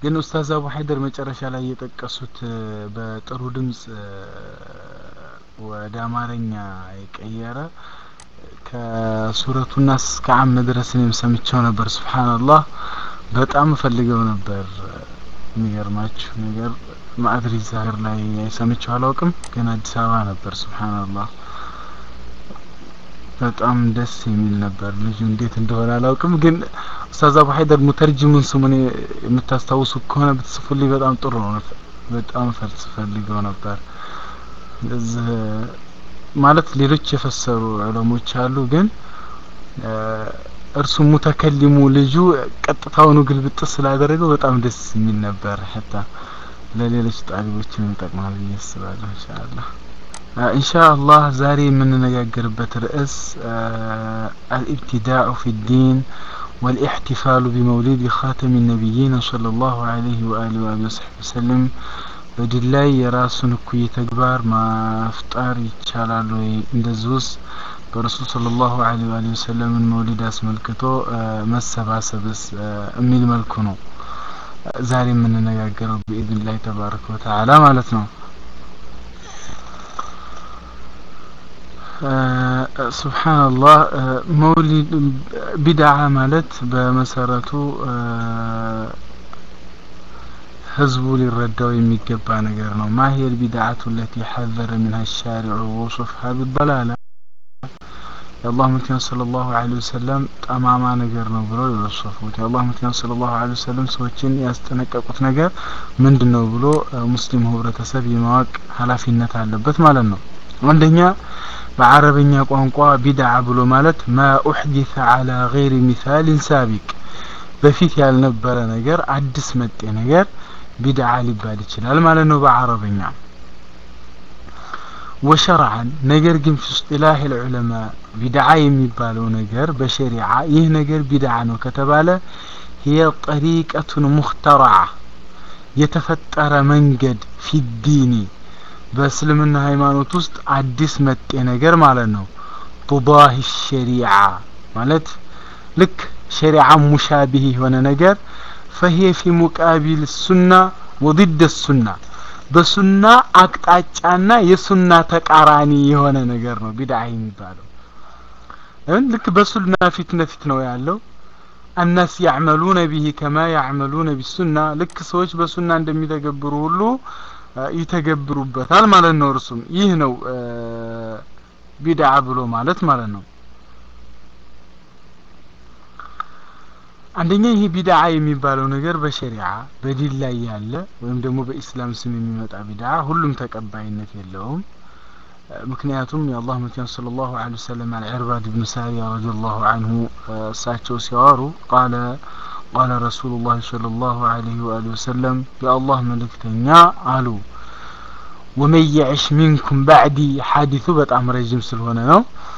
ግን ኡስታዝ አቡ ሀይደር መጨረሻ ላይ የጠቀሱት በጥሩ ድምጽ ወደ አማርኛ የቀየረ ከሱረቱ ናስ እስከ አም ድረስ እኔም ሰምቼው ነበር። ሱብሃንአላህ በጣም ፈልገው ነበር። የሚገርማችሁ ነገር ማዕድሪ ዛህር ላይ ሰምቼው አላውቅም፣ ግን አዲስ አበባ ነበር። ሱብሃንአላህ በጣም ደስ የሚል ነበር። ልጁ እንዴት እንደሆነ አላውቅም፣ ግን ኡስታዝ አቡ ሀይደር ሙተርጅሙን ስሙን የምታስታውሱ ከሆነ ብትጽፉልኝ በጣም ጥሩ ነው። በጣም ፈልስ ፈልገው ነበር እዚህ ማለት ሌሎች የፈሰሩ ዑለሞች አሉ፣ ግን እርሱ ሙተከሊሙ ልጁ ቀጥታውኑ ግልብጥ ስላደረገው በጣም ደስ የሚል ነበር። ሐታ ለሌሎች ጣሊቦችም ይጠቅማል ብዬ አስባለሁ። ኢንሻአላህ ኢንሻአላህ ዛሬ የምንነጋገርበት ርዕስ አልኢብቲዳኡ ፊ ዲን ወልኢሕቲፋሉ ቢመውሊድ ኻተሚ ነቢይን ሰለላሁ ዐለይሂ ወአሊሂ ወሰሕቢ ወሰለም በድል ላይ የራሱን እኩይ ተግባር ማፍጠር ይቻላል ወይ? እንደዚሁስ በረሱል ሰለላሁ ዐለይሂ ወአሊሂ ወሰለምን መውሊድ አስመልክቶ መሰባሰብስ የሚል መልኩ ነው ዛሬ የምንነጋገረው ብኢዝኒላህ ተባረከ ወተዓላ ማለት ነው። ሱብሓነላህ መውሊድ ቢድዓ ማለት በመሰረቱ ህዝቡ ሊረዳው የሚገባ ነገር ነው። ማሂል ቢድዓቱ ለቲ ሐዘረ ሚንሃ ሻሪዑ ወሶፍሃ ቢደላላ የአላህ መልክተኛ ሰለላሁ ዐለይሂ ወሰለም ጠማማ ነገር ነው ብለው የወሰፉት የአላህ መልክተኛ ሰለላሁ ዐለይሂ ወሰለም ሰዎችን ያስጠነቀቁት ነገር ምንድን ነው ብሎ ሙስሊሙ ህብረተሰብ የማወቅ ኃላፊነት አለበት ማለት ነው። አንደኛ በአረበኛ ቋንቋ ቢድዓ ብሎ ማለት ማ ኡሕዲተ ዐላ ገይሪ ሚሳሊን ሳቢቅ በፊት ያልነበረ ነገር አዲስ መጤ ነገር ቢድዓ ሊባል ይችላል ማለት ነው በአረበኛ ወሸርዓን ነገር ግን ፊ እስጢላህ ልዑለማ ቢድዓ የሚባለው ነገር በሸሪዓ ይህ ነገር ቢድዓ ነው ከተባለ ሂየ ጠሪቀቱን ሙክተረዓ የተፈጠረ መንገድ ፊዲኒ በእስልምና ሃይማኖት ውስጥ አዲስ መጤ ነገር ማለት ነው ቱዳሂ ሸሪዓ ማለት ልክ ሸሪዓ ሙሻቢህ የሆነ ነገር ፈሂየ ፊ ሙቃቢል ሱና ወድደ ሱና በሱና አቅጣጫና የሱና ተቃራኒ የሆነ ነገር ነው ቢድዓ የሚባለው። ልክ በሱና ፊት ለፊት ነው ያለው። አናስ ያዕመሉነ ቢሂ ከማ ያዕመሉነ ቢሱና ልክ ሰዎች በሱና እንደሚተገብሩ ሁሉ ይተገብሩበታል ማለት ነው። እርሱም ይህ ነው ቢድዓ ብሎ ማለት ማለት ነው። አንደኛ ይሄ ቢድዓ የሚባለው ነገር በሸሪዓ በዲን ላይ ያለ ወይም ደግሞ በኢስላም ስም የሚመጣ ቢድዓ ሁሉም ተቀባይነት የለውም። ምክንያቱም የአላህ መልክተኛ ሰለላሁ ዐለይሂ ወሰለም አልዕርባድ ብን ሳሪያ ረዲየላሁ ዐንሁ እሳቸው ሲያወሩ ቃለ ቃለ ረሱሉላህ ሰለላሁ ዐለይሂ ወአሊሂ ወሰለም የአላህ መልእክተኛ አሉ ወመን የዕሽ ሚንኩም ባዕዲ ሐዲሱ በጣም ረዥም ስለሆነ ነው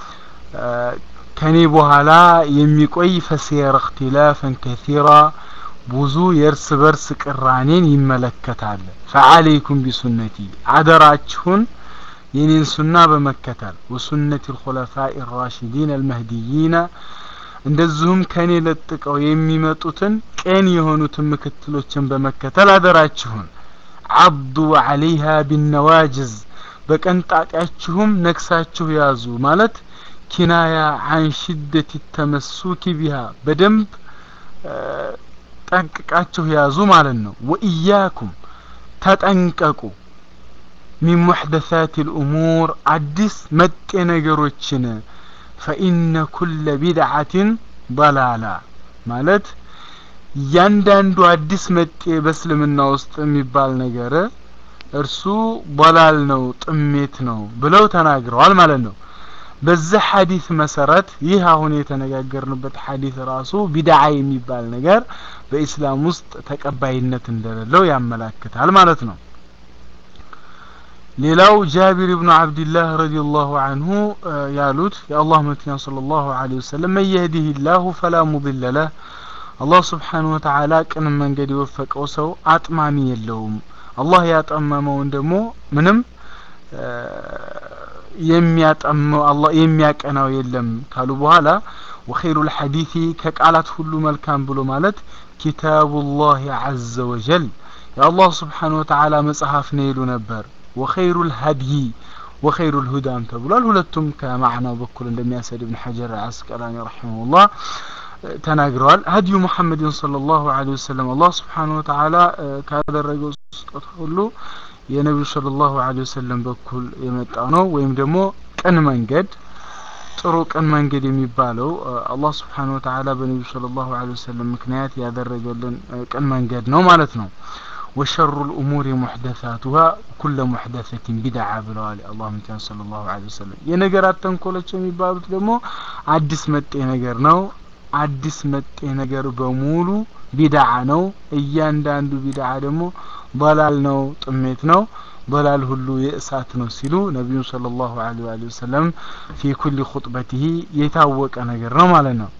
ከኔ በኋላ የሚቆይ ፈሲየረ እክትላፈን ከሲራ ብዙ የእርስ በርስ ቅራኔን ይመለከታል። ፈዓለይኩም ቢሱነቲ አደራችሁን የኔን ሱና በመከተል ወሱነቲ ልኹለፋኢ ራሽዲን አልመህዲይነ እንደዚሁም ከኔ ለጥቀው የሚመጡትን ቀን የሆኑትን ምክትሎችን በመከተል አደራችሁን አብዱ ዐለይሃ ቢነዋጅዝ በቀንጣጣችሁም ነክሳችሁ ያዙ ማለት ኪናያ አን ሽደት ተመሱኪ ቢሃ በደንብ ጠንቅቃችሁ ያዙ ማለት ነው። ወኢያኩም ተጠንቀቁ ሚን ሙሕደሳት ልእሙር አዲስ መጤ ነገሮችን ፈኢነ ኩለ ቢድዓትን በላላ ማለት እያንዳንዱ አዲስ መጤ በእስልምና ውስጥ የሚባል ነገር እርሱ በላል ነው፣ ጥሜት ነው ብለው ተናግረዋል ማለት ነው። በዚህ ሐዲስ መሰረት ይህ አሁን የተነጋገርንበት ሐዲስ ራሱ ቢድዓ የሚባል ነገር በኢስላም ውስጥ ተቀባይነት እንደሌለው ያመላክታል ማለት ነው። ሌላው ጃቢር ብኑ አብድላህ ረዲየላሁ አንሁ ያሉት የአላህ መልክተኛ ሰለላሁ ዐለይሂ ወሰለም መን የህዲሂላሁ ፈላ ሙድለ ለህ አላህ ስብሓነሁ ወተዓላ ቅን መንገድ የወፈቀው ሰው አጥማሚ የለውም። አላህ ያጠመመውን ደግሞ ምንም የሚያጠመው አላህ የሚያቀናው የለም ካሉ በኋላ ወኸይሩል ሐዲሲ ከቃላት ሁሉ መልካም ብሎ ማለት ኪታቡላህ ዐዘ ወጀል የአላህ ስብሓን ወተዓላ መጽሐፍ ነው ይሉ ነበር ወኸይሩ ልሀድይ ወኸይሩ ልሁዳም ተብሏል ሁለቱም ከማዕናው በኩል እንደሚያሰድ ብን ሐጀር አስቀላኒ ረሒመሁላህ ተናግረዋል ሀዲዩ ሙሐመድን صለ ላሁ ለ ወሰለም አላህ ስብሓን ወተዓላ ካደረገው ስጦታ ሁሉ የነቢዩ صለ ላሁ ለ ወሰለም በኩል የመጣ ነው ወይም ደግሞ ቅን መንገድ ጥሩ ቅን መንገድ የሚባለው አላህ ስብሓን ወተዓላ በነቢዩ صለ ላሁ ለ ወሰለም ምክንያት ያደረገልን ቅን መንገድ ነው ማለት ነው ወሸሩ ልእሙር ሙሕደሳቱሃ ኩለ ሙሕደሰትን ቢድዓ ብለዋል የአላህ ምቲያን ስለ ላሁ ለ ወሰለም የነገራት ተንኮሎች የሚባሉት ደግሞ አዲስ መጤ ነገር ነው አዲስ መጤ ነገር በሙሉ ቢድዓ ነው እያንዳንዱ ቢድዓ ደግሞ በላል ነው ጥሜት ነው በላል ሁሉ የእሳት ነው ሲሉ ነቢዩ صለ ላሁ ለ ወሰለም ፊ ኩል ኹጥበትህ የታወቀ ነገር ነው ማለት ነው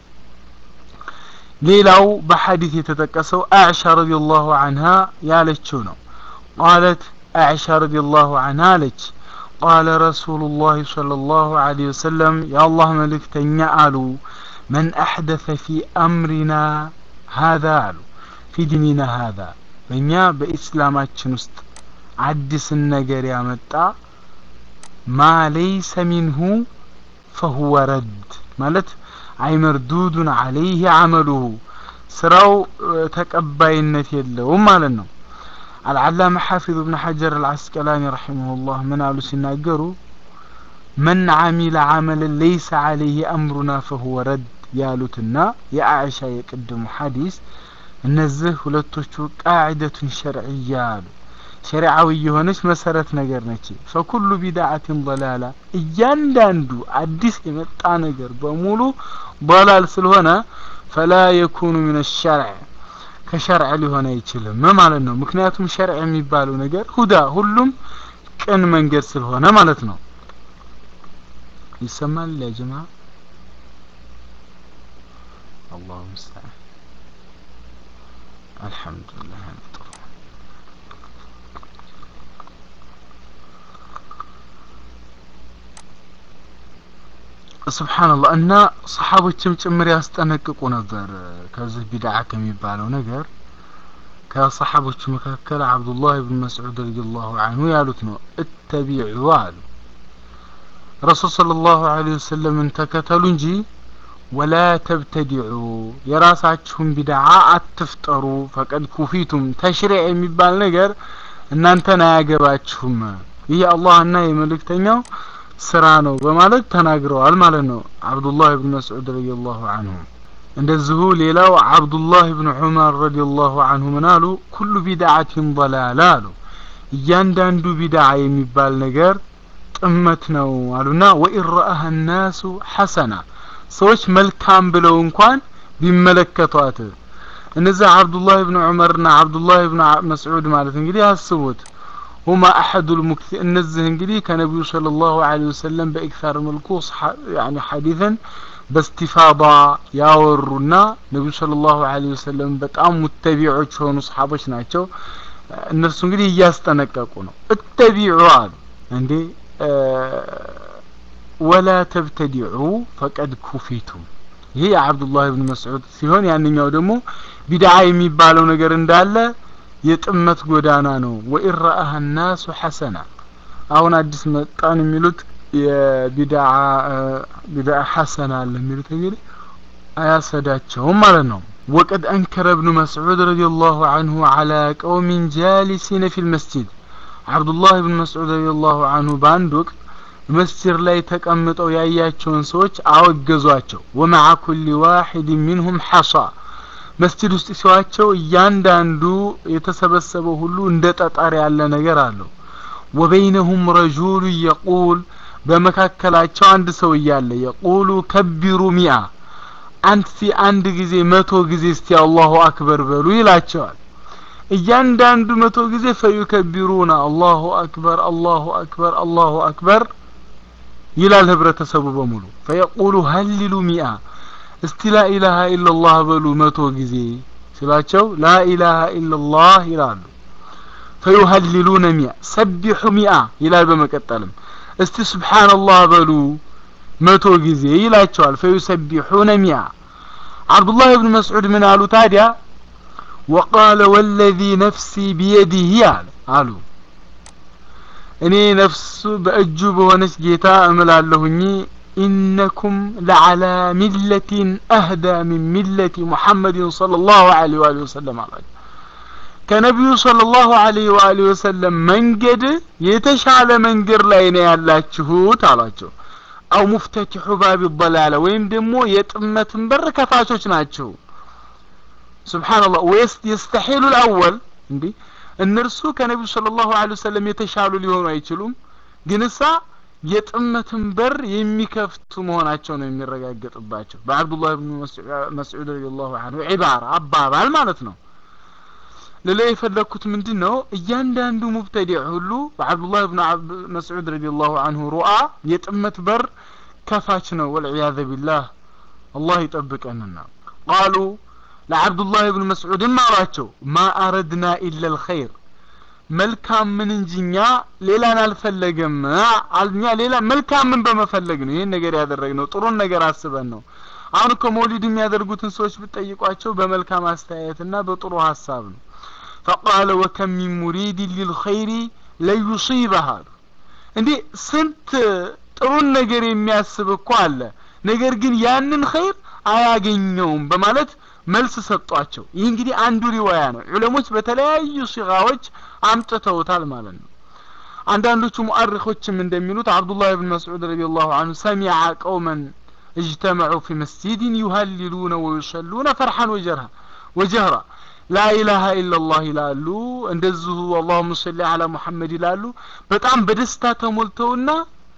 ሌላው በሐዲት የተጠቀሰው አዕሻ ረዲየላሁ አንሃ ያለችው ነው ቃለት አዕሻ ረዲየላሁ አንሃ አለች ቃለ ረሱሉላህ ሰለላሁ ዐለይሂ ወሰለም የአላህ መልእክተኛ አሉ መን አሕደተ ፊ አምሪና ሀዛ አሉ ፊ ዲኒና ሀዛ በእኛ በኢስላማችን ውስጥ አዲስን ነገር ያመጣ ማ ለይሰ ሚንሁ ፈሁወ ረድ ማለት አይ መርዱዱን አለይህ አመሉሁ ስራው ተቀባይነት የለውም ማለት ነው አልዓላማ ሐፊዝ ብን ሐጀር አልዓስቀላኒ ረሒመሁላህ ምን አሉ ሲናገሩ መን አሚለ አመለን ለይሰ አለይህ አምሩና ፈሁወ ረድ ያሉትና የአይሻ የቅድሙ ሐዲስ እነዚህ ሁለቶቹ ቃዒደቱን ሸርዕያ አሉ ሸሪዓዊ የሆነች መሰረት ነገር ነች ፈኩሉ ቢድዓትን ضላላ እያንዳንዱ አዲስ የመጣ ነገር በሙሉ ضላል ስለሆነ ፈላ የኩኑ ምን ሸርዕ ከሸርዕ ሊሆን አይችልም ማለት ነው ምክንያቱም ሸርዕ የሚባለው ነገር ሁዳ ሁሉም ቅን መንገድ ስለሆነ ማለት ነው ይሰማል ያ ጀማ አላሁ ሙስተዓን አልሐምዱሊላህ ጥሩ ስብሓንላህ እና ሰሓቦችም ጭምር ያስጠነቅቁ ነበር ከዚህ ቢድዓ ከሚባለው ነገር ከሰሓቦቹ መካከል አብዱላህ ብን መስዑድ ረዲየላሁ አንሁ ያሉት ነው እተቢዑ አሉ ረሱል صለ ላሁ ለ ወሰለምን ተከተሉ እንጂ ወላ ተብተዲዑ የራሳችሁን ቢድዓ አትፍጠሩ ፈቀድ ኩፊቱም ተሽሪዕ የሚባል ነገር እናንተን አያገባችሁም ይህ አላህና የመልእክተኛው ስራ ነው በማለት ተናግረዋል ማለት ነው አብዱላህ ብን መስዑድ ረዲየላሁ አንሁ እንደዚሁ ሌላው አብዱላህ ብን ዑመር ረዲየላሁ አንሁ ምን አሉ ኩሉ ቢድዓትን ضላላ አሉ እያንዳንዱ ቢድዓ የሚባል ነገር ጥመት ነው አሉና ወኢን ረአሃ ናሱ ሐሰና ሰዎች መልካም ብለው እንኳን ቢመለከቷት እነዚያ አብዱላህ ብን ዑመርና አብዱላህ ብን መስዑድ ማለት እንግዲህ አስቡት ሁማ አሐዱ ልሙክቲ እነዚህ እንግዲህ ከነቢዩ صለ ላሁ ለ ወሰለም በኢክታር መልኩ ያኒ ሐዲትን በስቲፋዳ ያወሩና ነቢዩ صለ ላሁ ለ ወሰለም በጣም ሙተቢዖች የሆኑ ሰሓቦች ናቸው እነሱ እንግዲህ እያስጠነቀቁ ነው እተቢዑ አሉ እንዴ ወላ ተብተዲዑ ፈቀድ ኩፊቱም ይሄ የአብዱላህ ብን መስዑድ ሲሆን ያንኛው ደግሞ ቢድዓ የሚባለው ነገር እንዳለ የጥመት ጎዳና ነው ወኢን ረአሃ ናሱ ሐሰና አሁን አዲስ መጣን የሚሉት የቢድዓ ቢድዓ ሐሰና አለ የሚሉት እንግዲህ አያሰዳቸውም ማለት ነው ወቀድ አንከረ እብኑ መስዑድ ረዲየላሁ አንሁ አላ ቀውሚን ጃሊሲነ ፊ ልመስጂድ አብዱላህ ብን መስዑድ ረዲየላሁ አንሁ በአንድ ወቅት መስጅድ ላይ ተቀምጠው ያያቸውን ሰዎች አወገዟቸው ወመዓ ኩሊ ዋሒድ ሚንሁም ሐሳ መስጅድ ውስጥ ሲዋቸው እያንዳንዱ የተሰበሰበው ሁሉ እንደ ጠጠር ያለ ነገር አለው ወበይነሁም ረጁሉ የቁል በመካከላቸው አንድ ሰው እያለ የቁሉ ከቢሩ ሚአ አንድ ሲ አንድ ጊዜ መቶ ጊዜ እስቲ አላሁ አክበር በሉ ይላቸዋል እያንዳንዱ መቶ ጊዜ ፈዩከቢሩና አላሁ አክበር አላሁ አክበር አላሁ አክበር ይላል ህብረተሰቡ በሙሉ ፈየቁሉ ሀሊሉ ሚአ እስቲ ላኢላሃ ኢላላህ በሉ መቶ ጊዜ ሲላቸው ላኢላሃ ኢላላህ ይላሉ ፈዩሀሊሉነ ሚአ ሰቢሑ ሚአ ይላል በመቀጠልም እስቲ ስብሓንላህ በሉ መቶ ጊዜ ይላቸዋል ፈዩሰቢሑነ ሚአ አብዱላህ ብን መስዑድ ምን አሉ ታዲያ ወቃለ ወለዚ ነፍሲ ቢየዲህ አለ አሉ እኔ ነፍሱ በእጁ በሆነች ጌታ እምላለሁኝ ኢነኩም ለዓላ ሚለቲን አህዳ ሚን ሚለቲ ሙሐመድን صለ ላሁ ዐለይሂ ወአሊሂ ወሰለም አላቸው ከነቢዩ صለ ላሁ ዐለይሂ ወአሊሂ ወሰለም መንገድ የተሻለ መንገድ ላይ ነው ያላችሁት አሏቸው አው ሙፍተቲሑ ባቢ ضላለ ወይም ደግሞ የጥመትን በር ከፋቾች ናቸው ስብሓንላህ ወይስ የስተሒሉ ልአወል እንዲህ እነርሱ ከነቢዩ ስለ ላሁ ለ ወሰለም የተሻሉ ሊሆኑ አይችሉም ግን እሳ የጥመትን በር የሚከፍቱ መሆናቸው ነው የሚረጋገጥባቸው በአብዱላህ ብን መስዑድ ረዲ ላሁ አንሁ ዒባራ አባባል ማለት ነው ልላ የፈለግኩት ምንድን ነው እያንዳንዱ ሙብተዲዕ ሁሉ በአብዱላህ ብን መስዑድ ረዲ ላሁ አንሁ ሩአ የጥመት በር ከፋች ነው ወልዕያዘ ቢላህ አላህ ይጠብቀንና ቃሉ ለዓብዱላህ ብን መስዑድም አሏቸው ማ አረድና ኢላ ልኸይር መልካም ምን እንጂ እኛ ሌላን አልፈለገም እኛ ሌላ መልካምን በመፈለግ ነው ይህን ነገር ያደረግነው ጥሩን ነገር አስበን ነው አሁን እኮ መውሊድ የሚያደርጉትን ሰዎች ብትጠይቋቸው በመልካም አስተያየትና በጥሩ ሀሳብ ነው ፈቃለ ወከም ሚን ሙሪድ ሊልኸይሪ ለዩሲበህ አሉ እንዲህ ስንት ጥሩን ነገር የሚያስብ እኮ አለ ነገር ግን ያንን ኸይር አያገኘውም በማለት መልስ ሰጧቸው ይህ እንግዲህ አንዱ ሪዋያ ነው ዑለሞች በተለያዩ ሲጋዎች አምጥተውታል ማለት ነው አንዳንዶቹ ሙአሪኮችም እንደሚሉት አብዱላህ ብን መስዑድ ረዲ ላሁ አንሁ ሰሚዐ ቀውመን اجتمعوا في مسجد يهللون ويصلون فرحا وجرها وجهرا لا إله إلا الله ይላሉ እንደዚሁ اللهم صل على محمد ይላሉ በጣም በደስታ ተሞልተውና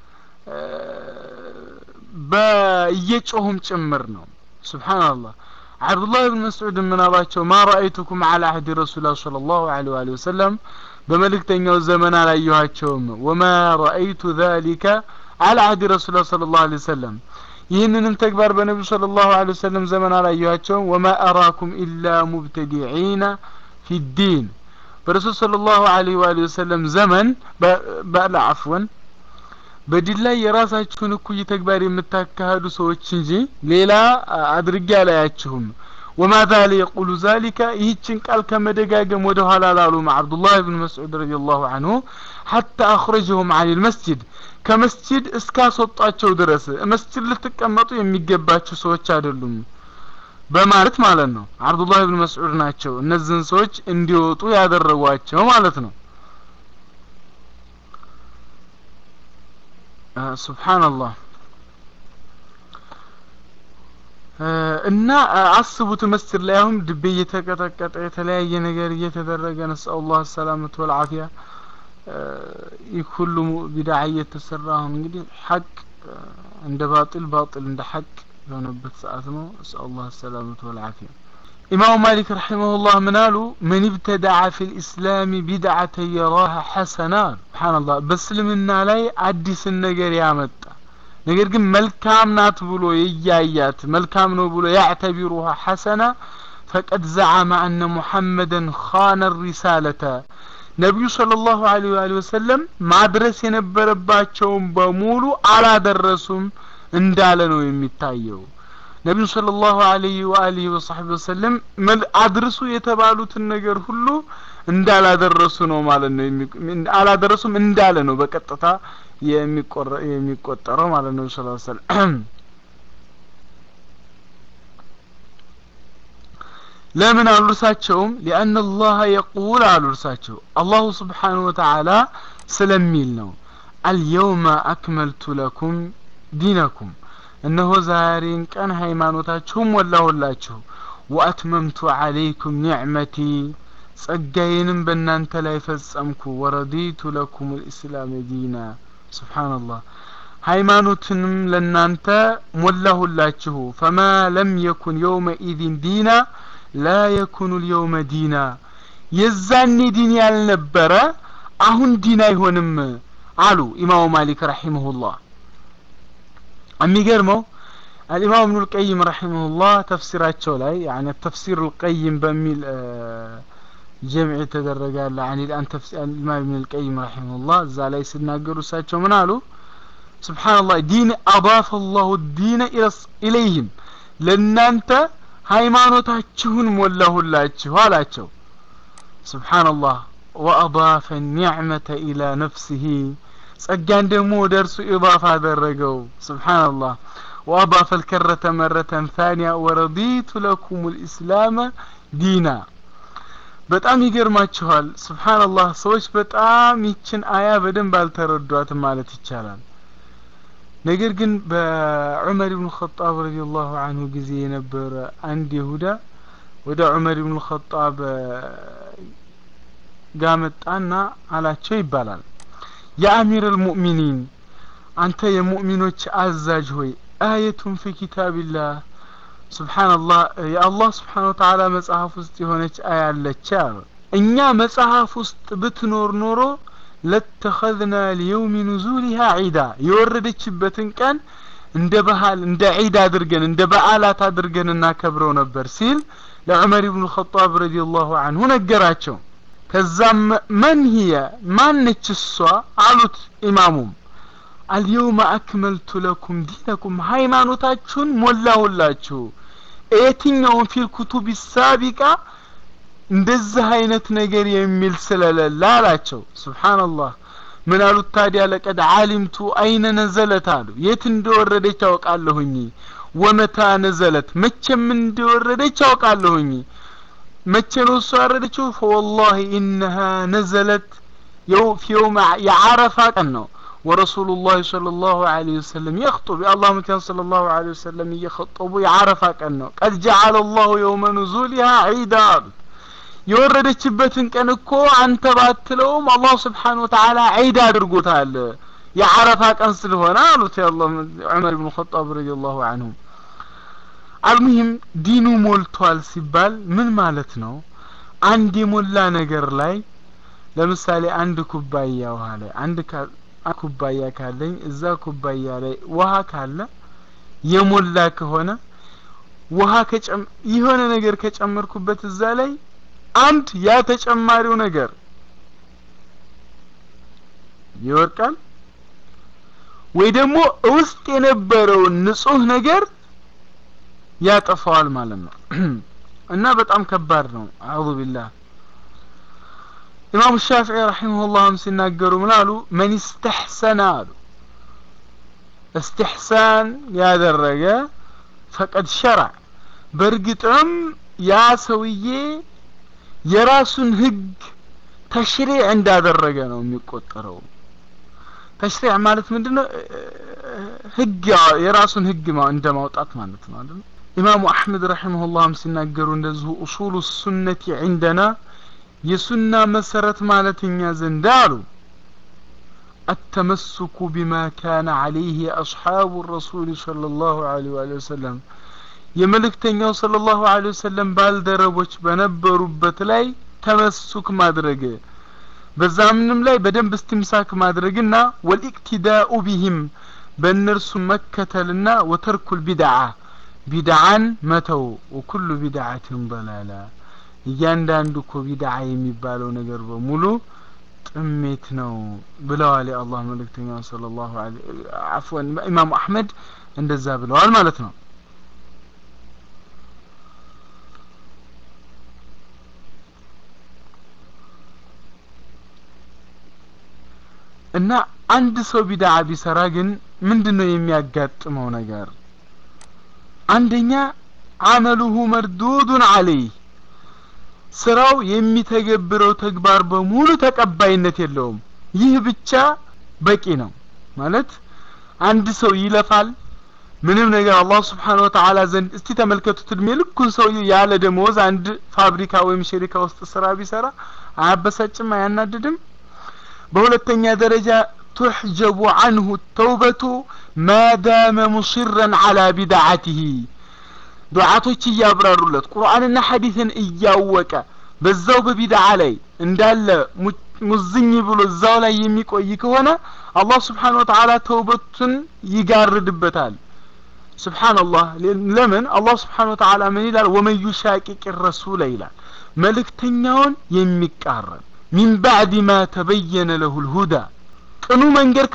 በእየጮሁም ጭምር ነው ስብሓንላህ አብዱላህ ብን መስዑድ ምን አሏቸው ማ ረአይቱኩም አላ አህዲ ረሱላ صለ ላሁ ለ ወሊ ወሰለም በመልእክተኛው ዘመን አላየኋቸውም ወማ ረአይቱ ذሊከ አላ አህዲ ረሱላ صለ ላሁ ለ ወሰለም ይህንንም ተግባር በነቢዩ صለ ላሁ ለ ወሰለም ዘመን አላየኋቸውም ወማ አራኩም ኢላ ሙብተዲዒነ ፊ ዲን በረሱል صለ ላሁ ለ ወሊ ወሰለም ዘመን በላ አፍወን በዲን ላይ የራሳችሁን እኩይ ተግባር የምታካሂዱ ሰዎች እንጂ ሌላ አድርጌ አላያችሁም ወማ ዛለ የቁሉ ዛሊከ ይህችን ቃል ከመደጋገም ወደ ኋላ ላሉም አብዱላህ ብን መስዑድ ረዲ ላሁ አንሁ ሐታ አኽረጀሁም አን ልመስጅድ ከመስጅድ እስካስወጧቸው ድረስ መስጅድ ልትቀመጡ የሚገባችሁ ሰዎች አይደሉም በማለት ማለት ነው አብዱላህ ብን መስዑድ ናቸው እነዚህን ሰዎች እንዲወጡ ያደረጓቸው ማለት ነው ሱብሓንላህ እና አስቡት መስጅድ ላይ አሁን ድቤ እየተቀጠቀጠ የተለያየ ነገር እየተደረገ ነስአላህ ሰላመት ወልዓፊያ ይህ ሁሉ ቢድዓ እየተሰራ አሁን እንግዲህ ሐቅ እንደ ባጢል ባጢል እንደ ሐቅ የሆነበት ሰዓት ነው ነስአላህ ሰላመት ወልዓፊያ ኢማሙ ማሊክ ረሒመሁላህ ምን አሉ መን ብተደዐ ፊ ልእስላም ቢድዓተ የራሃ ሐሰና ስብሓንላህ በእስልምና ላይ አዲስን ነገር ያመጣ ነገር ግን መልካም ናት ብሎ የያያት መልካም ነው ብሎ ያዕተቢሩሃ ሐሰና ፈቀድ ዘዓመ አነ ሙሐመደን ኻነ ሪሳለተ ነቢዩ صለ ላሁ ለ ወሊ ወሰለም ማድረስ የነበረባቸውን በሙሉ አላደረሱም እንዳለ ነው የሚታየው ነቢዩ صለ ላሁ አለይህ ወአሊህ ወሳሕቢ ወሰለም አድርሱ የተባሉትን ነገር ሁሉ እንዳላደረሱ ነው ማለት ነው አላደረሱም እንዳለ ነው በቀጥታ የሚቆጠረው ማለት ነው ስ ሰለም ለምን አሉ እርሳቸውም ሊአን አላህ የቁል አሉ እርሳቸው አላሁ ስብሓንሁ ወተዓላ ስለሚል ነው አልየውመ አክመልቱ ለኩም ዲነኩም እነሆ ዛሬን ቀን ሃይማኖታችሁም ሞላሁላችሁ ወአትመምቱ አለይኩም ኒዕመቲ ጸጋዬንም በእናንተ ላይ ፈጸምኩ ወረዲቱ ለኩም ልእስላም ዲና ስብሓንላህ ሃይማኖትንም ለእናንተ ሞላሁላችሁ ፈማ ለም የኩን የውመኢዝን ዲና ላ የኩኑ ልየውመ ዲና የዛኔ ዲን ያልነበረ አሁን ዲን አይሆንም አሉ ኢማሙ ማሊክ ረሒመሁላህ የሚገርመው አልኢማም እብኑ ልቀይም ረሒመሁላህ ተፍሲራቸው ላይ ያኒ ተፍሲር ልቀይም በሚል ጀምዕ የተደረጋለ አን ልአን ኢማም እብን ልቀይም ረሒመሁላህ እዛ ላይ ሲናገሩ እሳቸው ምን አሉ ስብሓንላህ ዲን አضاف الله الدين ኢለይህም ለእናንተ ሃይማኖታችሁን ሞላሁላችሁ አላቸው ስብሓንላህ ወአضاف النعمة إلى نفسه ጸጋን ደግሞ ወደ እርሱ ኢضاف አደረገው ስብሓንላህ وأضاف الكرة مرة ثانية ورضيت لكم الإسلام دينا በጣም ይገርማችኋል ስብሓንላህ ሰዎች በጣም ይችን አያ በደንብ አልተረዷትም ማለት ይቻላል ነገር ግን በዑመር ብን ኸጣብ ረዲየላሁ አንሁ ጊዜ የነበረ አንድ ይሁዳ ወደ ዑመር ብን ኸጣብ ጋ መጣና አላቸው ይባላል የአሚር አልሙእሚኒን አንተ የሙእሚኖች አዛዥ ሆይ አየቱን ፊ ኪታቢላህ ስብሓንላህ የአላህ ስብሓን ወተዓላ መጽሐፍ ውስጥ የሆነች አያ አለች አሉ እኛ መጽሐፍ ውስጥ ብትኖር ኖሮ ለተኸዝና ሊየውሚ ኑዙሊሃ ዒዳ የወረደችበትን ቀን እንደ ባህል እንደ ዒድ አድርገን እንደ በዓላት አድርገን እናከብረው ነበር ሲል ለዑመር ብኑ ኸጣብ ረዲየላሁ አንሁ ነገራቸው ከዛም መን ሂየ ማነች እሷ አሉት ኢማሙም አልየውመ አክመልቱ ለኩም ዲነኩም ሃይማኖታችሁን ሞላሁላችሁ የትኛውን ፊል ኩቱብ ሳቢቃ እንደዚህ አይነት ነገር የሚል ስለሌለ አላቸው ስብሓንላህ ምን አሉት ታዲያ ለቀድ ዓሊምቱ አይነ ነዘለት አሉ የት እንደወረደች አውቃለሁኝ ወመታ ነዘለት መቼም እንደወረደች አውቃለሁኝ መቼ ነው እሱ ያወረደችው ፈወላሂ ኢነሃ ነዘለት ፊ የውም የዓረፋ ቀን ነው ورسول الله صلى الله عليه وسلم يخطب يا الله متين صلى الله عليه وسلم يخطب يعرف كأنه قد جعل الله يوم نزولها عيدا የወረደችበትን ቀን እኮ አንተ ባትለውም አላህ ስብሓን ወተዓላ ዒድ አድርጎታል የዓረፋ ቀን ስለሆነ አሉት የአላህ ዑመር ብን ኸጣብ ረዲየላሁ አንሁ አልሙሂም ዲኑ ሞልቷል ሲባል ምን ማለት ነው አንድ የሞላ ነገር ላይ ለምሳሌ አንድ ኩባያ ውሃ ላይ አንድ ኩባያ ካለኝ እዛ ኩባያ ላይ ውሃ ካለ የሞላ ከሆነ ውሃ የሆነ ነገር ከጨመርኩበት እዛ ላይ አንድ ያ ተጨማሪው ነገር ይወርቃል ወይ ደግሞ ውስጥ የነበረውን ንጹህ ነገር ያጠፋዋል ማለት ነው እና በጣም ከባድ ነው አዑዙ ቢላህ ኢማሙ ሻፊዒ ረሒመሁላህም ሲናገሩ ምን አሉ መን ስተሕሰነ አሉ እስትሕሳን ያደረገ ፈቀድ ሸረዕ በእርግጥም ያ ሰውዬ የራሱን ህግ ተሽሪዕ እንዳደረገ ነው የሚቆጠረው ተሽሪዕ ማለት ምንድነው ህግ የራሱን ህግ እንደ ማውጣት ማለት ነው አይደል ኢማሙ አሕመድ ረሒመሁላህም ሲናገሩ እንደዚሁ ኡሱሉ ሱነቲ ዒንደና የሱና መሰረት ማለት እኛ ዘንድ አሉ التمسك بما كان عليه أصحاب الرسول صلى الله عليه وآله وسلم የመልእክተኛው ሰለላሁ ዐለይሂ ወሰለም ባልደረቦች በነበሩበት ላይ ተመሱክ ማድረግ በዛምንም ላይ በደንብ እስትምሳክ ማድረግና ወልኢቅቲዳኡ ቢሂም በእነርሱ መከተልና ወተርኩል ቢድዓ ቢድዓን መተው ወኩሉ ቢድዓትን በላላ እያንዳንዱ እኮ ቢድዓ የሚባለው ነገር በሙሉ ጥሜት ነው ብለዋል የአላህ መልእክተኛ ሰለላሁ ዐለይሂ አፍወን ኢማሙ አሕመድ እንደዛ ብለዋል ማለት ነው እና አንድ ሰው ቢድዓ ቢሰራ ግን ምንድነው የሚያጋጥመው ነገር አንደኛ አመሉሁ መርዱዱን አለይህ ስራው የሚተገብረው ተግባር በሙሉ ተቀባይነት የለውም ይህ ብቻ በቂ ነው ማለት አንድ ሰው ይለፋል ምንም ነገር አላህ ስብሓን ወተዓላ ዘንድ እስቲ ተመልከቱት እድሜ ልኩን ሰው ያለ ደመወዝ አንድ ፋብሪካ ወይም ሸሪካ ውስጥ ስራ ቢሰራ አያበሳጭም አያናድድም በሁለተኛ ደረጃ ቱሕጀቡ አንሁ ተውበቱ ማዳመ ሙስረን አላ ቢድዓትህ ዱዓቶች እያብራሩለት ቁርአንና ሐዲስን እያወቀ በዛው በቢድዓ ላይ እንዳለ ሙዝኝ ብሎ እዛው ላይ የሚቆይ ከሆነ አላህ ስብሓን ወተዓላ ተውበቱን ይጋርድበታል ስብሓንላህ ለምን አላህ ስብሓን ወተዓላ ምን ይላል ወመን ዩሻቂቅ ረሱለ ይላል መልእክተኛውን የሚቃረን ሚን ባዕድ ማ ተበየነ ለሁ ልሁዳ ቅኑ መንገድ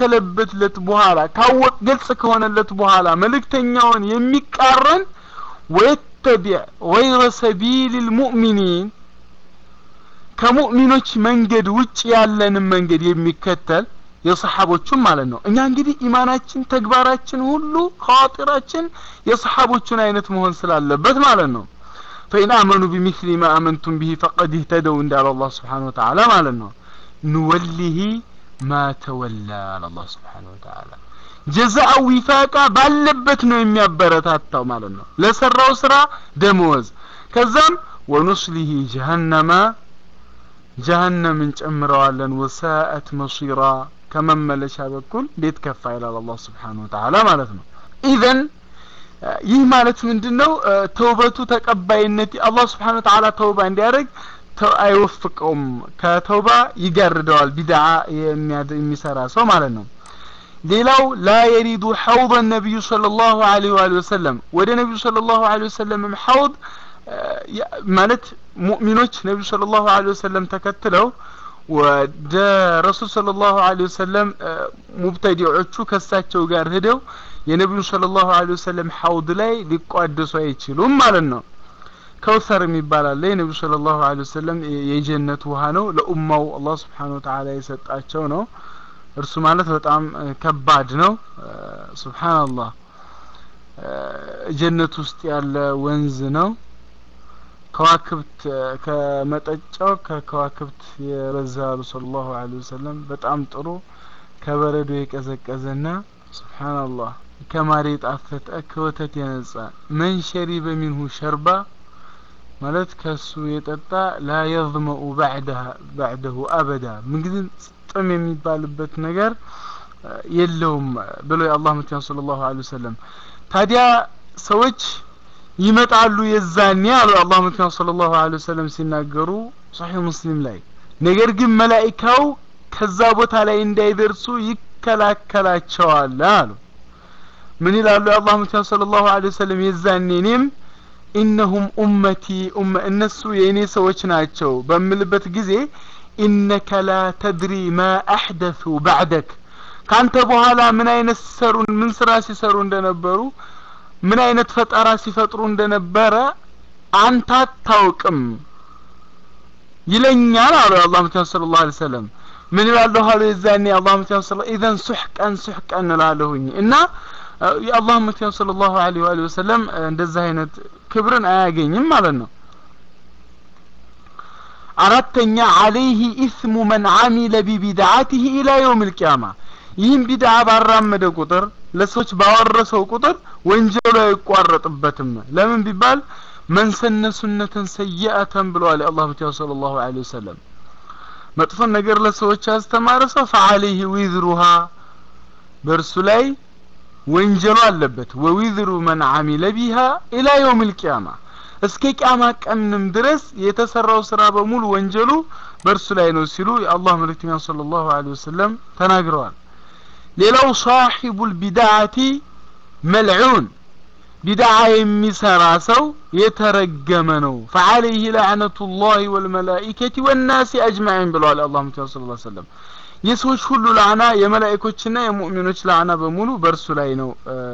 ከተስተካከለበትለት በኋላ ካወቅ ግልጽ ከሆነለት በኋላ መልእክተኛውን የሚቃረን ወየተቢዕ ገይረ ሰቢል ልሙእሚኒን ከሙእሚኖች መንገድ ውጭ ያለንን መንገድ የሚከተል የሰሓቦቹን ማለት ነው እኛ እንግዲህ ኢማናችን ተግባራችን ሁሉ ከዋጢራችን የሰሓቦቹን አይነት መሆን ስላለበት ማለት ነው ፈኢን አመኑ ቢሚስሊ ማ አመንቱም ብሂ ፈቀድ እህተደው እንዳለ አላህ ስብሓን ወተዓላ ማለት ነው ንወሊህ ማ ተወላ አለ አላህ ስብሓን ወተዓላ ጀዛአ ዊፋቃ ባለበት ነው የሚያበረታታው ማለት ነው ለሰራው ስራ ደመወዝ ከዛም ወኑስሊህ ጀሀነማ ጀሀነምን ጨምረዋለን ወሳአት መሲራ ከመመለሻ በኩል እንዴት ከፋ ይላል አላህ ስብሓን ወተዓላ ማለት ነው ኢዘን ይህ ማለት ምንድን ነው ተውበቱ ተቀባይነት አላህ ስብሓን ወተዓላ ተውባ እንዲያደርግ አይወፍቀውም ከተውባ ይጋርደዋል ቢድዓ የሚሰራ ሰው ማለት ነው ሌላው ላ የሪዱ ሐውض ነቢዩ صلى الله عليه وآله وسلم ወደ ነቢዩ صلى الله عليه وسلم ሐውድ ማለት ሙእሚኖች ነቢዩ صلى الله عليه وسلم ተከትለው ወደ ረሱል صلى الله عليه وسلم ሙብተዲዖቹ ከሳቸው ጋር ሄደው የነቢዩ صلى الله عليه وسلم ሐውድ ላይ ሊቋደሱ አይችሉም ማለት ነው ከውሰር የሚባል አለ የነቢዩ صلى الله عليه وسلم የጀነት ውሃ ነው ለኡማው አላህ ስብሓን ወተዓላ የሰጣቸው ነው እርሱ ማለት በጣም ከባድ ነው ሱብሃንአላህ ጀነት ውስጥ ያለ ወንዝ ነው ከዋክብት ከመጠጫው ከከዋክብት የበዛ አሉ ሰለላሁ ዐለይሂ ወሰለም በጣም ጥሩ ከበረዶ የቀዘቀዘና ሱብሃንአላህ ከማር የጣፈጠ ከወተት የነጻ መን ሸሪበ ሚንሁ ሸርባ ማለት ከሱ የጠጣ ላ የظመኡ ባዕደሁ አበዳ ምንጊዜም ጥም የሚባልበት ነገር የለውም ብሎ የአላህ መልክተኛ ሰለላሁ ዐለይሂ ወሰለም ታዲያ ሰዎች ይመጣሉ የዛኔ አሉ የአላህ መልክተኛ ሰለላሁ ዐለይሂ ወሰለም ሲናገሩ ሶሒህ ሙስሊም ላይ ነገር ግን መላኢካው ከዛ ቦታ ላይ እንዳይደርሱ ይከላከላቸዋል አሉ ምን ይላሉ የአላህ መልክተኛ ሰለላሁ ዐለይሂ ወሰለም የዛኔ እኔም ኢነሁም ኡመቲ እነሱ የእኔ ሰዎች ናቸው በምልበት ጊዜ ኢነከ ላ ተድሪ ማ አሕደሱ ባዕደክ ካንተ በኋላ ምን አይነት ሲሰሩ ምን ስራ ሲሰሩ እንደነበሩ ምን አይነት ፈጠራ ሲፈጥሩ እንደነበረ አንተ አታውቅም ይለኛል አሉ የአላህ መልክተኛ ሰለላሁ ዐለይሂ ወሰለም ምን ይላለሁ አሉ የዛኔ የአላህ መልክተኛ ሰለላሁ ኢዘን ሱሕቀን ሱሕቀን እላለሁኝ እና የአላህ መልክተኛ ሰለላሁ ዐለይሂ ወአሊሂ ወሰለም እንደዛ አይነት ክብርን አያገኝም ማለት ነው አራተኛ አለይህ ኢስሙ መን አሚለ ቢቢድዓቲህ ኢላ የውም ልቅያማ ይህም ቢድዓ ባራመደ ቁጥር ለሰዎች ባወረሰው ቁጥር ወንጀሉ አይቋረጥበትም ለምን ቢባል መን ሰነ ሱነተን ሰይአተን ብለዋል የአላህ ብቻ صለ ላሁ ለ ወሰለም መጥፎን ነገር ለሰዎች ያስተማረ ሰው ፈአለይህ ዊዝሩሃ በእርሱ ላይ ወንጀሉ አለበት ወዊዝሩ መን አሚለ ቢሃ ኢላ የውም ልቅያማ እስከ ቂያማ ቀንም ድረስ የተሰራው ስራ በሙሉ ወንጀሉ በእርሱ ላይ ነው ሲሉ የአላህ መልእክተኛ ሰለላሁ ዐለይሂ ወሰለም ተናግረዋል ሌላው ሳሒቡል ቢድዓቲ መልዑን ቢድዓ የሚሰራ ሰው የተረገመ ነው ፈዐለይህ ለዕነቱላሂ ወልመላኢከቲ ወናሲ አጅማዒን ብለዋል የአላህ መልእክተኛ ሰለላሁ ዐለይሂ ወሰለም የሰዎች ሁሉ ላዕና የመላእኮችና የሙእሚኖች ላዕና በሙሉ በእርሱ ላይ ነው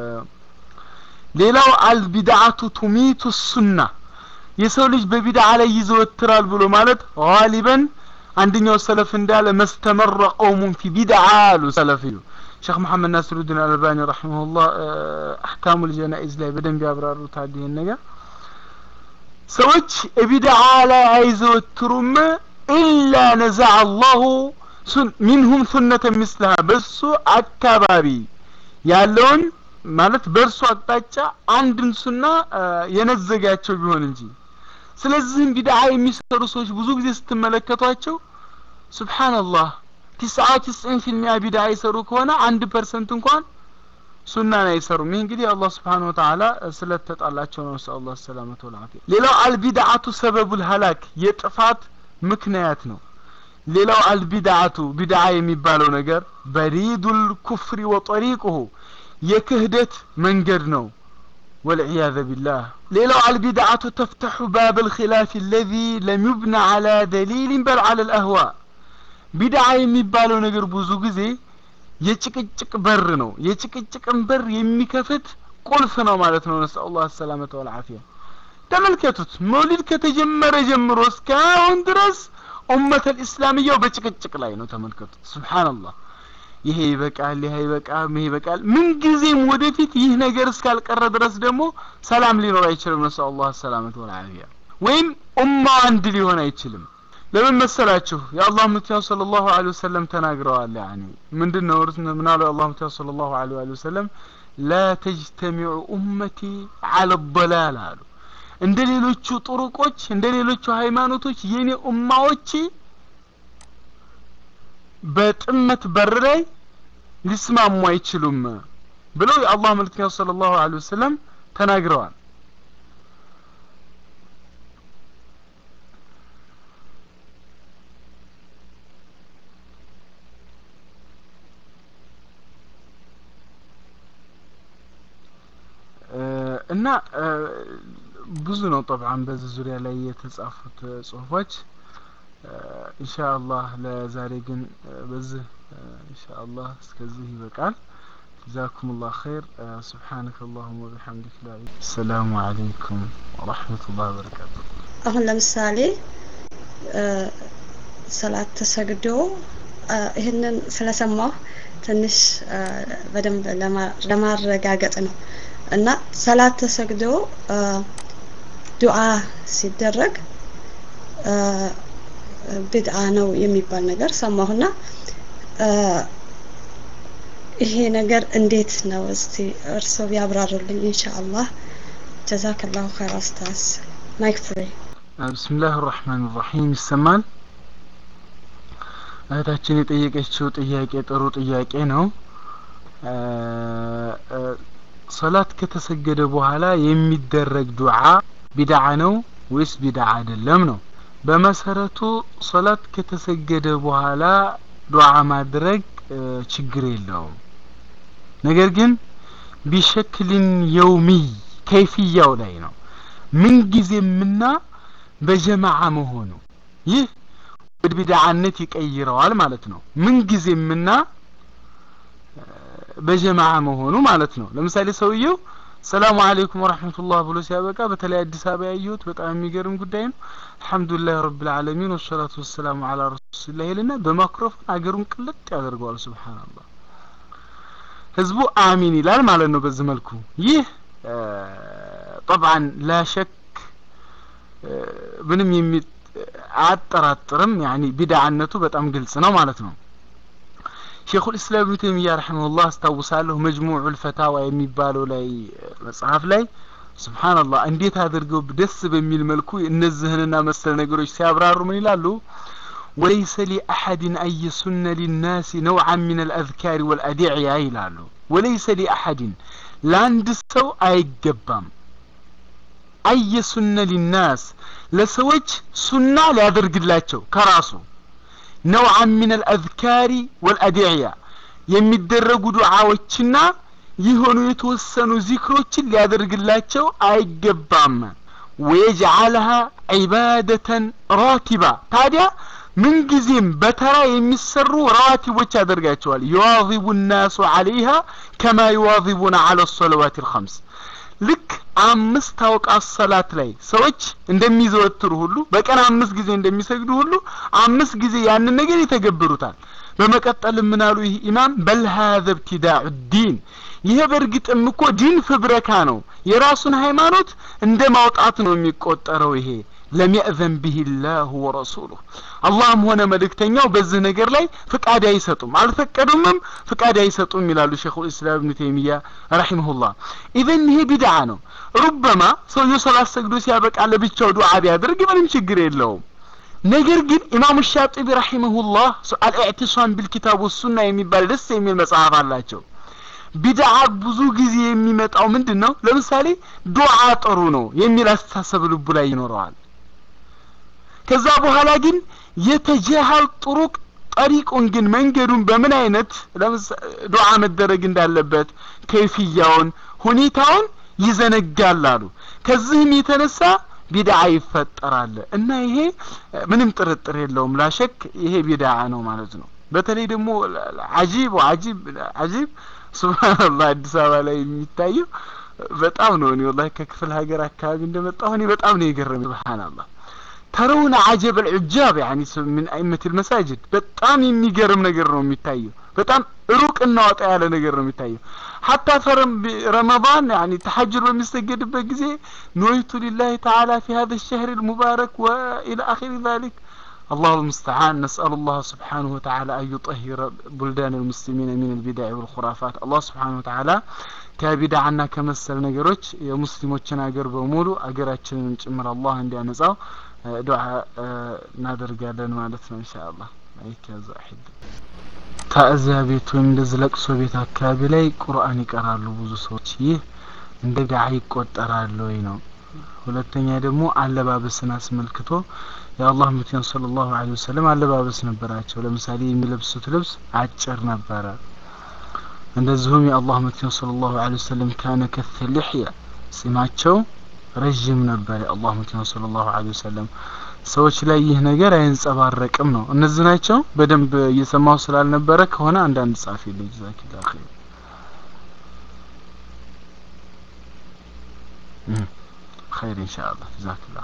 ሌላው አልቢድዓቱ ቱሚቱ ሱና የሰው ልጅ በቢድዓ ላይ ይዘወትራል ብሎ ማለት ጋሊበን አንደኛው ሰለፍ እንዳለ መስተመረ ቀውሙን ፊ ቢድዓ አሉ ሰለፊዩ ሼክ መሐመድ ናስሩዲን አልባኒ ረሒመሁላህ አሕካሙ ልጀናኢዝ ላይ በደንብ ያብራሩታል ይህን ነገር ሰዎች ቢድዓ ላይ አይዘወትሩም ኢላ ነዘዐ አላሁ ሚንሁም ሱነተ ምስልሃ በሱ አካባቢ ያለውን ማለት በእርሱ አቅጣጫ አንድን ሱና የነዘጋቸው ቢሆን እንጂ ስለዚህም ቢድዓ የሚሰሩ ሰዎች ብዙ ጊዜ ስትመለከቷቸው ሱብሓነላህ ቲስዓ ቲስዒን ፊልሚያ ቢድዓ ይሰሩ ከሆነ አንድ ፐርሰንት እንኳን ሱናን አይሰሩም ይህ እንግዲህ አላህ ስብሓን ወተዓላ ስለተጣላቸው ነው ነስአል ላህ ሰላመተ ወልዓፊያ ሌላው አልቢድዓቱ ሰበቡል ሀላክ የጥፋት ምክንያት ነው ሌላው አልቢድዓቱ ቢድዓ የሚባለው ነገር በሪዱል ኩፍሪ ወጠሪቁሁ የክህደት መንገድ ነው والعياذ بالله ليلو البدعة تفتح باب الخلاف الذي لم يبنى على دليل بل على الأهواء بدعة የሚባለው ነገር ብዙ ጊዜ የጭቅጭቅ በር ነው የጭቅጭቅን በር የሚከፍት ቁልፍ ነው ማለት ነው ነስአል الله السلامة والعافية ተመልከቱት መውሊድ ከተጀመረ ጀምሮ እስካሁን ድረስ ኡመተል ኢስላምያው በጭቅጭቅ ላይ ነው ተመልከቱት ሱብሃንአላህ ይሄ ይበቃል ይሄ ይበቃል ይሄ ይበቃል ምን ጊዜም ወደፊት ይህ ነገር እስካልቀረ ድረስ ደግሞ ሰላም ሊኖር አይችልም ነሱ አላህ ሰላመት ወልዓፊያ ወይም ኡማው አንድ ሊሆን አይችልም ለምን መሰላችሁ የአላህ መልእክተኛ ሰለላሁ ዐለይሂ ወሰለም ተናግረዋል ያኒ ምንድነው ምን አለው የአላህ መልእክተኛ ሰለላሁ ዐለይሂ ወሰለም ላ ተጅተሚዑ ኡመቲ ዐለ ضላል አሉ እንደ ሌሎቹ ጥሩቆች እንደ ሌሎቹ ሃይማኖቶች የኔ ኡማዎች በጥመት በር ላይ ሊስማሙ አይችሉም ብለው የአላህ መልእክተኛ ሰለላሁ ዐለይሂ ወሰለም ተናግረዋል እና ብዙ ነው ጠብዓን በዚህ ዙሪያ ላይ የተጻፉት ጽሁፎች ኢንሻአላህ ለዛሬ ግን በዚህ ኢንሻአላህ እስከዚህ ይበቃል جزاكم الله خير سبحانك اللهم وبحمدك لا السلام عليكم ورحمة الله وبركاته አሁን ለምሳሌ ሰላት ተሰግዶ ይህንን ስለሰማሁ ትንሽ በደንብ ለማረጋገጥ ነው እና ሰላት ተሰግዶ ዱዓ ሲደረግ ቢድአ ነው የሚባል ነገር ሰማሁና ይሄ ነገር እንዴት ነው እስቲ እርስዎ ቢያብራሩልኝ ኢንሻአላህ ጀዛከላሁ ኸይር ኡስታዝ ማይክ ፍሪ ብስምላህ ራህማን ራሒም ይሰማል እህታችን የጠየቀችው ጥያቄ ጥሩ ጥያቄ ነው ሰላት ከተሰገደ በኋላ የሚደረግ ዱዓ ቢድዓ ነው ወይስ ቢድዓ አይደለም ነው በመሰረቱ ሰላት ከተሰገደ በኋላ ዱዓ ማድረግ ችግር የለውም ነገር ግን ቢሸክልን የውሚይ ከይፍያው ላይ ነው ምንጊዜምና በጀማዓ መሆኑ ይህ ወደ ቢድዓነት ይቀይረዋል ማለት ነው ምንጊዜምና በጀማዓ መሆኑ ማለት ነው ለምሳሌ ሰውየው ሰላሙ አለይኩም ወራህመቱላህ ብሎ ሲያበቃ በተለይ አዲስ አበባ ያየሁት በጣም የሚገርም ጉዳይ ነው አልহামዱሊላህ ረብል ዓለሚን ወሰላቱ ወሰላሙ ዐላ ረሱሊላህ ይልና በማይክሮፎን አገሩን ቅልጥ ያደርገዋል ሱብሃንአላህ ህዝቡ አሚን ይላል ማለት ነው በዚህ መልኩ ይህ طبعا لا شك ምንም የሚ አያጠራጥርም ያኒ ቢድዓነቱ በጣም ግልጽ ነው ማለት ነው ሼኹል ኢስላም ኢብኑ ተይሚያ ረሂመሁላህ አስታውሳለሁ መጅሙዑል ፈታዋ የሚባለው ላይ መጽሐፍ ላይ ሱብሃንአላህ እንዴት አድርገው ደስ በሚል መልኩ እነዚህንና መሰል ነገሮች ሲያብራሩ ምን ይላሉ ወለይሰ ሊአሐድን አን የሱነ ሊናሲ ነውዓን ምን አልአዝካሪ ወልአዲዕያ ይላሉ ወለይሰ ሊአሐድን ለአንድ ሰው አይገባም አየሱነ ሊናስ ለሰዎች ሱና ሊያደርግላቸው ከራሱ ነውዓን ምን አልአዝካሪ ወልአዲዕያ የሚደረጉ ዱዓዎችና የሆኑ የተወሰኑ ዚክሮችን ሊያደርግላቸው አይገባም ወየጅዓልሃ ዒባደተን ራቲባ ታዲያ ምንጊዜም በተራ የሚሰሩ ረዋቲቦች ያደርጋቸዋል ዩዋዚቡ ናሱ አለይሃ ከማ ዩዋዚቡና አለ ሰለዋት ልኸምስ ልክ አምስት አውቃት ሰላት ላይ ሰዎች እንደሚዘወትሩ ሁሉ በቀን አምስት ጊዜ እንደሚሰግዱ ሁሉ አምስት ጊዜ ያንን ነገር ይተገብሩታል በመቀጠል ምን አሉ ይህ ኢማም በል ሀዘ ብትዳዑ ዲን ይሄ በእርግጥም እኮ ዲን ፍብረካ ነው የራሱን ሃይማኖት እንደ ማውጣት ነው የሚቆጠረው ይሄ ለም የእዘን ብህ ላሁ ወረሱሉህ አላህም ሆነ መልእክተኛው በዚህ ነገር ላይ ፍቃድ አይሰጡም አልፈቀዱምም ፍቃድ አይሰጡም ይላሉ ሼኹ ልእስላም እብኑ ተይሚያ ረሒመሁላህ ኢዘን ይሄ ቢድዓ ነው ሩበማ ሰውየው ሰላት ሰግዶ ሲያበቃ ለብቻው ዱዓ ቢያደርግ ምንም ችግር የለውም ነገር ግን ኢማሙ ሻጢቢ ረሒመሁላህ አልኢዕቲሷም ቢልኪታብ ወሱና የሚባል ደስ የሚል መጽሐፍ አላቸው ቢድዓ ብዙ ጊዜ የሚመጣው ምንድን ነው ለምሳሌ ዱዓ ጥሩ ነው የሚል አስተሳሰብ ልቡ ላይ ይኖረዋል ከዛ በኋላ ግን የተጀሃል ጥሩቅ ጠሪቁን ግን መንገዱን በምን አይነት ዱዓ መደረግ እንዳለበት ከይፍያውን ሁኔታውን ይዘነጋል አሉ ከዚህም የተነሳ ቢድዓ ይፈጠራል እና ይሄ ምንም ጥርጥር የለውም ላሸክ ይሄ ቢድዓ ነው ማለት ነው በተለይ ደግሞ አጂብ አጂብ አጂብ ሱብሃንአላህ አዲስ አበባ ላይ የሚታየው በጣም ነው እኔ ወላሂ ከክፍለ ሀገር አካባቢ እንደመጣሁ እኔ በጣም ነው የገረመኝ ሱብሃንአላህ ተረውነ አጀብ አልዑጃብ ያኒ ምን አይመት المساجد በጣም የሚገርም ነገር ነው የሚታየው በጣም ሩቅ እና ወጣ ያለ ነገር ነው የሚታየው ሐታ ፈረም ረመዳን ያኒ ተሐጅር በሚሰገድበት ጊዜ ኖይቱ ሊላሂ ተዓላ في هذا الشهر المبارك والى اخر ذلك الله المستعان نسأل الله سبحانه وتعالى أن يطهر بلدان المسلمين من البدع والخرافات الله سبحانه وتعالى ከቢድዓና ከመሰል ነገሮች የሙስሊሞችን አገር በሙሉ አገራችንን ጭምር አላህ እንዲያነጻው ዱዓ እናደርጋለን ማለት ነው ኢንሻአላህ አይከዛ አሂድ ታእዚያ ቤት ወይም እንደዚህ ለቅሶ ቤት አካባቢ ላይ ቁርአን ይቀራሉ ብዙ ሰዎች ይህ እንደ ቢድዓ ይቆጠራል ወይ ነው ሁለተኛ ደግሞ አለባበስን አስመልክቶ የአላህ መልእክተኛ ሰለላሁ ዐለይሂ ወሰለም አለባበስ ነበራቸው ለምሳሌ የሚለብሱት ልብስ አጭር ነበረ እንደዚሁም የአላህ መልእክተኛ ሰለላሁ ዐለይሂ ወሰለም ካነ ከፍ ልሕያ ጺማቸው ረዥም ነበር የአላህ መልእክተኛ ሰለላሁ ዐለይሂ ወሰለም ሰዎች ላይ ይህ ነገር አይንጸባረቅም ነው እነዚህ ናቸው በደንብ እየሰማሁ ስላልነበረ ከሆነ አንዳንድ ጻፊ ልጅ ዛኪላ ኸይር خير إن شاء الله جزاك الله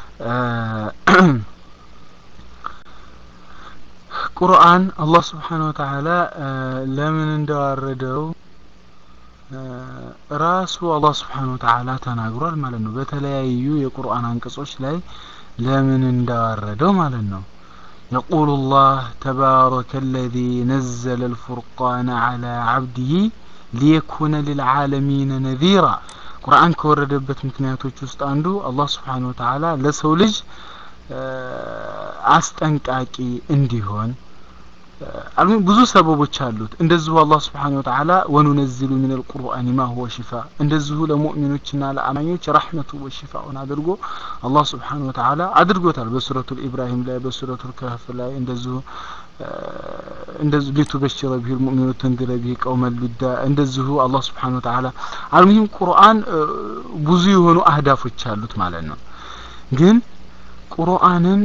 ቁርአን አላህ ስብሓን ወተዓላ ለምን እንደዋረደው ራሱ አላህ ስብሓን ወተዓላ ተናግሯል ማለት ነው በተለያዩ የቁርአን አንቀጾች ላይ ለምን እንዳዋረደው ማለት ነው يقول الله تبارك الذي نزل الفرقان على عبده ليكون للعالمين نذيرا ቁርአን ከወረደበት ምክንያቶች ውስጥ አንዱ አላህ ስብሓን ወተዓላ ለሰው ልጅ አስጠንቃቂ እንዲሆን አልሙም ብዙ ሰበቦች አሉት እንደዚሁ አላህ ስብሓን ወተዓላ ወኑነዝሉ ምን አልቁርአን ማ ሁወ ሽፋ እንደዚሁ ለሙእሚኖችና ለአማኞች ረሕመቱ ወሽፋውን አድርጎ አላህ ስብሓን ወተዓላ አድርጎታል በሱረቱ ኢብራሂም ላይ በሱረቱ ከህፍ ላይ እንደዚሁ እንደዚሁ ሊቱበሽረ ቢሂ ልሙእሚኑ ተንድረ ቢሂ ቀውመን ሉዳ እንደዚሁ አላህ ስብሓን ወተዓላ አልሙሂም ቁርአን ብዙ የሆኑ አህዳፎች አሉት ማለት ነው ግን ቁርአንን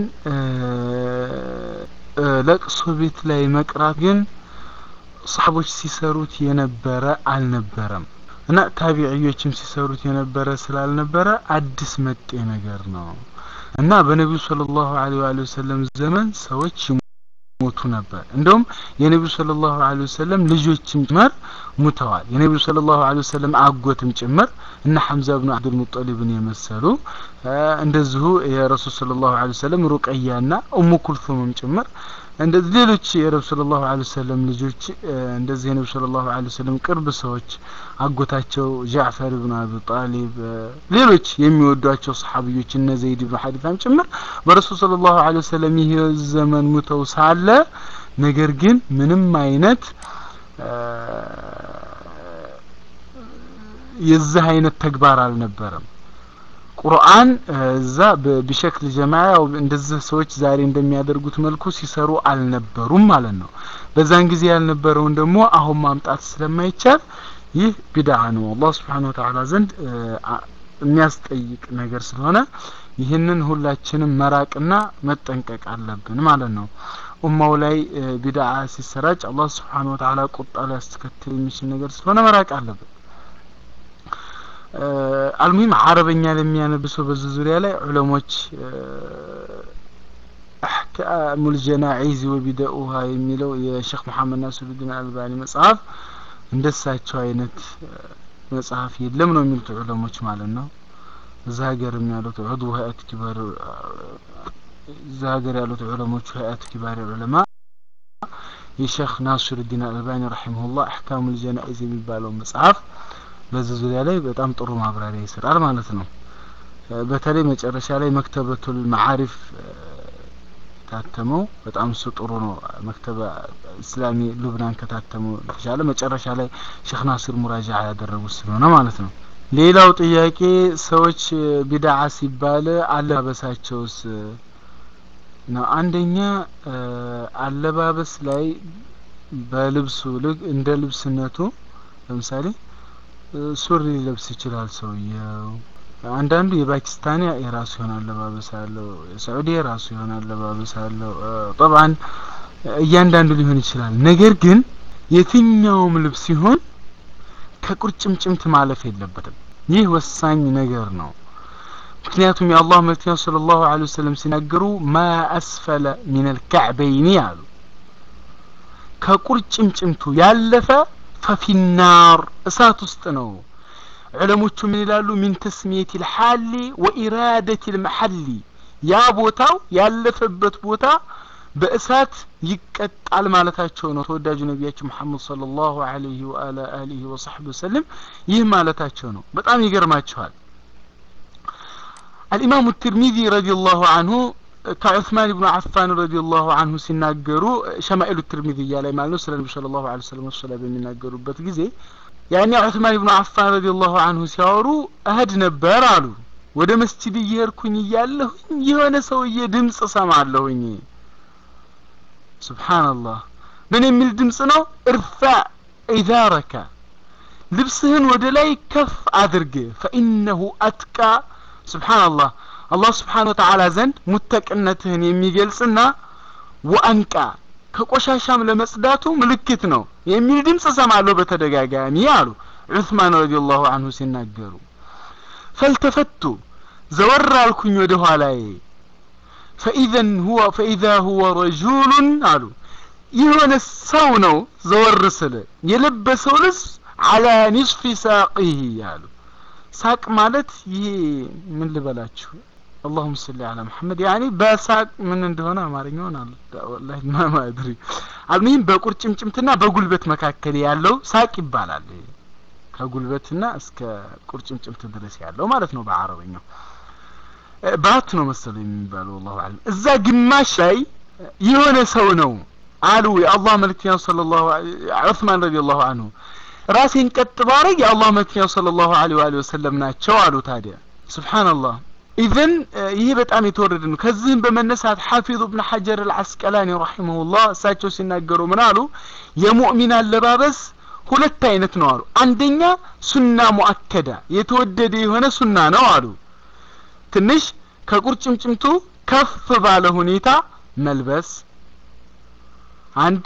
ለቅሶ ቤት ላይ መቅራት ግን ሰሓቦች ሲሰሩት የነበረ አልነበረም እና ታቢዕዮችም ሲሰሩት የነበረ ስላልነበረ አዲስ መጤ ነገር ነው እና በነቢዩ ስለ ላሁ ለ ወሰለም ዘመን ሰዎች ሞቱ ነበር እንደውም የነቢዩ ስለ ላሁ ለ ወሰለም ልጆችም ጭምር ሙተዋል የነቢዩ ስለ ላሁ ለ ወሰለም አጎትም ጭምር እነ ሐምዛ ብኑ አብዱልሙጠሊብን የመሰሉ እንደዚሁ የረሱል ስለ ላሁ ለ ወሰለም ሩቀያና ኡሙ ኩልቱምም ጭምር እንደዚህ ሌሎች የረብ ስለ ላሁ ለ ወሰለም ልጆች እንደዚህ የነቢ ስለ ላሁ ለ ወሰለም ቅርብ ሰዎች አጎታቸው ጃዕፈር ብን አቢ ጣሊብ ሌሎች የሚወዷቸው ሰሓቢዮች እነ ዘይድ ብን ሐሪታም ጭምር በረሱል ስለ ላሁ ለ ወሰለም ይህ ዘመን ሙተው ሳለ ነገር ግን ምንም አይነት የዚህ አይነት ተግባር አልነበረም ቁርአን እዛ በሸክል ጀማዓ እንደዚህ ሰዎች ዛሬ እንደሚያደርጉት መልኩ ሲሰሩ አልነበሩም ማለት ነው በዛን ጊዜ ያልነበረውን ደግሞ አሁን ማምጣት ስለማይቻል ይህ ቢድዓ ነው አላህ ስብሓን ወተዓላ ዘንድ የሚያስጠይቅ ነገር ስለሆነ ይህንን ሁላችንም መራቅና መጠንቀቅ አለብን ማለት ነው ኡማው ላይ ቢድዓ ሲሰራጭ አላህ ስብሓን ወተዓላ ቁጣ ሊያስከትል የሚችል ነገር ስለሆነ መራቅ አለብን አልሙሂም አረበኛ ለሚያነብሰው በዚህ ዙሪያ ላይ ዑለሞች አሕካሙ ልጀናዒዝ ወቢደኡሃ የሚለው የሼክ መሐመድ ናስሩዲን አልባኒ መጽሐፍ እንደሳቸው አይነት መጽሐፍ የለም ነው የሚሉት ዑለሞች ማለት ነው እዛ ሀገርም ያሉት ዑድው ሀያት ኪባር እዛ ሀገር ያሉት ዑለሞቹ ሀያት ኪባር ዑለማ የሼክ ናስሩዲን አልባኒ ረሒመሁላህ አሕካሙ ልጀናኢዝ የሚባለው መጽሐፍ በዚህ ዙሪያ ላይ በጣም ጥሩ ማብራሪያ ይሰጣል ማለት ነው በተለይ መጨረሻ ላይ መክተበቱል መዓሪፍ ታተመው በጣም እሱ ጥሩ ነው መክተበ እስላሚ ሉብናን ከታተመው የተሻለ መጨረሻ ላይ ሼክ ናስር ሙራጃ ያደረጉት ስለሆነ ማለት ነው ሌላው ጥያቄ ሰዎች ቢድዓ ሲባል አለባበሳቸውስ ነው አንደኛ አለባበስ ላይ በልብሱ ልክ እንደ ልብስነቱ ለምሳሌ ሱሪ ሊለብስ ይችላል ሰውየው አንዳንዱ የፓኪስታን የራሱ የሆነ አለባበስ አለው የሳዑዲ የራሱ የሆነ አለባበስ አለው ጠብዓን እያንዳንዱ ሊሆን ይችላል ነገር ግን የትኛውም ልብስ ሲሆን ከቁርጭምጭምት ማለፍ የለበትም ይህ ወሳኝ ነገር ነው ምክንያቱም የአላህ መልክተኛ ሰለላሁ ዐለይሂ ወሰለም ሲናገሩ ማ አስፈለ ሚነል ከዕበይኒ አሉ ከቁርጭምጭምቱ ያለፈ ፈፊናር እሳት ውስጥ ነው ዑለሞቹ ምን ይላሉ ሚን ተስሚየት ልሓሊ ወኢራደት ልመሐሊ ያ ቦታው ያለፈበት ቦታ በእሳት ይቀጣል ማለታቸው ነው ተወዳጁ ነቢያችን መሐመድ ሰለላሁ ዐለይሂ ወአላ አሊሂ ወሰሕቢ ወሰለም ይህ ማለታቸው ነው በጣም ይገርማቸዋል الإمام الترمذي رضي الله عنه كعثمان بن عفان رضي الله عنه ሲናገሩ ሸማኢሉ ትርሚዝያ ላይ ማለት ነው ስለ ነቢ ስለ ላሁ ለ ሰለም ወሰላ በሚናገሩበት ጊዜ ያኔ ዑስማን ብኑ አፋን ረዲ ላሁ አንሁ ሲያወሩ እህድ ነበር አሉ ወደ መስጂድ እየሄድኩኝ እያለሁኝ የሆነ ሰውዬ ድምፅ እሰማለሁኝ ስብሓንላህ ምን የሚል ድምፅ ነው እርፋዕ ኢዛረከ ልብስህን ወደ ላይ ከፍ አድርግ ፈኢነሁ አትቃ ስብሓንላህ አላህ ስብሓን ወተዓላ ዘንድ ሙተቅነትህን የሚገልጽና ወአንቃ ከቆሻሻም ለመጽዳቱ ምልክት ነው የሚል ድምፅ እሰማለሁ በተደጋጋሚ አሉ ዑስማን ረዲየላሁ አንሁ ሲናገሩ ፈልተፈቱ ዘወር አልኩኝ ወደ ኋላዬ ፈኢዘን ሁወ ፈኢዛ ሁወ ረጁሉን አሉ የሆነ ሰው ነው ዘወር ስል የለበሰው ልብስ አላ ኒስፊ ሳቂህ አሉ ሳቅ ማለት ይሄ ምን ልበላችሁ اللهم صل على محمد يعني በሳቅ ምን እንደሆነ አማርኛውን አለ ወላሂ ማማ አድሪ አልሙሂም በቁርጭምጭምትና በጉልበት መካከል ያለው ሳቅ ይባላል ከጉልበትና እስከ ቁርጭምጭምት ድረስ ያለው ማለት ነው በአረበኛው ባት ነው መሰለኝ የሚባለው والله አለም እዛ ግማሽ ላይ የሆነ ሰው ነው አሉ የአላህ መልክተኛ ሰለላሁ ዑስማን ረዲየላሁ ዐንሁ ራሴን ቀጥ ባረግ የአላህ መልክተኛ ሰለላሁ ዐለይሂ ወሰለም ናቸው አሉ ታዲያ ሱብሃንአላህ ኢዘን ይህ በጣም የተወረደ ነው ከዚህም በመነሳት ሐፊዙ ብን ሐጀር አልዓስቀላኒ ረሒመሁላህ እሳቸው ሲናገሩ ምን አሉ የሙእሚን አለባበስ ሁለት አይነት ነው አሉ አንደኛ ሱና ሙአከዳ የተወደደ የሆነ ሱና ነው አሉ ትንሽ ከቁርጭምጭምቱ ከፍ ባለ ሁኔታ መልበስ አንድ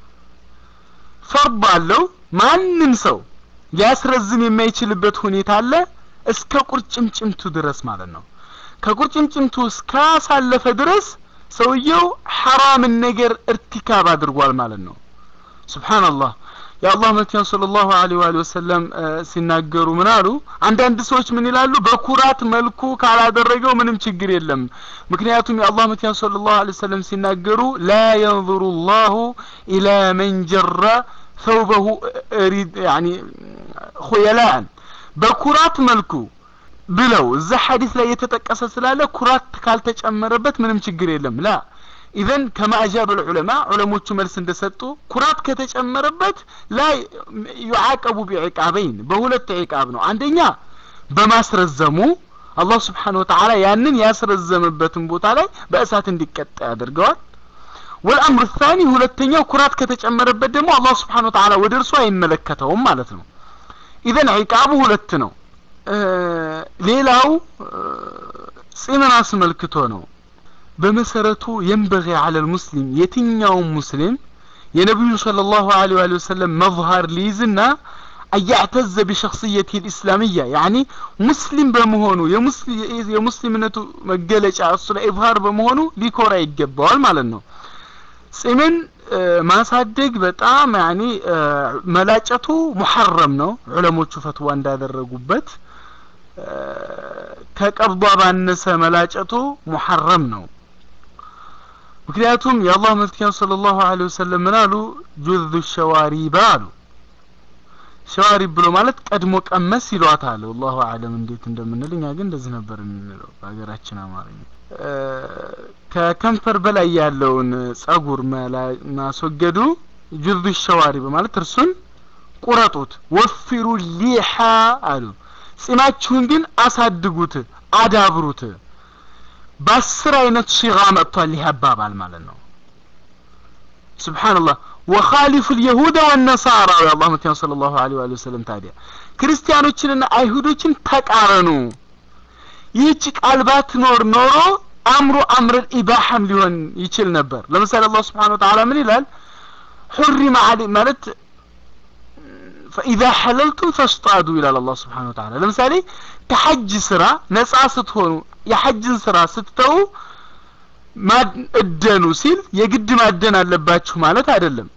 ፈርድ አለው ማንም ሰው ሊያስረዝም የማይችልበት ሁኔታ አለ እስከ ቁርጭምጭምቱ ድረስ ማለት ነው ከቁርጭምጭምቱ እስካሳለፈ ድረስ ሰውየው ሐራምን ነገር እርቲካብ አድርጓል ማለት ነው ስብሓንላህ የአላህ መልክተኛ ሰለላሁ ዐለይሂ ወአሊሂ ወሰለም ሲናገሩ ምን አሉ አንዳንድ ሰዎች ምን ይላሉ በኩራት መልኩ ካላደረገው ምንም ችግር የለም ምክንያቱም የአላህ መልክተኛ ሰለላሁ ዐለይሂ ወሰለም ሲናገሩ ላ የንظሩ ላሁ ኢላ መን ጀረ ثوبه ሪድ ያኒ ኹየላን በኩራት መልኩ ብለው እዛ ሐዲስ ላይ የተጠቀሰ ስላለ ኩራት ካልተጨመረበት ምንም ችግር የለም ላ ኢዘን ከማ አጃበ ልዑለማ ዑለሞቹ መልስ እንደሰጡ ኩራት ከተጨመረበት ላ ዩዓቀቡ ቢዕቃበይን በሁለት ዕቃብ ነው አንደኛ በማስረዘሙ አላህ ስብሓን ወተዓላ ያንን ያስረዘመበትን ቦታ ላይ በእሳት እንዲቀጣ ያደርገዋል ወልአምር ታኒ ሁለተኛው ኩራት ከተጨመረበት ደግሞ አላህ ስብሓን ወተዓላ ወደ እርሱ አይመለከተውም ማለት ነው ኢዘን ዒቃቡ ሁለት ነው ሌላው ጺምን አስመልክቶ ነው በመሰረቱ የንበغ على المسلم የትኛውም ሙስሊም የነቢዩ صلى الله عليه وآله وسلم መظهር ሊይዝና አያዕተዘ ቢሸክስየት ልእስላምያ ያኒ ሙስሊም በመሆኑ የሙስሊምነቱ መገለጫ እሱ ላይ ኢብሃር በመሆኑ ሊኮራ ይገባዋል ማለት ነው ጺምን ማሳደግ በጣም ያኒ መላጨቱ ሙሐረም ነው ዑለሞቹ ፈትዋ እንዳደረጉበት ከቀብዷ ባነሰ መላጨቱ ሙሐረም ነው ምክንያቱም የአላህ መልክተኛ ሰለላሁ ዐለይሂ ወሰለም ምን አሉ ጁዙ ሸዋሪባ አሉ ሸዋሪብ ብሎ ማለት ቀድሞ ቀመስ ይሏታል ወላሁ አለም እንዴት እንደምንል እኛ ግን እንደዚህ ነበር የምንለው በሀገራችን አማርኛ ከከንፈር በላይ ያለውን ጸጉር ማስወገዱ ጁዙ ሸዋሪ በማለት እርሱን ቁረጡት ወፊሩ ሊሓ አሉ ጺማችሁን ግን አሳድጉት አዳብሩት በአስር አይነት ሲጋ መጥቷል ይህ አባባል ማለት ነው ስብሓንላህ ወኻሊፉ ልየሁደ ወነሳራ የአላህ መትያ ስለ ላሁ ለ ወሰለም ታዲያ ክርስቲያኖችንና አይሁዶችን ተቃረኑ ይህች ቃል ባትኖር ኖሮ አምሩ አምረል ኢባሐም ሊሆን ይችል ነበር ለምሳሌ አላህ ስብሓን ወተዓላ ምን ይላል ሑሪመ አለ ማለት ፈኢዛ ሐለልቱም ፈስጣዱ ይላል አላህ ስብሓን ወተዓላ ለምሳሌ ከሐጅ ስራ ነጻ ስትሆኑ የሐጅን ስራ ስትተው እደኑ ሲል የግድ ማደን አለባችሁ ማለት አይደለም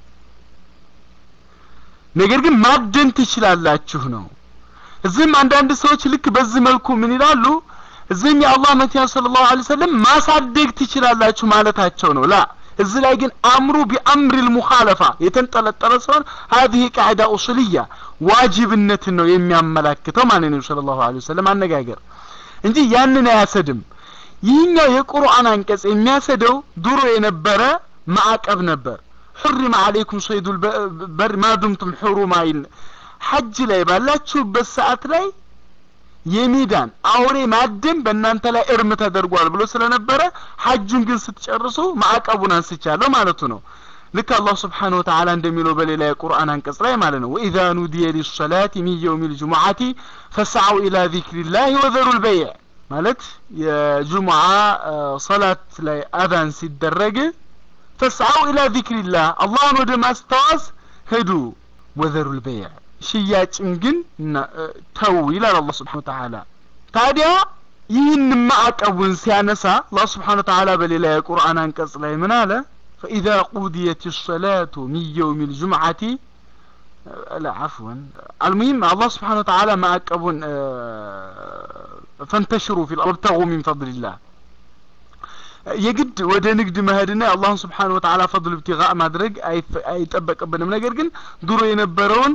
ነገር ግን ማደን ትችላላችሁ ነው እዚህም አንዳንድ ሰዎች ልክ በዚህ መልኩ ምን ይላሉ እዚህም የአላህ መቲያ ሰለላሁ ዐለይሂ ወሰለም ማሳደግ ትችላላችሁ ማለታቸው ነው ላ እዚህ ላይ ግን አምሩ ቢአምር ልሙኻለፋ የተንጠለጠለ ሲሆን ሀዚህ ቃዕዳ ኡሱልያ ዋጅብነትን ነው የሚያመላክተው ማለት ነው ስለ ላሁ ወሰለም አነጋገር እንጂ ያንን አያሰድም ይህኛው የቁርአን አንቀጽ የሚያሰደው ድሮ የነበረ ማዕቀብ ነበር حرم عليكم صيد البر ما دمتم حرما ሐጅ ላይ ባላችሁበት ሰዓት ላይ የሜዳን አውሬ ማደን በእናንተ ላይ እርም ተደርጓል ብሎ ስለነበረ ሐጁን ግን ስትጨርሱ ማዕቀቡን አንስቻለሁ ማለቱ ነው ልክ አላህ ስብሓን ወተዓላ እንደሚለው በሌላ የቁርአን አንቀጽ ላይ ማለት ነው ወኢዛ ኑዲየ ሊሰላት ሚን የውም ልጅሙዓቲ ፈስዐው ኢላ ዚክሪላህ ወዘሩ ልበይዕ ማለት የጁሙዓ ሰላት ላይ አዛን ሲደረግ ፈስዐው ኢላ ዚክሪላህ አላህን ወደ ማስታወስ ሄዱ ወዘሩ ልበይዕ ሽያጭን ግን ተው ይላል አላህ ስብሓን ወተዓላ ታዲያ ይህን ማዕቀቡን ሲያነሳ አላህ ስብሓን ወተዓላ በሌላ የቁርአን አንቀጽ ላይ ምን አለ فإذا قضيت الصلاة من يوم الجمعة لا عفوا المهم الله سبحانه وتعالى ما أكبون فانتشروا في الأرض وابتغوا من فضل الله የግድ ወደ ንግድ መሄድና አላህን ስብሓን ወተዓላ ፈضል ብትጋ ማድረግ አይጠበቅብንም ነገር ግን ድሮ የነበረውን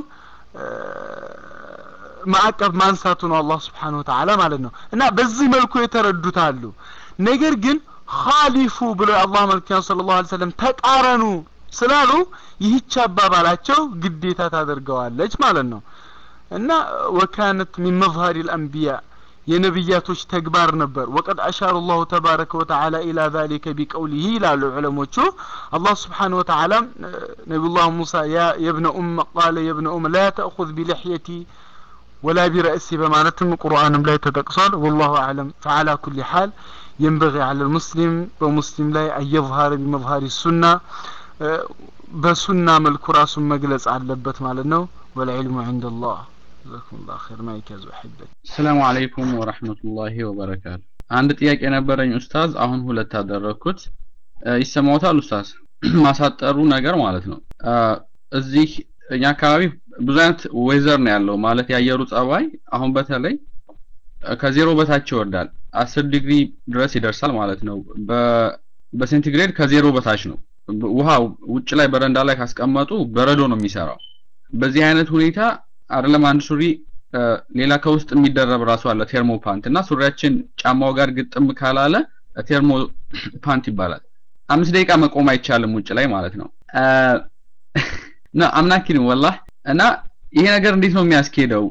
ማዕቀብ ማንሳቱ ነው አላህ ስብሓን ወተዓላ ማለት ነው እና በዚህ መልኩ የተረዱት አሉ ነገር ግን ኻሊፉ ብሎ የአላህ መልክተኛ ስለ ላሁ ሰለም ተቃረኑ ስላሉ ይህች አባባላቸው ግዴታ ታደርገዋለች ማለት ነው እና ወካነት ሚን መظሀር ልአንቢያ የነቢያቶች ተግባር ነበር ወቀድ አሻሩ ላሁ ተባረከ ወተዓላ ኢላ ዛሊከ ቢቀውሊህ ይላሉ ዑለሞቹ አላህ ስብሓን ወተዓላ ነቢዩላህ ሙሳ የብነ ኡም ቃለ የብነ ኡም ላ ተእኹذ ቢልሕየቲ ወላ ቢረእሲ በማለትም ቁርአንም ላይ ተጠቅሷል ወላሁ አዕለም ፈዓላ ኩሊ ሓል ينبغي على المسلم ومسلم لا أن يظهر بمظهر السنة بسنة ملك راس مجلس علبت مالنا والعلم عند الله جزاكم الله خير ما يكاز أحبك السلام عليكم ورحمة الله وبركاته አንድ ጥያቄ ነበረኝ ኡስታዝ አሁን ሁለት አደረግኩት ይሰማዎታል ኡስታዝ ማሳጠሩ ነገር ማለት ነው እዚህ እኛ አካባቢ ብዙ አይነት ዌዘር ነው ያለው ማለት የአየሩ ጸባይ አሁን በተለይ ከዜሮ በታች ይወርዳል አስር ዲግሪ ድረስ ይደርሳል ማለት ነው በሴንቲግሬድ ከዜሮ በታች ነው ውሃ ውጭ ላይ በረንዳ ላይ ካስቀመጡ በረዶ ነው የሚሰራው በዚህ አይነት ሁኔታ አይደለም አንድ ሱሪ ሌላ ከውስጥ የሚደረብ ራሱ አለ ቴርሞ ፓንት እና ሱሪያችን ጫማው ጋር ግጥም ካላለ ቴርሞ ፓንት ይባላል አምስት ደቂቃ መቆም አይቻልም ውጭ ላይ ማለት ነው እና አምናኪን ወላህ እና ይሄ ነገር እንዴት ነው የሚያስኬደው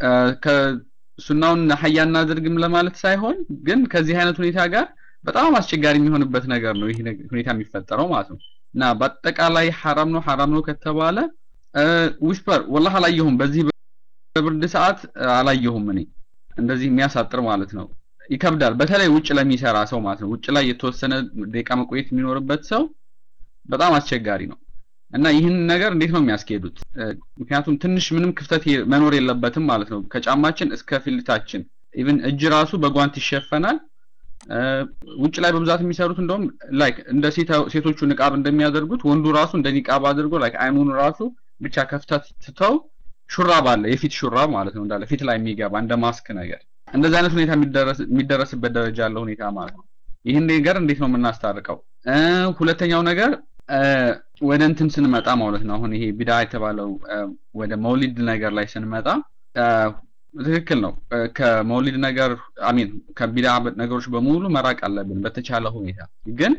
ሱናውን ሀያ እናድርግም ለማለት ሳይሆን ግን ከዚህ አይነት ሁኔታ ጋር በጣም አስቸጋሪ የሚሆንበት ነገር ነው ይህ ሁኔታ የሚፈጠረው ማለት ነው እና በአጠቃላይ ሐራም ነው ሐራም ነው ከተባለ ዊስፐር ወላህ አላየሁም በዚህ በብርድ ሰዓት አላየሁም እኔ እንደዚህ የሚያሳጥር ማለት ነው ይከብዳል በተለይ ውጭ ለሚሰራ ሰው ማለት ነው ውጭ ላይ የተወሰነ ደቂቃ መቆየት የሚኖርበት ሰው በጣም አስቸጋሪ ነው እና ይህን ነገር እንዴት ነው የሚያስኬዱት ምክንያቱም ትንሽ ምንም ክፍተት መኖር የለበትም ማለት ነው ከጫማችን እስከ ፊልታችን ኢቭን እጅ ራሱ በጓንት ይሸፈናል ውጭ ላይ በብዛት የሚሰሩት እንደውም ላይክ እንደ ሴቶቹ ንቃብ እንደሚያደርጉት ወንዱ ራሱ እንደ ኒቃብ አድርጎ ላይክ አይኑን ራሱ ብቻ ከፍተት ትተው ሹራብ አለ የፊት ሹራብ ማለት ነው እንዳለ ፊት ላይ የሚገባ እንደ ማስክ ነገር እንደዚህ አይነት ሁኔታ የሚደረስበት ደረጃ ያለው ሁኔታ ማለት ነው ይህን ነገር እንዴት ነው የምናስታርቀው ሁለተኛው ነገር ወደ እንትን ስንመጣ ማለት ነው አሁን ይሄ ቢዳ የተባለው ወደ መውሊድ ነገር ላይ ስንመጣ ትክክል ነው ከመውሊድ ነገር አሚን ከቢዳ ነገሮች በሙሉ መራቅ አለብን በተቻለ ሁኔታ ግን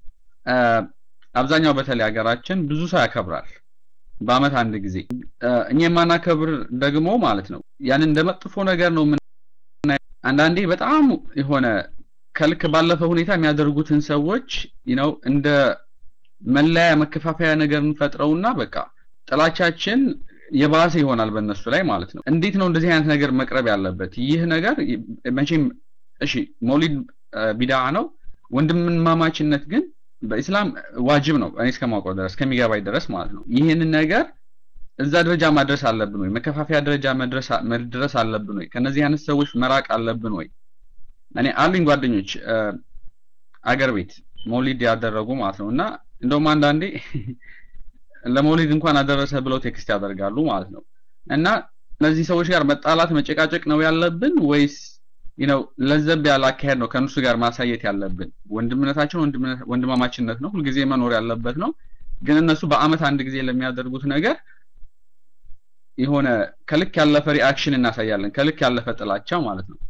አብዛኛው በተለይ ሀገራችን ብዙ ሰው ያከብራል በአመት አንድ ጊዜ እኛ የማናከብር ደግሞ ማለት ነው ያንን እንደ መጥፎ ነገር ነው አንዳንዴ በጣም የሆነ ከልክ ባለፈ ሁኔታ የሚያደርጉትን ሰዎች ነው እንደ መለያ መከፋፈያ ነገር እንፈጥረውና በቃ ጥላቻችን የባሰ ይሆናል በእነሱ ላይ ማለት ነው እንዴት ነው እንደዚህ አይነት ነገር መቅረብ ያለበት ይህ ነገር መቼም እሺ መውሊድ ቢዳ ነው ወንድምማማችነት ግን በኢስላም ዋጅብ ነው እኔ እስከማውቀው ድረስ ከሚገባኝ ድረስ ማለት ነው ይህንን ነገር እዛ ደረጃ ማድረስ አለብን ወይ? መከፋፈያ ደረጃ መድረስ መድረስ አለብን ወይ? ከነዚህ አይነት ሰዎች መራቅ አለብን ወይ? እኔ አሉኝ ጓደኞች አገር ቤት መውሊድ ያደረጉ ማለት ነው እና እንደውም አንዳንዴ ለመውሊድ እንኳን አደረሰ ብለው ቴክስት ያደርጋሉ ማለት ነው እና እነዚህ ሰዎች ጋር መጣላት መጨቃጨቅ ነው ያለብን ወይስ ነው ለዘብ ያለ አካሄድ ነው ከእነሱ ጋር ማሳየት ያለብን? ወንድምነታችን ወንድማማችነት ነው፣ ሁልጊዜ መኖር ያለበት ነው። ግን እነሱ በአመት አንድ ጊዜ ለሚያደርጉት ነገር የሆነ ከልክ ያለፈ ሪአክሽን እናሳያለን፣ ከልክ ያለፈ ጥላቻ ማለት ነው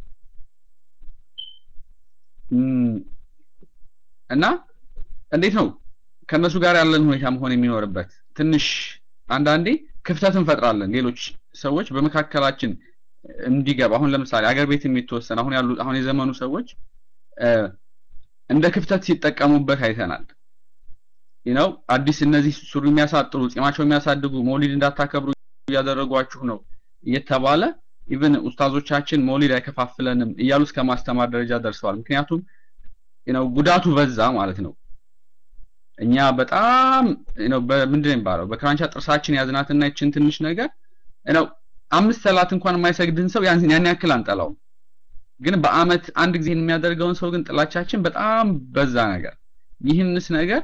እና እንዴት ነው ከእነሱ ጋር ያለን ሁኔታ መሆን የሚኖርበት? ትንሽ አንዳንዴ ክፍተት እንፈጥራለን። ሌሎች ሰዎች በመካከላችን እንዲገባ አሁን ለምሳሌ አገር ቤት የሚተወሰን አሁን ያሉ አሁን የዘመኑ ሰዎች እንደ ክፍተት ሲጠቀሙበት አይተናል። ነው አዲስ እነዚህ ሱሪ የሚያሳጥሩ ጺማቸው የሚያሳድጉ መውሊድ እንዳታከብሩ እያደረጓችሁ ነው እየተባለ ኢቭን ኡስታዞቻችን መውሊድ አይከፋፍለንም እያሉ እስከ ማስተማር ደረጃ ደርሰዋል። ምክንያቱም ነው ጉዳቱ በዛ ማለት ነው። እኛ በጣም ነው በምንድን ነው የሚባለው በክራንቻ ጥርሳችን ያዝናትና ይችን ትንሽ ነገር ነው አምስት ሰላት እንኳን የማይሰግድን ሰው ያን ያን ያክል አንጠላውም። ግን በአመት አንድ ጊዜ የሚያደርገውን ሰው ግን ጥላቻችን በጣም በዛ ነገር ይህንስ ነገር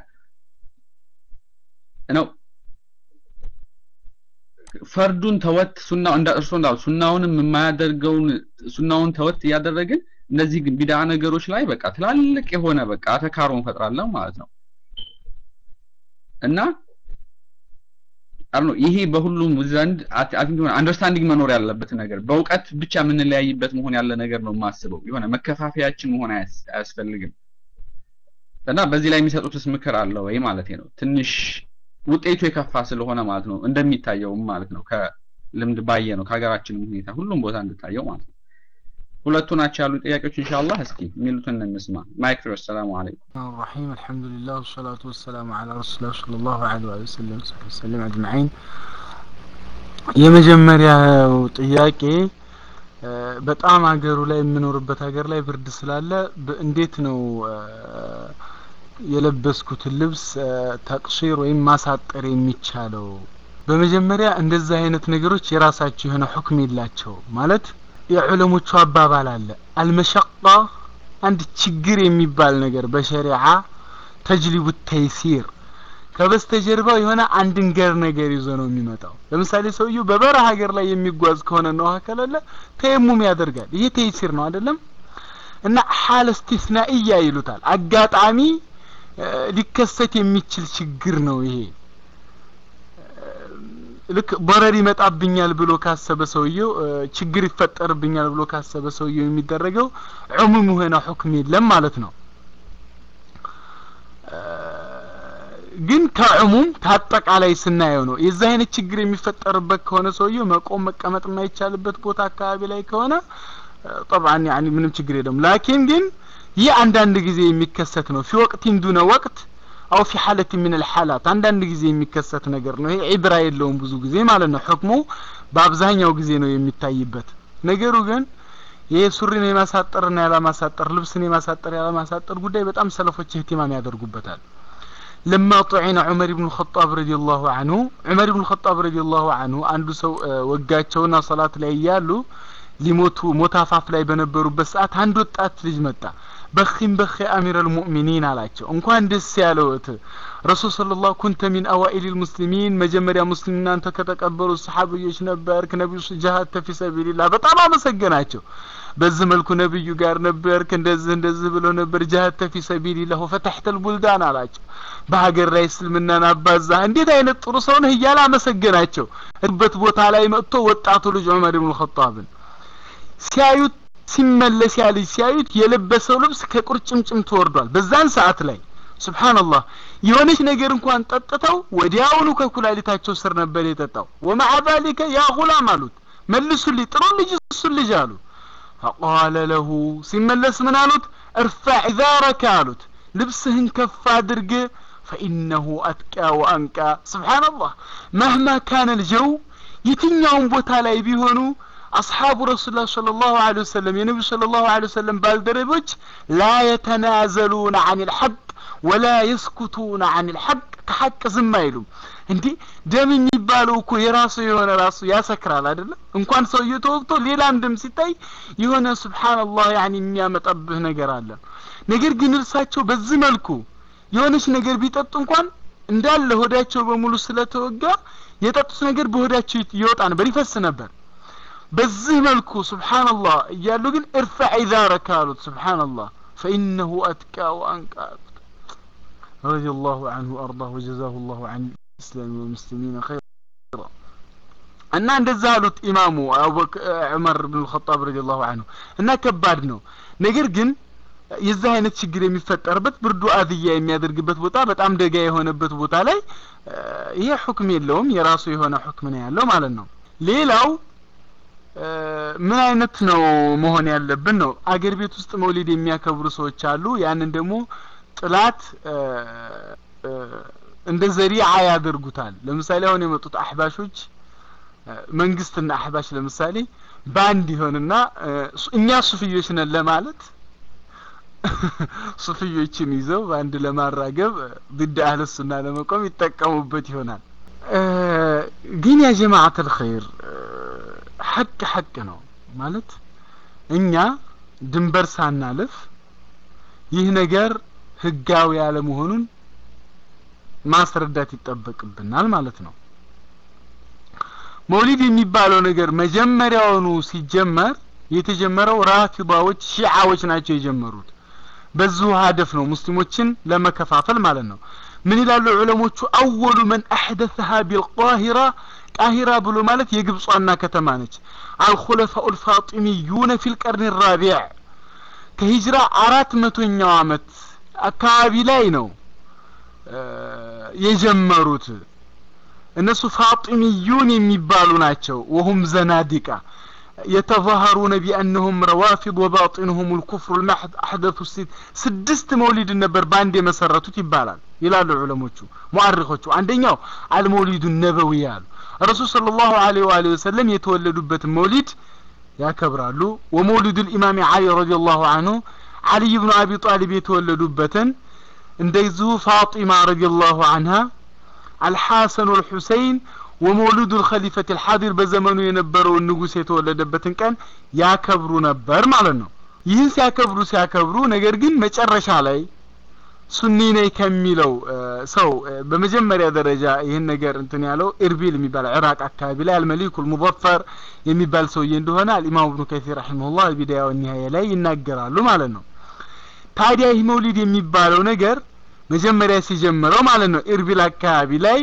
ነው ፈርዱን ተወት ሱናው እንዳ እርሶ እንዳሉ ሱናውንም የማያደርገውን ሱናውን ተወት እያደረግን እነዚህ ግን ቢዳ ነገሮች ላይ በቃ ትላልቅ የሆነ በቃ አተካሮ እንፈጥራለን ማለት ነው እና አር ነው ይሄ በሁሉም ዘንድ አቲንክ አንደርስታንዲንግ መኖር ያለበት ነገር በእውቀት ብቻ የምንለያይበት መሆን ያለ ነገር ነው የማስበው። የሆነ መከፋፈያችን መሆን አያስፈልግም እና በዚህ ላይ የሚሰጡትስ ምክር አለ ወይ ማለት ነው። ትንሽ ውጤቱ የከፋ ስለሆነ ማለት ነው እንደሚታየውም ማለት ነው ከልምድ ባየ ነው ከሀገራችንም ሁኔታ ሁሉም ቦታ እንድታየው ማለት ነው። ሁለቱ ናቸው ያሉ ጥያቄዎች ኢንሻአላህ እስኪ የሚሉትን እንስማ። ማይክ ፍሬ ሰላሙ አለይኩም الرحيم الحمد لله والصلاة والسلام على رسول الله صلى الله عليه وسلم وسلم أجمعين የመጀመሪያው ጥያቄ በጣም ሀገሩ ላይ የምኖርበት ሀገር ላይ ብርድ ስላለ እንዴት ነው የለበስኩትን ልብስ ተቅሲር ወይም ማሳጠር የሚቻለው? በመጀመሪያ እንደዚህ አይነት ነገሮች የራሳቸው የሆነ ሁክም የላቸው ማለት የዑለሞቹ አባባል አለ አልመሸቃ አንድ ችግር የሚባል ነገር በሸሪዓ ተጅሊቡ ተይሲር ከበስተጀርባው የሆነ አንድን ገር ነገር ይዞ ነው የሚመጣው። ለምሳሌ ሰውየው በበረሃ ሀገር ላይ የሚጓዝ ከሆነ ነው ከሌለ ተየሙም ያደርጋል። ይሄ ተይሲር ነው አይደለም? እና ሐል እስቲስናኢያ ይሉታል። አጋጣሚ ሊከሰት የሚችል ችግር ነው ይሄ። ልክ በረር ይመጣብኛል ብሎ ካሰበ ሰውየው ችግር ይፈጠርብኛል ብሎ ካሰበ ሰውየው የሚደረገው ዑሙም የሆነ ሁክም የለም ማለት ነው። ግን ከዑሙም ከአጠቃላይ ስናየው ነው የዚህ አይነት ችግር የሚፈጠርበት ከሆነ ሰውየው መቆም መቀመጥ የማይቻልበት ቦታ አካባቢ ላይ ከሆነ ጠብዓን ያኒ ምንም ችግር የለም። ላኪን ግን ይህ አንዳንድ ጊዜ የሚከሰት ነው ፊ ወቅቲን ዱነ ወቅት አው ፊ ሐለት ምን الحالات አንዳንድ ጊዜ የሚከሰት ነገር ነው። ይሄ ዒብራ የለውም ብዙ ጊዜ ማለት ነው። ህክሙ በአብዛኛው ጊዜ ነው የሚታይበት። ነገሩ ግን ይሄ ሱሪን የማሳጠርና ያለማሳጠር ልብስን የማሳጠር ያለማሳጠር ጉዳይ በጣም ሰለፎች እህቲማም ያደርጉበታል። ለማ ጡዒነ ዑመር ብኑ ኸጣብ ረዲየላሁ ዐንሁ ዑመር ብኑ ኸጣብ ረዲየላሁ ዐንሁ አንዱ ሰው ወጋቸውና ሰላት ላይ እያሉ ሊሞቱ ሞት አፋፍ ላይ በነበሩበት ሰዓት አንድ ወጣት ልጅ መጣ። በኺም በኺ አሚረል ሙእሚኒን አላቸው። እንኳን ደስ ያለዎት ረሱል ሰለላሁ ኩንተ ሚን አዋኢል ሙስሊሚን መጀመሪያ ሙስሊም እናንተ ከተቀበሉ ሰሓብዮች ነበርክ። ነቢዩ ጀሃድ ፊ ሰቢልላህ በጣም አመሰገናቸው። በዚህ መልኩ ነብዩ ጋር ነበርክ፣ እንደዚህ እንደዚህ ብለው ነበር። ጀሃድ ፊ ሰቢልላህ ወፈተሕተል ቡልዳን አላቸው። በሀገር ላይ እስልምናን አባዛ። እንዴት አይነት ጥሩ ሰው ነህ እያለ አመሰገናቸው። በት ቦታ ላይ መጥቶ ወጣቱ ልጅ ዑመር ብኑ ኸጣብን ሲያዩት ሲመለስ ያ ልጅ ሲያዩት የለበሰው ልብስ ከቁርጭምጭም ተወርዷል። በዛን ሰዓት ላይ ሱብሃንአላህ የሆነች ነገር እንኳን ጠጥተው ወዲያውኑ ከኩላሊታቸው ስር ነበር የጠጣው። ወመዓ ዛሊከ ያ ጉላም አሉት መልሱልኝ፣ ጥሩ ልጅ እሱን ልጅ አሉ። ፈቃለ ለሁ ሲመለስ ምን አሉት? እርፋዕ ዛረከ አሉት፣ ልብስህን ከፍ አድርግ ፈኢነሁ አትቃ ወአንቃ። ሱብሃንአላህ መህማ ካነ ልጀው የትኛውን ቦታ ላይ ቢሆኑ አስሓቡ ረሱሉላህ ሰለላሁ ዐለይሂ ወሰለም የነቢዩ ሰለላሁ ዐለይሂ ወሰለም ባልደረቦች ላ የተናዘሉነ ዐኒል ሐቅ ወላ የስኩቱነ ዐኒል ሐቅ ከሐቅ ዝም አይሉም እንዴ ደም የሚባለው እኮ የራሱ የሆነ ራሱ ያሰክራል አይደለም እንኳን ሰውዬው ተወግቶ ሌላም ደም ሲታይ የሆነ ሱብሃንአላህ ያኒ የሚያመጣብህ ነገር አለ ነገር ግን እርሳቸው በዚህ መልኩ የሆነች ነገር ቢጠጡ እንኳን እንዳለ ሆዳቸው በሙሉ ስለተወጋ የጠጡት ነገር በሆዳቸው ይወጣ ነበር ይፈስ ነበር በዚህ መልኩ ሱብሃንአላህ እያሉ ግን እርፈዕ ኢዛረከ አሉት ሱብሃንአላህ ፈኢነሁ አትቃ ወአንቃ አሉት رضي الله عنه وأرضاه وجزاه الله عن الإسلام والمسلمين خيرا እና እንደዛ አሉት ኢማሙ ዑመር ብን ልኸጣብ ረዲ ላሁ አንሁ እና ከባድ ነው ነገር ግን የዚህ አይነት ችግር የሚፈጠርበት ብርዱ አዝያ የሚያደርግበት ቦታ በጣም ደጋ የሆነበት ቦታ ላይ ይሄ ሁክም የለውም የራሱ የሆነ ሁክም ነው ያለው ማለት ነው ሌላው ምን አይነት ነው መሆን ያለብን ነው አገር ቤት ውስጥ መውሊድ የሚያከብሩ ሰዎች አሉ ያንን ደግሞ ጥላት እንደ ዘሪዓ ያደርጉታል ለምሳሌ አሁን የመጡት አህባሾች መንግስትና አህባሽ ለምሳሌ በአንድ ይሆንና እኛ ሱፍዮች ነን ለማለት ሱፍዮችን ይዘው በአንድ ለማራገብ ضد አህለ ሱና ለመቆም ይጠቀሙበት ይሆናል ግን ያ ጀማዓት الخير ሐቅ ሐቅ ነው ማለት እኛ ድንበር ሳናልፍ ይህ ነገር ህጋዊ ያለመሆኑን ማስረዳት ይጠበቅብናል ማለት ነው መውሊድ የሚባለው ነገር መጀመሪያውኑ ሲጀመር የተጀመረው ራፊዳዎች ሺዓዎች ናቸው የጀመሩት በዚሁ ሀደፍ ነው ሙስሊሞችን ለመከፋፈል ማለት ነው ምን ይላሉ ዑለሞቹ አወሉ መን አሕደثها ቢልቃሂራ ቃሂራ ብሎ ማለት የግብፅ ዋና ከተማ ነች አልኹለፋኡ ልፋጢሚዩነ ፊ ልቀርን ራቢዕ ከሂጅራ አራት መቶኛው አመት አካባቢ ላይ ነው የጀመሩት እነሱ ፋጢሚዩን የሚባሉ ናቸው ወሁም ዘናዲቃ يتظاهرون بأنهم روافض وباطنهم الكفر المحض أحدثوا الست سدست مولد النبر باند مسرتوت يبالال ይላሉ ዑለሞቹ ሙአሪኾቹ አንደኛው አልመውሊዱ ነበዊ ያሉ ረሱል ሰለላሁ ዐለይሂ ወአሊሂ ወሰለም የተወለዱበት መውሊድ ያከብራሉ ወመውሊዱ ልኢማም ዓሊ ረዲየላሁ አንሁ ዓሊይ ብኑ አቢ ጣሊብ የተወለዱበትን እንደዚሁ ፋጢማ ረዲየላሁ አንሃ አልሐሰን ወልሑሰይን ወመውሊዱ ልኸሊፈት ልሓዲር በዘመኑ የነበረውን ንጉስ የተወለደበትን ቀን ያከብሩ ነበር ማለት ነው ይህን ሲያከብሩ ሲያከብሩ ነገር ግን መጨረሻ ላይ ሱኒ ነኝ ከሚለው ሰው በመጀመሪያ ደረጃ ይህን ነገር እንትን ያለው ኢርቢል የሚባል ዕራቅ አካባቢ ላይ አልመሊኩል ሙዘፈር የሚባል ሰውዬ እንደሆነ አልኢማም እብኑ ከሲር ረሒመሁላህ ቢዳያ ወኒሃያ ላይ ይናገራሉ ማለት ነው ታዲያ ይህ መውሊድ የሚባለው ነገር መጀመሪያ ሲጀምረው ማለት ነው ኢርቢል አካባቢ ላይ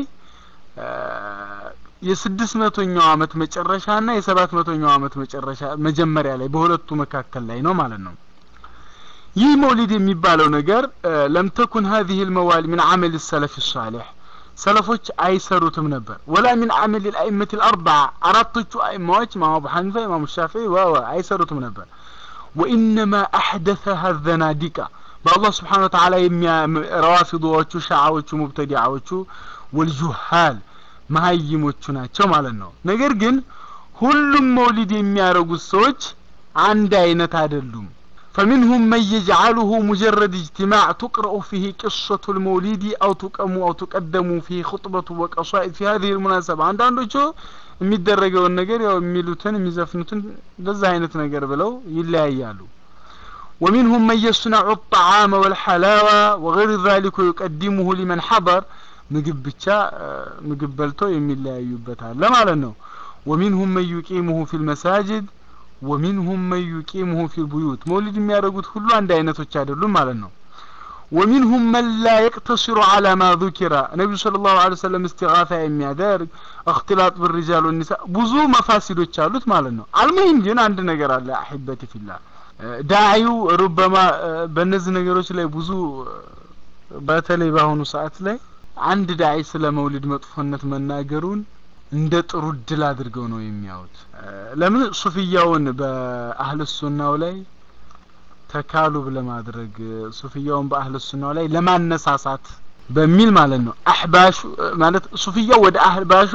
የስድስት መቶኛው አመት መጨረሻ ና የሰባት መቶኛው አመት መጨረሻ መጀመሪያ ላይ በሁለቱ መካከል ላይ ነው ማለት ነው ይህ መውሊድ የሚባለው ነገር ለም ተኩን ሀዚህ ልመዋል ምን አመል ሰለፍ ሳሌሕ ሰለፎች አይሰሩትም ነበር ወላ ምን አመል ልአይመት ልአርባዓ አራቶቹ አይማዎች ኢማም አቡ ሐኒፋ ኢማም ሻፊዒ ወወ አይሰሩትም ነበር ወኢነማ አሕደثها ዘናዲቃ በአላህ ስብሓን ወተዓላ ረዋፊዶዎቹ ሻዓዎቹ ሙብተዲዓዎቹ ወልጁሃል መሀይሞቹ ናቸው ማለት ነው ነገር ግን ሁሉም መውሊድ የሚያደርጉት ሰዎች አንድ አይነት አይደሉም فمنهم من يجعله مجرد اجتماع تقرأ فيه قصة المولد أو تقم أو تقدم فيه خطبة وقصائد في هذه المناسبة عند عنده የሚደረገውን ነገር ያው የሚሉትን የሚዘፍኑትን በዛ አይነት ነገር ብለው ይለያያሉ ومنهم من يصنع الطعام والحلاوة وغير ذلك ويقدمه لمن حضر ምግብ ብቻ ምግብ በልቶ የሚለያዩበት አለ ማለት ነው ومنهم من يقيمه في المساجد ومنهم من يقيمه في البيوت መውሊድ የሚያደርጉት ሁሉ አንድ አይነቶች አይደሉም ማለት ነው ومنهم من لا يقتصر على ما ذكر النبي صلى الله عليه وسلم استغاثة የሚያደርግ اختلاط بالرجال والنساء ብዙ መፋሲዶች አሉት ማለት ነው አልሙሂም ግን አንድ ነገር አለ አሕበቲ ፊላህ ዳዒው ሩበማ በእነዚህ ነገሮች ላይ ብዙ በተለይ በአሁኑ ሰዓት ላይ አንድ ዳዒ ስለ መውሊድ መጥፎነት መናገሩን እንደ ጥሩ እድል አድርገው ነው የሚያዩት ለምን ሱፍያውን በአህል ሱናው ላይ ተካሉብ ለማድረግ ሱፍያውን በአህል ሱናው ላይ ለማነሳሳት በሚል ማለት ነው አህባሹ ማለት ሱፍያው ወደ አህባሹ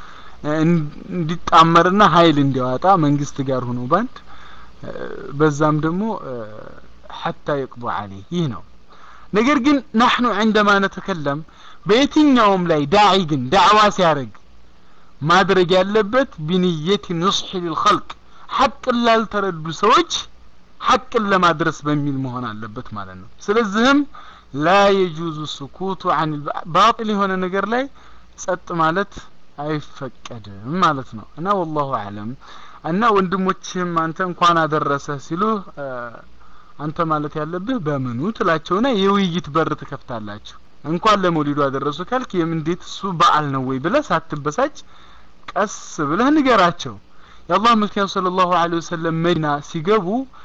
እንዲጣመርና ኃይል እንዲያወጣ መንግስት ጋር ሆኖ ባንድ በዛም ደግሞ ሐታ ይቅቡ አለይ ይህ ነው ነገር ግን ናሕኑ عندما نتكلم በየትኛውም ላይ ዳዒ ግን ዳዕዋ ሲያደርግ ማድረግ ያለበት ቢንየት ንስሒ ሊልኸልቅ ሐቅን ላልተረዱ ሰዎች ሐቅን ለማድረስ በሚል መሆን አለበት ማለት ነው ስለዚህም ላ የጁዙ ስኩቱ አን ባጢል የሆነ ነገር ላይ ጸጥ ማለት አይፈቀድም ማለት ነው እና ወላሁ አለም እና ወንድሞችህም አንተ እንኳን አደረሰህ ሲሉ አንተ ማለት ያለብህ በምኑ ትላቸውና የውይይት በር ትከፍታላችሁ እንኳን ለመውሊዱ አደረሱ ካልክ እንዴት እሱ በዓል ነው ወይ ብለህ ሳትበሳጭ ቀስ ብለህ ንገራቸው የአላህ መልክተኛ ሰለላሁ ዐለይሂ ወሰለም መዲና ሲገቡ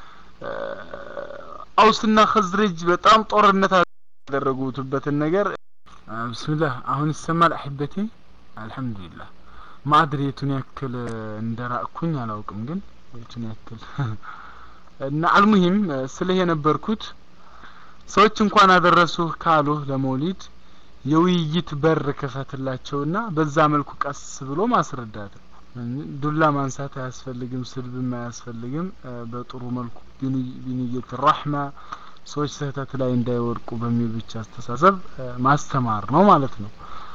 አውስና ኸዝረጅ በጣም ጦርነት ያደረጉትበትን ነገር ብስሚላህ አሁን ይሰማል አሕበቴ አልሐምዱሊላህ ማድሪ የቱን ያክል እንደራቅኩኝ አላውቅም ግን የቱን ያክል እና አልሙሂም ስልህ የነበርኩት ሰዎች እንኳን አደረሱ ካሉ ለመውሊድ የውይይት በር ክፈትላቸውና በዛ መልኩ ቀስ ብሎ ማስረዳት ዱላ ማንሳት አያስፈልግም ስድብም አያስፈልግም በጥሩ መልኩ ቢንየት ራሕማ ሰዎች ስህተት ላይ እንዳይወድቁ በሚል ብቻ አስተሳሰብ ማስተማር ነው ማለት ነው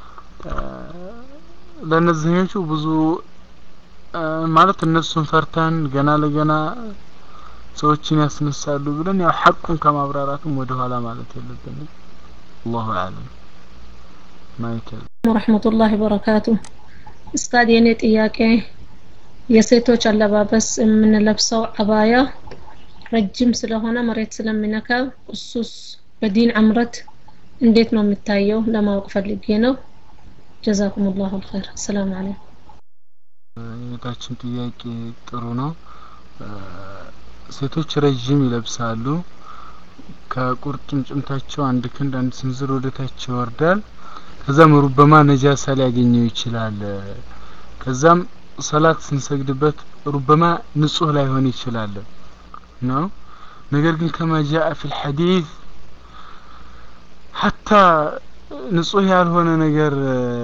ለእነዚህኞቹ ብዙ ማለት እነሱን ፈርተን ገና ለገና ሰዎችን ያስነሳሉ ብለን ያው ሐቁን ከማብራራትም ወደ ኋላ ማለት የለብንም አላሁ አለም ማይከል ወረሕመቱላሂ ወበረካቱ እስታድ የኔ ጥያቄ የሴቶች አለባበስ የምንለብሰው አባያ ረጅም ስለሆነ መሬት ስለሚነካው እሱስ በዲን አምረት እንዴት ነው የሚታየው ለማወቅ ፈልጌ ነው ጀዛኩም ላሁ ልኸይር አሰላሙ አለይኩም የታችን ጥያቄ ጥሩ ነው ሴቶች ረዥም ይለብሳሉ ከቁርጭምጭምታቸው አንድ ክንድ አንድ ስንዝር ወደታች ይወርዳል ከዛም ሩበማ ነጃሳ ሊያገኘው ይችላል ከዛም ሰላት ስንሰግድበት ሩበማ ንጹህ ላይሆን ይችላል ነው ነገር ግን ከማ ጃአ ፊ ልሐዲት ሐታ ንጹህ ያልሆነ ነገር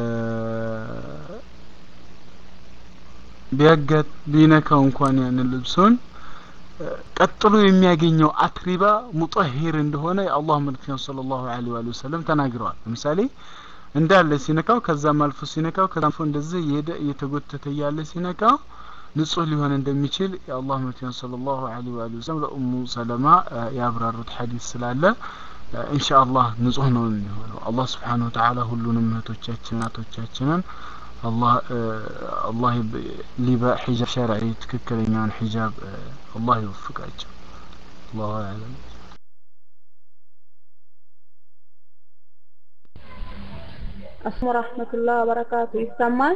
ቢያጋጥ ቢነካው እንኳን ያንን ልብሱን ቀጥሎ የሚያገኘው አትሪባ ሙጠሂር እንደሆነ የአላህ መልክተኛ ሰለላሁ ዐለይሂ ወሰለም ተናግረዋል ለምሳሌ እንዳለ ሲነካው ከዛም አልፎ ሲነካው ከዛም አልፎ እንደዚህ እየሄደ እየተጎተተ እያለ ሲነካው ንጹህ ሊሆን እንደሚችል የአላህ መልክተኛ ሰለላሁ ዐለይሂ ወሰለም ለኡሙ ሰለማ ያብራሩት ሐዲስ ስላለ ኢንሻአላህ ንጹህ ነው የሚሆነው አላህ ስብሓነሁ ወተዓላ ሁሉንም እህቶቻችን እናቶቻችንን አላህ አላህ ሊባ ሒጃብ ሸርዒ ትክክለኛውን ሒጃብ አላህ ይወፍቃቸው አላሁ አለም አስሙ ረህመቱላህ ወበረካቱ ይሰማል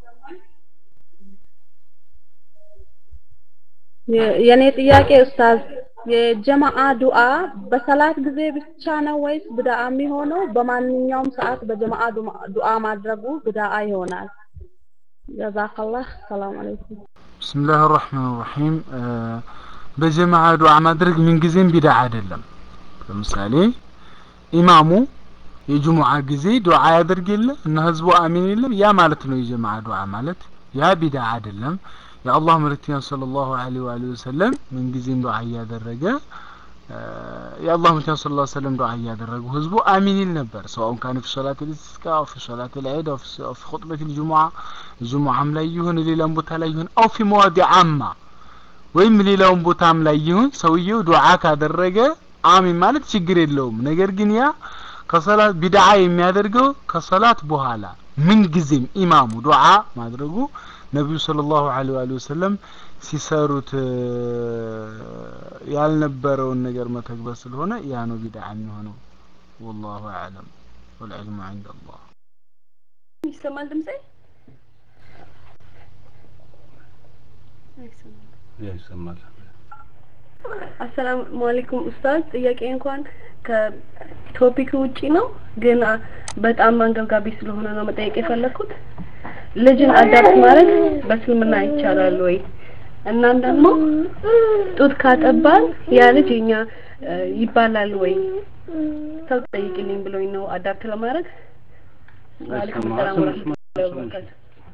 የኔ ጥያቄ ኡስታዝ የጀማአ ዱዓ በሰላት ጊዜ ብቻ ነው ወይስ ብዳአ የሚሆነው በማንኛውም ሰዓት በጀማአ ዱዓ ማድረጉ ብዳአ ይሆናል ጀዛከላህ ሰላም አለይኩም ብስምላህ ራህማን ራሒም በጀማዓ ዱዓ ማድረግ ምንጊዜም ቢድዓ አይደለም ለምሳሌ ኢማሙ የጅሙዓ ጊዜ ዱዓ ያደርግ የለ እና ህዝቡ አሚን የለም ያ ማለት ነው የጀማዓ ዱዓ ማለት ያ ቢድዓ አይደለም የአላህ መልእክተኛ ሰለላሁ ዐለይሂ ወአሊሂ ወሰለም ምንጊዜም ዱዓ እያደረገ የአላህ መልእክተኛ ሰለላሁ ዐለይሂ ወሰለም ዱዓ እያደረጉ ህዝቡ አሚን ይል ነበር ሰዋውን ካነ ፊ ሶላት ልስቲስቃ አው ፊ ሶላት ልዒድ አው ፊ ኹጥበት ልጅሙዓ ጅሙዓም ላይ ይሁን ሌላም ቦታ ላይ ይሁን አው ፊ መዋዲ አማ ወይም ሌላውን ቦታም ላይ ይሁን ሰውየው ዱዓ ካደረገ አሚን ማለት ችግር የለውም ነገር ግን ያ ከሰላት ቢድዓ የሚያደርገው ከሰላት በኋላ ምን ጊዜም ኢማሙ ዱዓ ማድረጉ ነቢዩ ሰለላሁ ዐለይሂ ወሰለም ሲሰሩት ያልነበረውን ነገር መተግበር ስለሆነ ያ ነው ቢድዓ የሚሆነው ወላሁ አዕለም ወልዕልሙ ዐንደ አላህ ይሰማል ድምጼ ይሰማል አሰላሙ አለይኩም ኡስታዝ ጥያቄ እንኳን ከቶፒክ ውጪ ነው ግን በጣም አንገብጋቢ ስለሆነ ነው መጠየቅ የፈለኩት ልጅን አዳፕት ማድረግ በእስልምና ይቻላል ወይ እናም ደግሞ ጡት ካጠባን ያ ልጅ የኛ ይባላል ወይ ሰው ጠይቅልኝ ብሎኝ ነው አዳፕት ለማድረግ ወአለይኩም ሰላም ወራህመቱላሂ ወበረካቱ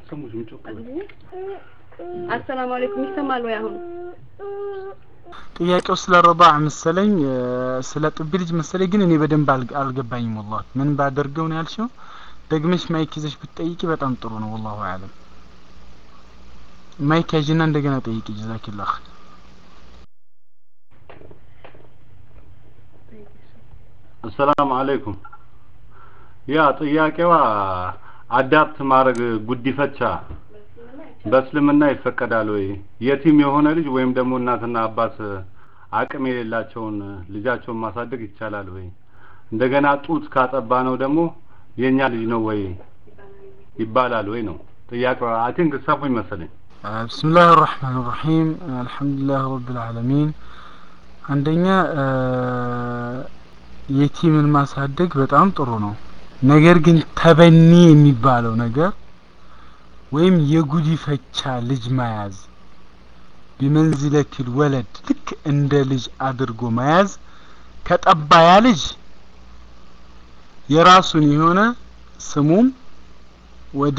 አሰላሙ አለይኩም ይሰማል ወይ አሁን ጥያቄው ስለ ረዳዕ መሰለኝ ስለ ጥቢ ልጅ መሰለኝ ግን እኔ በደንብ አልገባኝም ወላሂ ምን ባደርገው ነው ያልሽው ደግመሽ ማይክ ይዘሽ ብትጠይቂ በጣም ጥሩ ነው ወላሁ አለም ማይክ ያዥና እንደገና ጠይቂ ጀዛኪላህ አሰላሙ አለይኩም ያ ጥያቄዋ አዳፕት ማድረግ ጉዲፈቻ በእስልምና ይፈቀዳል ወይ የቲም የሆነ ልጅ ወይም ደግሞ እናትና አባት አቅም የሌላቸውን ልጃቸውን ማሳደግ ይቻላል ወይ እንደገና ጡት ካጠባ ነው ደግሞ የኛ ልጅ ነው ወይ ይባላል ወይ ነው ጥያቄዋ አይ ቲንክ ሰፉኝ መሰለኝ بسم الله الرحمن الرحيم الحمد لله رب العالمين አንደኛ የቲምን ማሳደግ በጣም ጥሩ ነው ነገር ግን ተበኒ የሚባለው ነገር ወይም የጉዲፈቻ ልጅ መያዝ ቢመንዝለቲል ወለድ ልክ እንደ ልጅ አድርጎ መያዝ ከጠባ ያ ልጅ የራሱን የሆነ ስሙም ወደ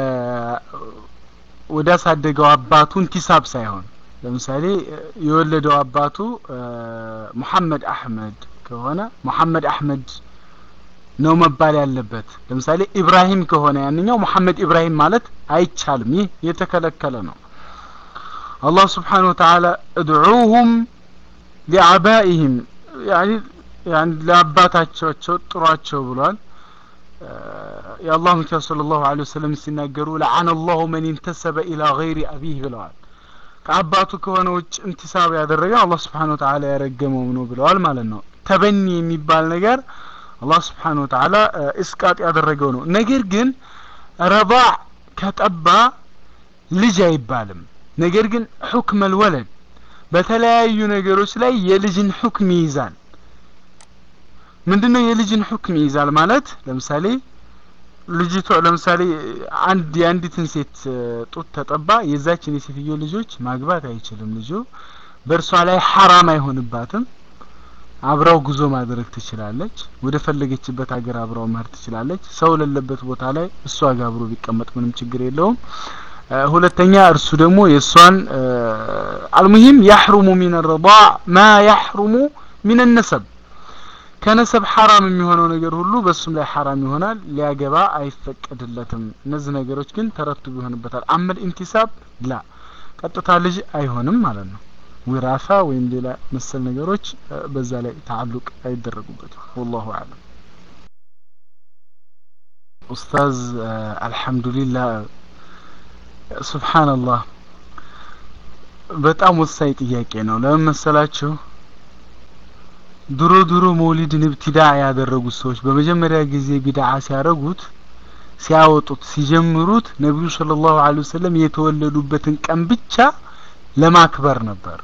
ወደ አሳደገው አባቱ እንቲሳብ ሳይሆን ለምሳሌ የወለደው አባቱ ሙሐመድ አህመድ ከሆነ ሙሐመድ አህመድ ነው መባል ያለበት ለምሳሌ ኢብራሂም ከሆነ ያንኛው ሙሐመድ ኢብራሂም ማለት አይቻልም ይህ የተከለከለ ነው አላህ ስብሓን ወተዓላ እድዑሁም ሊአባኢህም ያኒ ያን ለአባታቸው ጥሯቸው ብሏል የአላህ መልክተኛ ሰለላሁ ዐለይሂ ወሰለም ሲናገሩ ለዓነ አላሁ መን ኢንተሰበ ኢላ ገይሪ አቢህ ብለዋል ከአባቱ ከሆነ ውጭ እንቲሳብ ያደረገ አላህ ስብሓን ወተዓላ ያረገመው ነው ብለዋል ማለት ነው ተበኒ የሚባል ነገር አላህ ስብሓን ወተዓላ እስቃጥ ያደረገው ነው ነገር ግን ረባዕ ከጠባ ልጅ አይባልም ነገር ግን ሑክመ ልወለድ በተለያዩ ነገሮች ላይ የልጅን ሑክም ይይዛል ምንድነው የልጅን ሑክም ይይዛል ማለት ለምሳሌ ልጅቷ ለምሳሌ አንድ የአንዲትን ሴት ጡት ተጠባ የዛችን የሴትዮ ልጆች ማግባት አይችልም ልጁ በእርሷ ላይ ሐራም አይሆንባትም አብራው ጉዞ ማድረግ ትችላለች ወደ ፈለገችበት ሀገር አብራው መሄድ ትችላለች ሰው ለለበት ቦታ ላይ እሷ ጋር አብሮ ቢቀመጥ ምንም ችግር የለውም ሁለተኛ እርሱ ደግሞ የእሷን አልሙሂም ያሕሩሙ ሚን ረዳዕ ማ ያሕሩሙ ሚን ነሰብ ከነሰብ ሐራም የሚሆነው ነገር ሁሉ በሱም ላይ ሐራም ይሆናል ሊያገባ አይፈቀድለትም እነዚህ ነገሮች ግን ተረትቡ ይሆንበታል አመል ኢንቲሳብ ላ ቀጥታ ልጅ አይሆንም ማለት ነው ውራሳ ወይም ሌላ መሰል ነገሮች በዛ ላይ ተዓሉቅ አይደረጉበትም ወላሁ አለም ኡስታዝ አልሐምዱሊላህ ሱብሓንላህ በጣም ወሳኝ ጥያቄ ነው ለምን መሰላችሁ ድሮ ድሮ መውሊድን ብትዳ ያደረጉት ሰዎች በመጀመሪያ ጊዜ ቢድዓ ሲያደርጉት ሲያወጡት ሲጀምሩት ነቢዩ ሰለላሁ ዐለይሂ ወሰለም የተወለዱበትን ቀን ብቻ ለማክበር ነበር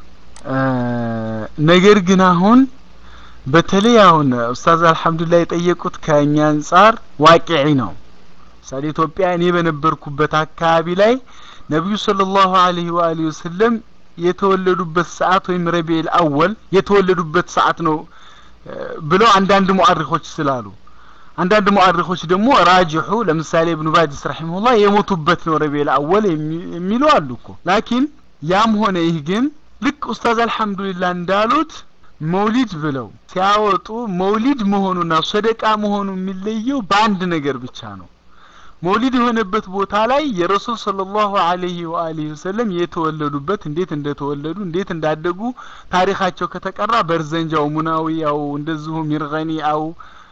ነገር ግን አሁን በተለይ አሁን ኡስታዝ አልሐምዱሊላህ የጠየቁት ከእኛ አንጻር ዋቂዒ ነው ምሳሌ ኢትዮጵያ እኔ በነበርኩበት አካባቢ ላይ ነቢዩ ሰለላሁ ዐለይሂ ወአሊሂ ወሰለም የተወለዱበት ሰዓት ወይም ረቢኤል አወል የተወለዱበት ሰዓት ነው ብለው አንዳንድ ሙአሪኾች ስላሉ አንዳንድ ሙአሪኾች ደግሞ ራጅሑ ለምሳሌ ኢብኑ ባዲስ ረሂመሁላህ የሞቱበት ነው ረቢኤል አወል የሚሉ አሉ እኮ ላኪን ያም ሆነ ይህ ግን ልክ ኡስታዝ አልሐምዱሊላህ እንዳሉት መውሊድ ብለው ሲያወጡ መውሊድ መሆኑና ሰደቃ መሆኑ የሚለየው በአንድ ነገር ብቻ ነው መውሊድ የሆነበት ቦታ ላይ የረሱል ሰለላሁ ዐለይሂ ወአሊሂ ወሰለም የተወለዱበት እንዴት እንደተወለዱ እንዴት እንዳደጉ ታሪካቸው ከተቀራ በርዘንጃው ሙናዊያው እንደዚሁ ሚርገኒያው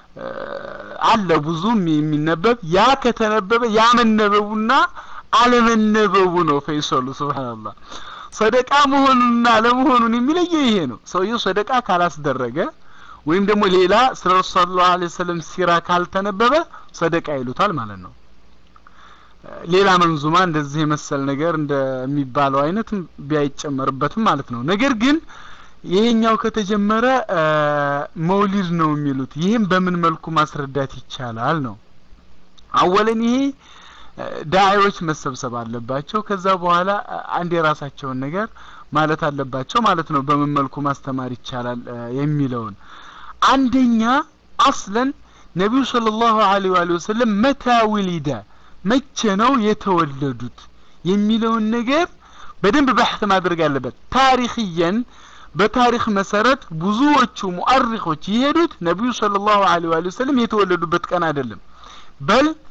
አለ ብዙም የሚነበብ ያ ከተነበበ ያ መነበቡና አለመነበቡ ነው ፈይሰሉ ሱብሃንአላህ ሰደቃ መሆኑንና አለመሆኑን የሚለየው ይሄ ነው ሰውየው ሰደቃ ካላስደረገ ወይም ደግሞ ሌላ ስለ ረሱል ሰለላሁ ዐለይሂ ወሰለም ሲራ ካልተነበበ ሰደቃ ይሉታል ማለት ነው ሌላ መንዙማ እንደዚህ የመሰል ነገር እንደሚባለው አይነት ቢያይጨመርበትም ማለት ነው ነገር ግን ይሄኛው ከተጀመረ መውሊድ ነው የሚሉት ይህም በምን መልኩ ማስረዳት ይቻላል ነው አወለን ይሄ ዳዒዎች መሰብሰብ አለባቸው ከዛ በኋላ አንድ የራሳቸውን ነገር ማለት አለባቸው ማለት ነው በምን መልኩ ማስተማር ይቻላል የሚለውን አንደኛ አስለን ነቢዩ ሰለላሁ ዐለይሂ ወሰለም መታ ውሊደ መቼ ነው የተወለዱት የሚለውን ነገር በደንብ በሕት ማድረግ አለበት ታሪክየን በታሪክ መሰረት ብዙዎቹ ሙአሪኾች የሄዱት ነቢዩ ሰለላሁ ዐለይሂ ወሰለም የተወለዱበት ቀን አይደለም በል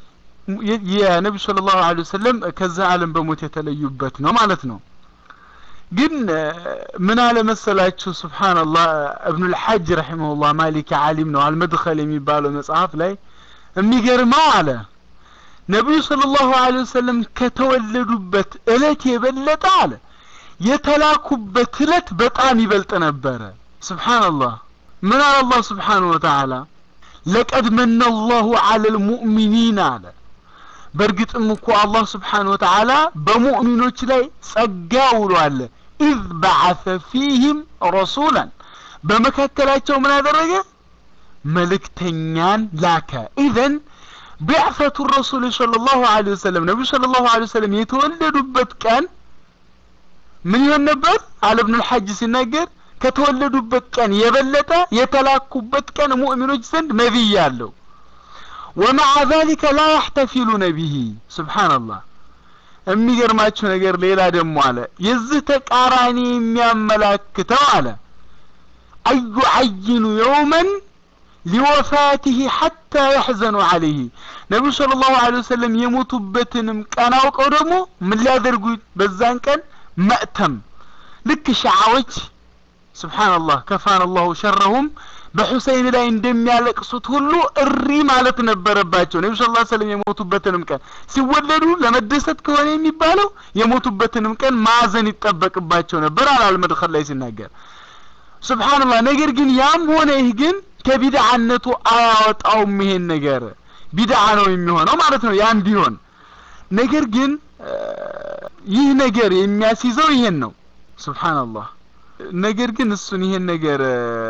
የነቢዩ ሰለላሁ ዐለይሂ ወሰለም ከዛ ዓለም በሞት የተለዩበት ነው ማለት ነው። ግን ምን አለ መሰላችሁ ሱብሃንአላህ እብኑል ሐጅ ረሂመሁላህ ማሊኪ ዓሊም ነው አልመድኸል የሚባለው መጽሐፍ ላይ የሚገርመው አለ ነቢዩ ሰለላሁ ዐለይሂ ወሰለም ከተወለዱበት እለት የበለጠ አለ የተላኩበት እለት በጣም ይበልጥ ነበረ። ሱብሃንአላህ ምን አለ አላህ ሱብሓነሁ ወተዓላ ለቀድ መነ አላሁ ዐለል ሙእሚኒን አለ በእርግጥም እኮ አላህ ስብሓነሁ ወተዓላ በሙእሚኖች ላይ ጸጋ ውሏል። ኢዝ በዓሰ ፊህም ረሱላን በመካከላቸው ምን አደረገ? መልእክተኛን ላከ። ኢዘን ቢዕሰቱ ረሱል ሰለላሁ ዐለይሂ ወሰለም ነቢዩ ሰለላሁ ዐለይሂ ወሰለም የተወለዱበት ቀን ምን ይሆን ነበር? አለ ኢብኑል ሐጅ ሲናገር ከተወለዱበት ቀን የበለጠ የተላኩበት ቀን ሙእሚኖች ዘንድ ነቢይ አለው። ወመዓ ዛሊከ ላ ያሕተፊሉነ ቢሂ ሱብሓነላህ። የሚገርማችሁ ነገር ሌላ ደግሞ አለ የዚህ ተቃራኒ የሚያመላክተው አለ አዩ ዐይኑ የውመን ሊወፋቲሂ ሐታ ያሕዘኑ ዐለይህ ነቢዩ ሰለላሁ ዐለይሂ ወሰለም የሞቱበትንም ቀን አውቀው ደግሞ ምን ሊያደርጉ በዛን ቀን መእተም ልክ ሸዓዎች ሱብሓነላህ ከፋን አላሁ ሸረሁም በሁሰይን ላይ እንደሚያለቅሱት ሁሉ እሪ ማለት ነበረባቸው። ነቢ ሰለላሁ ዐለይሂ ወሰለም የሞቱበትንም ቀን ሲወለዱ ለመደሰት ከሆነ የሚባለው የሞቱበትንም ቀን ማዘን ይጠበቅባቸው ነበር አላል መድኸል ላይ ሲናገር ሱብሓነላህ። ነገር ግን ያም ሆነ ይህ ግን ከቢድዓነቱ አያወጣውም። ይሄን ነገር ቢድዓ ነው የሚሆነው ማለት ነው ያም ቢሆን ነገር ግን ይህ ነገር የሚያስይዘው ይሄን ነው ሱብሓነላህ። ነገር ግን እሱን ይሄን ነገር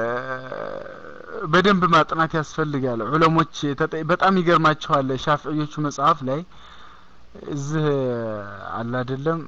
በደንብ ማጥናት ያስፈልጋል። ዑለሞች በጣም ይገርማቸዋል። ሻፍዕዮቹ መጽሐፍ ላይ እዚህ አለ አይደለም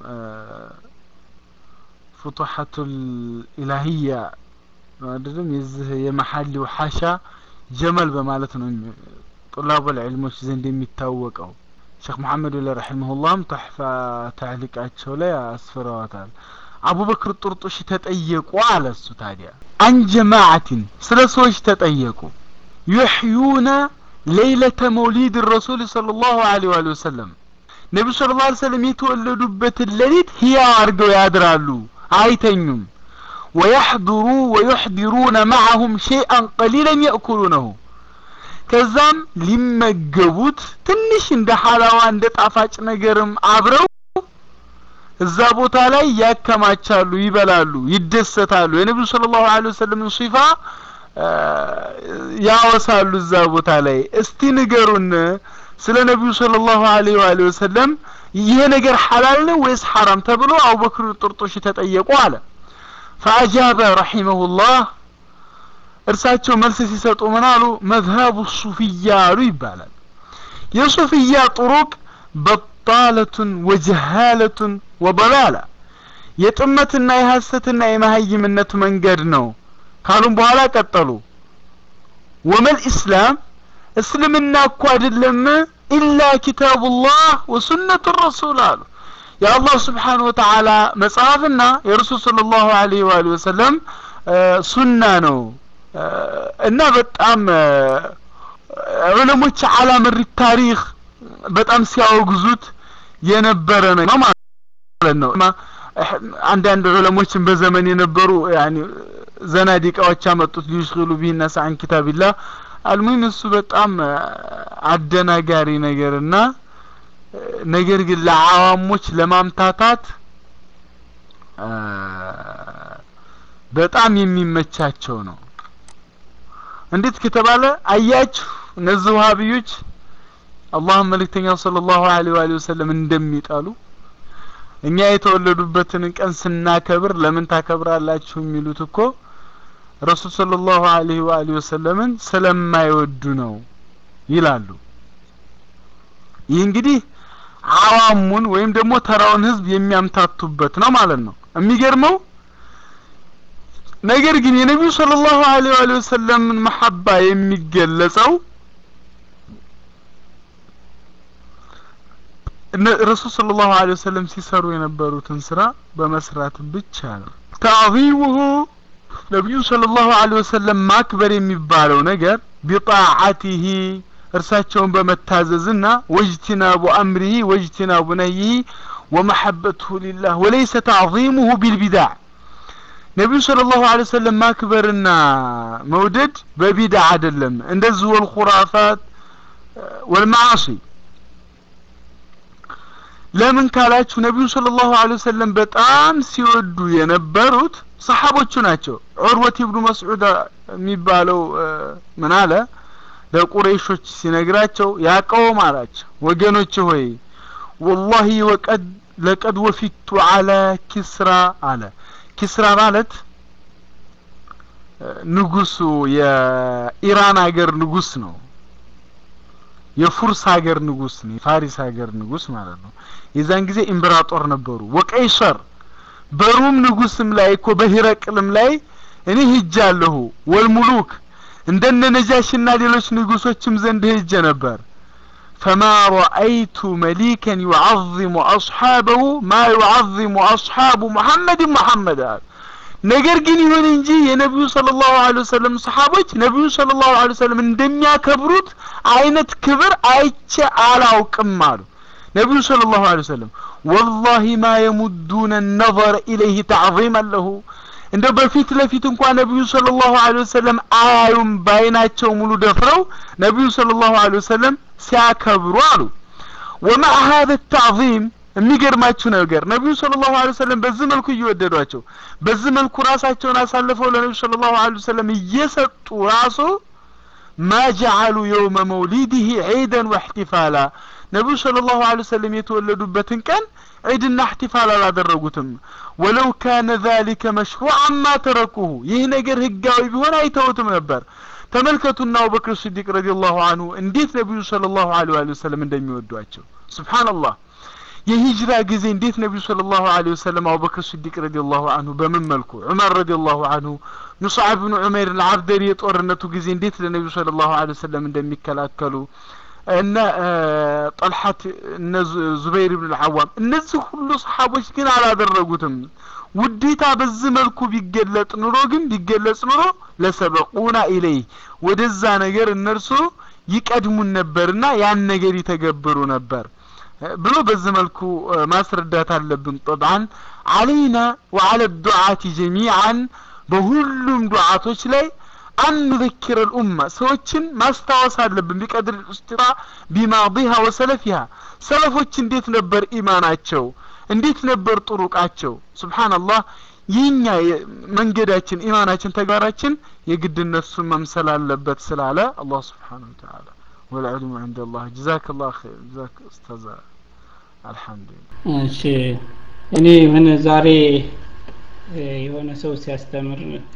ፉቱሐቱል ኢላሂያ አይደለም የዚህ የመሐሊው ሐሻ ጀመል በማለት ነው ጡላቡል ዒልሞች ዘንድ የሚታወቀው። ሼክ መሐመድ ወለ ረሒመሁላህም ተሕፋ ታዕሊቃቸው ላይ አስፍረዋታል። አቡበክር ጡርጡሽ ተጠየቁ አለ እሱ ታዲያ አን ጀማዓትን ስለ ሰዎች ተጠየቁ ዩሕዩነ ሌይለተ መውሊድ ረሱል ሰለላሁ ዐለይሂ ወሰለም ነቢዩ ሰለላሁ ዐለይሂ ወሰለም የተወለዱበትን ሌሊት ህያው አድርገው ያድራሉ አይተኙም ወየሕድሩ ወዩሕዲሩነ ማዐሁም ሸይአን ቀሊለን የእኩሉነሁ ከዛም ሊመገቡት ትንሽ እንደ ሐላዋ እንደ ጣፋጭ ነገርም አብረው እዛ ቦታ ላይ ያከማቻሉ፣ ይበላሉ፣ ይደሰታሉ። የነቢዩ ሰለላሁ ዐለይሂ ወሰለም ሲፋ ያወሳሉ እዛ ቦታ ላይ። እስቲ ንገሩን ስለ ነቢዩ ሰለላሁ ዐለይሂ ወሰለም ይሄ ነገር ሐላል ነው ወይስ ሐራም ተብሎ አቡበክር ጥርጦሽ ተጠየቁ አለ። ፈአጃበ ረሒመሁላህ እርሳቸው መልስ ሲሰጡ ምን አሉ? መዝሀቡ ሱፍያ አሉ ይባላል። የሱፍያ ጥሩቅ በጣለቱን ወጀሃለቱን ወበላላ የጥመትና የሐሰትና የመሀይምነት መንገድ ነው ካሉም በኋላ ቀጠሉ። ወመል ኢስላም እስልምና እኮ አይደለም ኢላ ኪታቡላህ ወሱነቱ ረሱል አሉ። የአላህ ስብሓነሁ ወተዓላ መጽሐፍና የረሱል ሰለላሁ ዐለይሂ ወአሊሂ ወሰለም ሱና ነው እና በጣም ዑለሞች አላ መሪ ታሪክ በጣም ሲያወግዙት የነበረ ነው ማለት ነው። አንዳንድ ዑለሞችን በዘመን የነበሩ ያኒ ዘናዲቃዎች ያመጡት ሊሽግሉ ቢሂ ናስ አን ኪታቢላህ አልሙሂም እሱ በጣም አደናጋሪ ነገርና ነገር ግን ለአዋሞች ለማምታታት በጣም የሚመቻቸው ነው። እንዴት ከተባለ አያችሁ እነዚህ ውሃብዮች አላህ መልእክተኛው ሰለላሁ ዐለይሂ ወሰለም እንደሚጠሉ እኛ የተወለዱበትን ቀን ስናከብር ለምን ታከብራላችሁ የሚሉት እኮ ረሱል ሰለላሁ ዐለይሂ ወአሊሂ ወሰለምን ስለማይወዱ ነው ይላሉ። ይህ እንግዲህ አዋሙን ወይም ደግሞ ተራውን ህዝብ የሚያምታቱበት ነው ማለት ነው። የሚገርመው ነገር ግን የነቢዩ ሰለላሁ ዐለይሂ ወአሊሂ ወሰለምን መሐባ የሚገለጸው ረሱል ሰለላሁ ዐለይሂ ወሰለም ሲሰሩ የነበሩትን ስራ በመስራት ብቻ ነው። ተዕዚሙሁ ነቢዩ ሰለላሁ ዐለይሂ ወሰለም ማክበር የሚባለው ነገር ቢጣዓቲሂ እርሳቸውን በመታዘዝና ወጅቲናቡ አምሪሂ ወጅቲናቡ ነይሂ ወመሐበትሁ ሊላህ ወለይሰ ተዕዚሙሁ ቢልቢዳዕ ነቢዩ ሰለላሁ ዐለይሂ ወሰለም ማክበርና መውደድ በቢድዓ አይደለም እንደዚህ ወልኹራፋት ወልመዓሲ ለምን ካላችሁ ነቢዩ ሰለላሁ ዐለይሂ ወሰለም በጣም ሲወዱ የነበሩት ሰሓቦቹ ናቸው ዑርወት ኢብኑ መስዑድ የሚባለው ምን አለ ለቁረይሾች ሲነግራቸው ያቀውም አላቸው ወገኖች ሆይ ወላሂ ወቀድ ለቀድ ወፊቱ አላ ኪስራ አለ ኪስራ ማለት ንጉሱ የኢራን ሀገር ንጉስ ነው የፉርስ ሀገር ንጉስ ነው የፋሪስ ሀገር ንጉስ ማለት ነው የዛን ጊዜ ኢምፕራጦር ነበሩ ወቀይሰር በሩም ንጉስም ላይ እኮ በሂረቅልም ላይ እኔ ሂጃለሁ ወልሙሉክ እንደነ ነጃሽና ሌሎች ንጉሶችም ዘንድ ሄጀ ነበር ፈማ ረአይቱ መሊከን ዩዓظሙ አስሓበሁ ማ ዩዓظሙ አስሓቡ ሙሐመድን ሙሐመድ አሉ ነገር ግን ይሁን እንጂ የነቢዩ ሰለላሁ ዐለይሂ ወሰለም ሰሓቦች ነቢዩ ሰለላሁ ዐለይሂ ወሰለም እንደሚያከብሩት አይነት ክብር አይቼ አላውቅም አሉ ነቢዩ ሰለላሁ ዐለይሂ ወሰለም ወላሂ ማ የሙዱነ ነظረ ኢለይህ ተዕظመን ለሁ እንደው በፊት ለፊት እንኳን ነቢዩ ሰለላሁ ዐለይሂ ወሰለም አያዩም በአይናቸው ሙሉ ደፍረው ነቢዩ ሰለላሁ ዐለይሂ ወሰለም ሲያከብሩ አሉ ወማዕ ሀዘ ተዕظም የሚገርማችሁ ነገር ነቢዩ ሰለላሁ ዐለይሂ ወሰለም በዚህ መልኩ እየወደዷቸው በዚህ መልኩ ራሳቸውን አሳልፈው ለነቢዩ ሰለላሁ ዐለይሂ ወሰለም እየሰጡ ራሱ ማ ጀዐሉ የውመ መውሊድህ ዒደን ወእሕቲፋላ ነቢዩ ሰለላሁ ዐለይሂ ወሰለም የተወለዱበትን ቀን ዒድና እሕቲፋል አላደረጉትም ወለው ካነ ዛሊከ መሽሩዓን ማ ተረኩሁ ይህ ነገር ህጋዊ ቢሆን አይተውትም ነበር ተመልከቱና አቡበክር ስዲቅ ረዲየላሁ አንሁ እንዴት ነቢዩ ሰለላሁ ዐለይሂ ወሰለም እንደሚወዷቸው ሱብሓነላህ የሂጅራ ጊዜ እንዴት ነቢዩ ሰለላሁ ዐለይሂ ወሰለም አቡበክር ስዲቅ ረዲየላሁ አንሁ በምን መልኩ ዑመር ረዲየላሁ አንሁ ሙስዓብ ብኑ ዑመይር አልዓብደሪ የጦርነቱ ጊዜ እንዴት ለነቢዩ ሰለላሁ ዐለይሂ ወሰለም እንደሚከላከሉ እነ ጠልሐት እነ ዙበይር ብን ልዓዋም እነዚህ ሁሉ ሰሓቦች ግን አላደረጉትም ውዴታ በዚህ መልኩ ቢገለጥ ኑሮ ግን ቢገለጽ ኑሮ ለሰበቁና ኢለይ ወደዛ ነገር እነርሱ ይቀድሙን ነበርና ያን ነገር ይተገብሩ ነበር ብሎ በዚህ መልኩ ማስረዳት አለብን ጠብዓን አለይና ወአለ ዱዓቲ ጀሚዓን በሁሉም ዱዓቶች ላይ አን ኑዘኪረ ልኡማ ሰዎችን ማስታወስ አለብን ቢቀድር ልእስጢጣ ቢማዲሃ ወሰለፊሃ ሰለፎች እንዴት ነበር ኢማናቸው እንዴት ነበር ጥሩቃቸው ስብሓንላህ ይህኛ መንገዳችን ኢማናችን ተግባራችን የግድ እነሱን መምሰል አለበት ስላለ አላህ ስብሓን ወተላ ወልዕልሙ ዕንደ ላህ ጀዛክ ላ ር ጀዛክ ኡስታዝ አልሐምዱሊላህ እሺ እኔ ምን ዛሬ የሆነ ሰው ሲያስተምር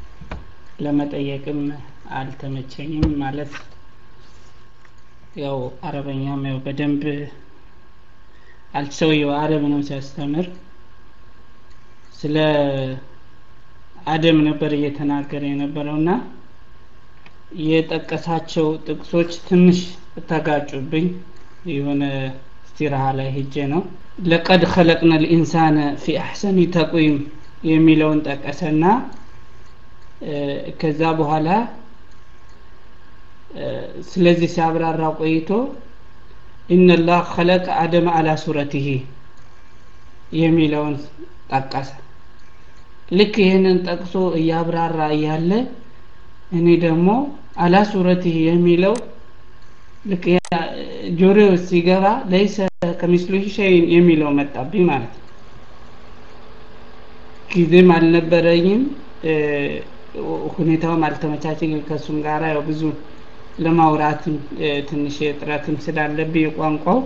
ለመጠየቅም አልተመቸኝም ማለት ያው አረበኛም ያው በደንብ አልሰውየው አረብ ነው ሲያስተምር ስለ አደም ነበር እየተናገረ የነበረውና የጠቀሳቸው ጥቅሶች ትንሽ ተጋጩብኝ የሆነ እስቲራሃ ላይ ሄጄ ነው ለቀድ ኸለቅነ ልኢንሳነ ፊ አሕሰኒ ተቁይም የሚለውን ጠቀሰና ከዛ በኋላ ስለዚህ ሲያብራራ ቆይቶ ኢነላህ ኸለቀ አደም አላ ሱረቲሂ የሚለውን ጠቀሰ ልክ ይህንን ጠቅሶ እያብራራ እያለ እኔ ደግሞ አላ ሱረቲሂ የሚለው ልክ ጆሮ ሲገባ ለይሰ ከሚስሉ ሸይን የሚለው መጣብኝ ማለት ነው ጊዜም አልነበረኝም ሁኔታውም አልተመቻቸኝ ከእሱም ጋራ ያው ብዙ ለማውራትም ትንሽ ጥረትም ስላለብኝ የቋንቋው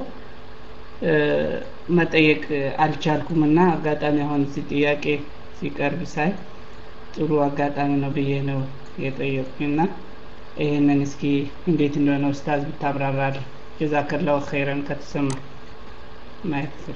መጠየቅ አልቻልኩም እና አጋጣሚ አሁን እዚህ ጥያቄ ሲቀርብ ሳይ ጥሩ አጋጣሚ ነው ብዬ ነው የጠየቁኝና ይህንን እስኪ እንዴት እንደሆነ ኡስታዝ ብታብራራል ጀዛከላሁ ኸይረን ከተሰማ ማየት ስል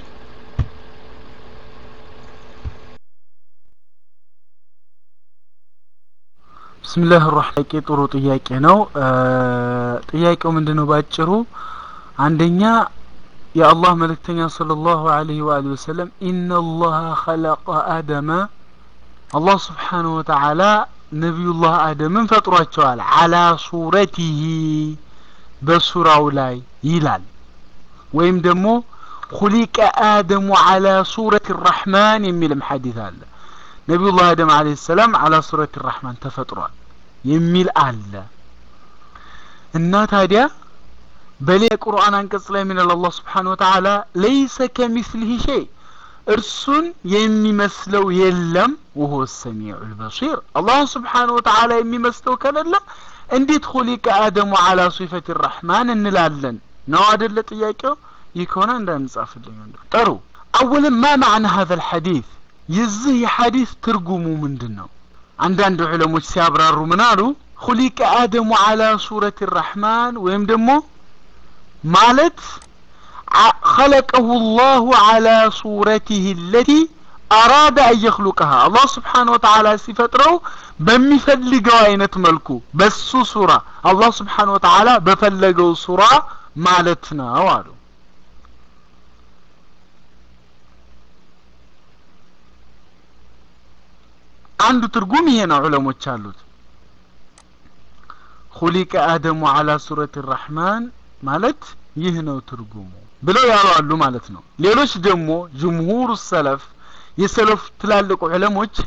ብስምላህ ራህማን ጥሩ ጥያቄ ነው ጥያቄው ምንድነው ባጭሩ አንደኛ የአላህ መልእክተኛ ሰለላሁ ዐለይሂ ወአሊሂ ወሰለም ኢነላህ ኸለቀ አደመ አላህ ስብሓንሁ ወተዓላ ነቢዩላህ አደምን ፈጥሯቸዋል አላ ሱረቲሂ በሱራው ላይ ይላል ወይም ደግሞ ሁሊቀ አደሙ አላ ሱረት ራሕማን የሚልም ሐዲስ አለ ነቢዩላህ አደም አለይሂ ሰላም አላ ሱረት ራሕማን ተፈጥሯል የሚል አለ እና ታዲያ በሌላ ቁርአን አንቀጽ ላይ ምን አላህ ስብሓን ወተዓላ ለይሰ ከሚስሊህ ሸይ እርሱን የሚመስለው የለም ወሆ ሰሚዑ ልበሲር አላህ ስብሓን ወተዓላ የሚመስለው ከሌለ እንዴት ሁሊቀ አደሙ አላ ሲፈት ራሕማን እንላለን ነው አደለ ጥያቄው ይህ ከሆነ እንዳንጻፍልኝ ጥሩ አወለን ማ ማዕና ሀذا الحديث የዚህ የሐዲስ ትርጉሙ ምንድን ነው አንዳንድ ዑለሞች ሲያብራሩ ምን አሉ ሁሊቀ አደሙ አላ ሱረት ራሕማን ወይም ደግሞ ማለት خلقه الله على صورته التي أراد أن يخلقها الله سبحانه وتعالى ሲፈጥረው በሚፈልገው አይነት መልኩ በሱ ሱራ አላህ ስብሓን ወተዓላ በፈለገው ሱራ ማለት ነው አሉ አንዱ ትርጉም ይሄ ነው ዑለሞች አሉት ሁሊቀ አደሙ አላ ሱረት ራሕማን ማለት ይህ ነው ትርጉሙ ብለው ያሉ አሉ ማለት ነው ሌሎች ደግሞ ጅምሁር ሰለፍ የሰለፍ ትላልቅ ዑለሞች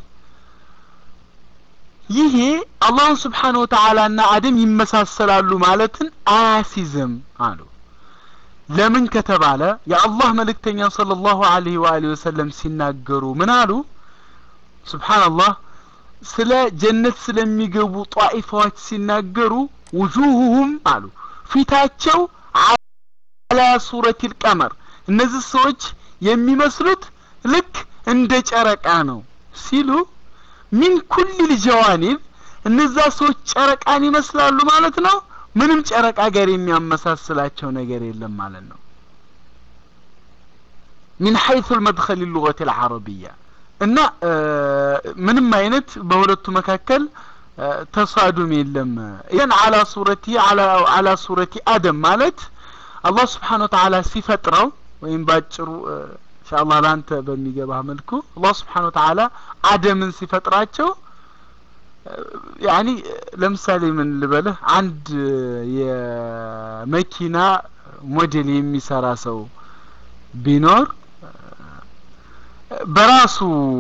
ይሄ አላህ ስብሓን ወተዓላ ና አደም ይመሳሰላሉ ማለትን አያሲዝም አሉ ለምን ከተባለ የአላህ መልእክተኛ صلى الله عليه وآله وسلم ሲናገሩ ምን አሉ ስብሓንላህ ስለ ጀነት ስለሚገቡ ጧኢፋዎች ሲናገሩ ውጁሁሁም አሉ ፊታቸው አላ ሱረት ልቀመር እነዚህ ሰዎች የሚመስሉት ልክ እንደ ጨረቃ ነው ሲሉ ሚን ኩል ልጀዋኒብ እነዛ ሰዎች ጨረቃን ይመስላሉ ማለት ነው ምንም ጨረቃ ጋር የሚያመሳስላቸው ነገር የለም ማለት ነው ሚን ሐይث المدخل اللغة العربية እና ምንም አይነት በሁለቱ መካከል ተሳዱም የለም ይህን አላ ሱረቲ አላ ሱረቲ አደም ማለት አላህ ስብሓን ወተዓላ ሲፈጥረው ወይም ባጭሩ ኢንሻአላህ ላንተ በሚገባ መልኩ አላህ ስብሓን ወተዓላ አደምን ሲፈጥራቸው ያኒ ለምሳሌ ምን ልበልህ አንድ የመኪና ሞዴል የሚሰራ ሰው ቢኖር በራሱ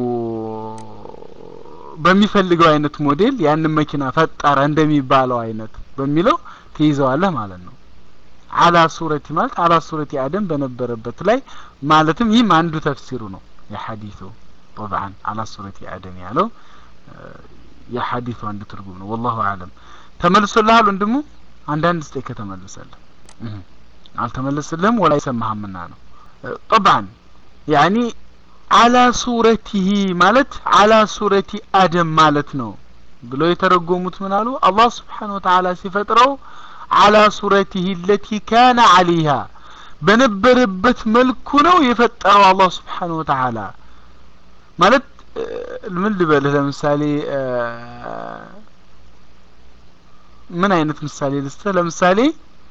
በሚፈልገው አይነት ሞዴል ያንን መኪና ፈጠረ እንደሚባለው አይነት በሚለው ትይዘዋለህ ማለት ነው አላ ሱረቲ ማለት አላ ሱረቲ አደም በነበረበት ላይ ማለትም ይህም አንዱ ተፍሲሩ ነው የሐዲሱ طبعا አላ ሱረቲ አደም ያለው የሐዲሱ አንዱ ትርጉም ነው ወላሁ አለም ተመልሶልሃል ወንድሙ አንዳንድ ስጤ ከተመለሰልህ አልተመለስልህም ወላ ይሰማህምና ነው طبعا يعني አላ ሱረቲሂ ማለት አላ ሱረቲ አደም ማለት ነው ብሎ የተረጎሙት ምን አሉ አላህ ስብሓን ወተዓላ ሲፈጥረው አላ ሱረቲሂ ለቲ ካነ አሊሃ በነበረበት መልኩ ነው የፈጠረው አላህ ስብሓን ወተዓላ ማለት ምን ልበልህ ለምሳሌ ምን አይነት ምሳሌ ልስጥህ ለምሳሌ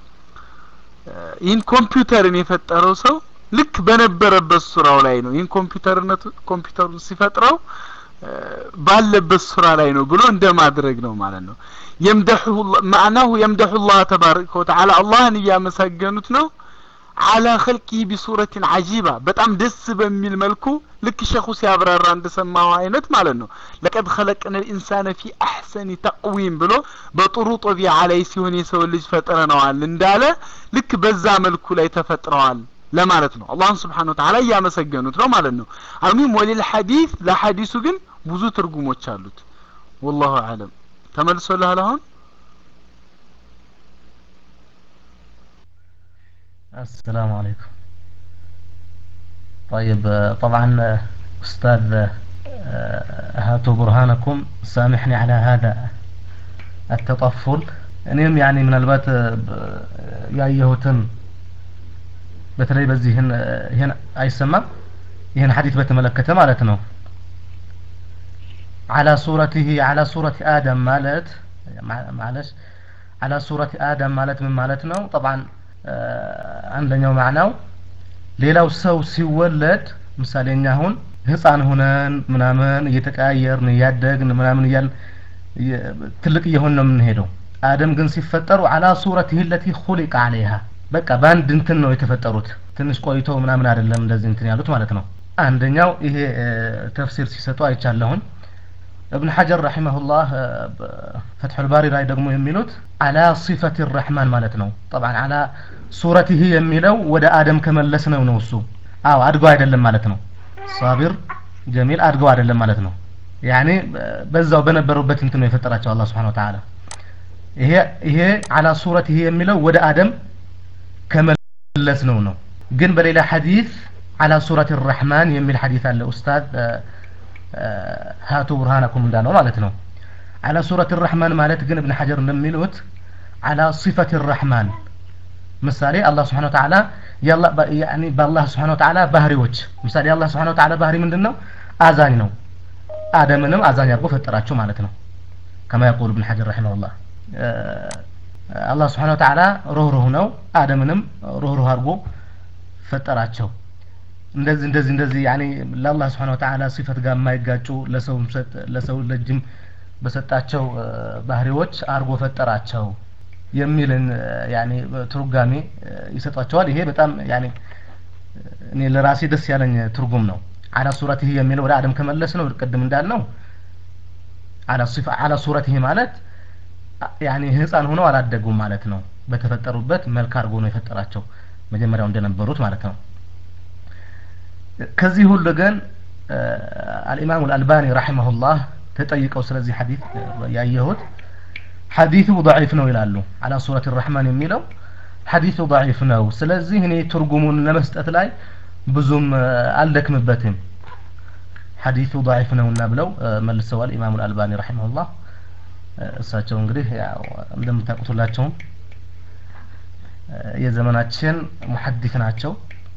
ይህን ኮምፒውተርን የፈጠረው ሰው ልክ በነበረበት ሱራው ላይ ነው ይህን ኮምፒውተርነቱ ኮምፒውተሩን ሲፈጥረው ባለበት ሱራ ላይ ነው ብሎ እንደ ማድረግ ነው ማለት ነው የምደሑ ማዕናሁ የምደሑ ላህ ተባረከ ወተዓላ አላህን እያመሰገኑት ነው አላ ኸልቂህ ቢሱረትን አጂባ በጣም ደስ በሚል መልኩ ልክ ሸኹ ሲያብራራ እንደሰማው አይነት ማለት ነው ለቀድ ኸለቅነ ልኢንሳነ ፊ አሕሰኒ ተቅዊም ብሎ በጥሩ ጦቢዓ ላይ ሲሆን የሰው ልጅ ፈጥረነዋል እንዳለ ልክ በዛ መልኩ ላይ ተፈጥረዋል ለማለት ነው አላህን ስብሓን ወተዓላ እያመሰገኑት ነው ማለት ነው አልሙሂም ወሊል ሐዲስ ለሐዲሱ ግን ብዙ ትርጉሞች አሉት ወላሁ አለም ተመልሶልሃል አሁን السلام عليكم طيب طبعا أستاذ هاتوا برهانكم سامحني على هذا التطفل እኔም ያኔ ምናልባት ያየሁትን በተለይ በዚህ ይህን አይሰማም ይህን ሐዲት በተመለከተ ማለት ነው على صورته على صورة آدم مالت معلش على صورة آدم مالت من مالت ነው طبعا አንደኛው ማዕናው ሌላው ሰው ሲወለድ ምሳሌ እኛ አሁን ህፃን ሁነን ምናምን እየተቀያየርን እያደግን ምናምን እያል ትልቅ እየሆን ነው የምንሄደው አደም ግን ሲፈጠሩ አላ ሱረቲህ ለቲ ሁሊቀ አለይሃ በቃ በአንድ እንትን ነው የተፈጠሩት ትንሽ ቆይቶ ምናምን አይደለም እንደዚህ እንትን ያሉት ማለት ነው አንደኛው ይሄ ተፍሲር ሲሰጡ አይቻለሁኝ እብን ሐጀር ረሒመሁላህ ፈትሑል ባሪ ላይ ደግሞ የሚሉት አላ ሲፈት ረሕማን ማለት ነው ጠብዓን አላ ሱረቲህ የሚለው ወደ አደም ከመለስ ነው ነው እሱ አዎ አድገው አይደለም ማለት ነው ሳቢር ጀሚል አድገው አይደለም ማለት ነው ያኔ በዛው በነበሩበት እንትን ነው የፈጠራቸው አላህ ስብሓን ወተዓላ ይሄ ይሄ አላ ሱረት ይሄ የሚለው ወደ አደም ከመለስ ነው ነው ግን በሌላ ሐዲስ አላ ሱረት ረሕማን የሚል ሐዲስ አለ ኡስታዝ ሃቱ ብርሃነኩም እንዳለው ማለት ነው አላ ሱረት ረሕማን ማለት ግን እብን ሐጀር እንደሚሉት አላ ሲፈት ረሕማን ምሳሌ አላህ ስብሓን ወተዓላ በአላህ ስብሓን ወተዓላ ባህሪዎች ምሳሌ የአላህ ስብሓን ወተዓላ ባህሪ ምንድን ነው አዛኝ ነው አደምንም አዛኝ አድርጎ ፈጠራቸው ማለት ነው ከማ የቁል እብን ሐጀር ረሒመሁላህ አላህ ስብሓን ወተዓላ ሩህሩህ ነው አደምንም ሩህሩህ አድርጎ ፈጠራቸው እንደዚህ እንደዚህ እንደዚህ ያኔ ለአላህ ስብሓን ወተዓላ ሲፈት ጋር የማይጋጩ ለሰው ለሰው ልጅም በሰጣቸው ባህሪዎች አድርጎ ፈጠራቸው የሚልን ያኔ ትርጓሜ ይሰጧቸዋል ይሄ በጣም ያኔ እኔ ለራሴ ደስ ያለኝ ትርጉም ነው አላ ሱረትህ የሚለው ወደ አደም ከመለስ ነው ቅድም እንዳልነው አላ ሱረትህ ማለት ያኔ ህፃን ሆነው አላደጉም ማለት ነው በተፈጠሩበት መልክ አድርጎ ነው የፈጠራቸው መጀመሪያው እንደነበሩት ማለት ነው ከዚህ ሁሉ ግን አልኢማሙ አልአልባኒ ረሒመሁላህ ተጠይቀው ስለዚህ ሐዲስ ያየሁት ሐዲሱ ضعيف ነው ይላሉ አላ ሱረት الرحمن የሚለው ሐዲሱ ضعيف ነው ስለዚህ እኔ ትርጉሙን ለመስጠት ላይ ብዙም አልደክምበትም ሐዲሱ ضعيف ነውና ብለው መልሰዋል ኢማሙ አልአልባኒ ረሒመሁላህ እሳቸው እንግዲህ ያው እንደምታውቁት ሁላቸውም የዘመናችን ሙሐዲስ ናቸው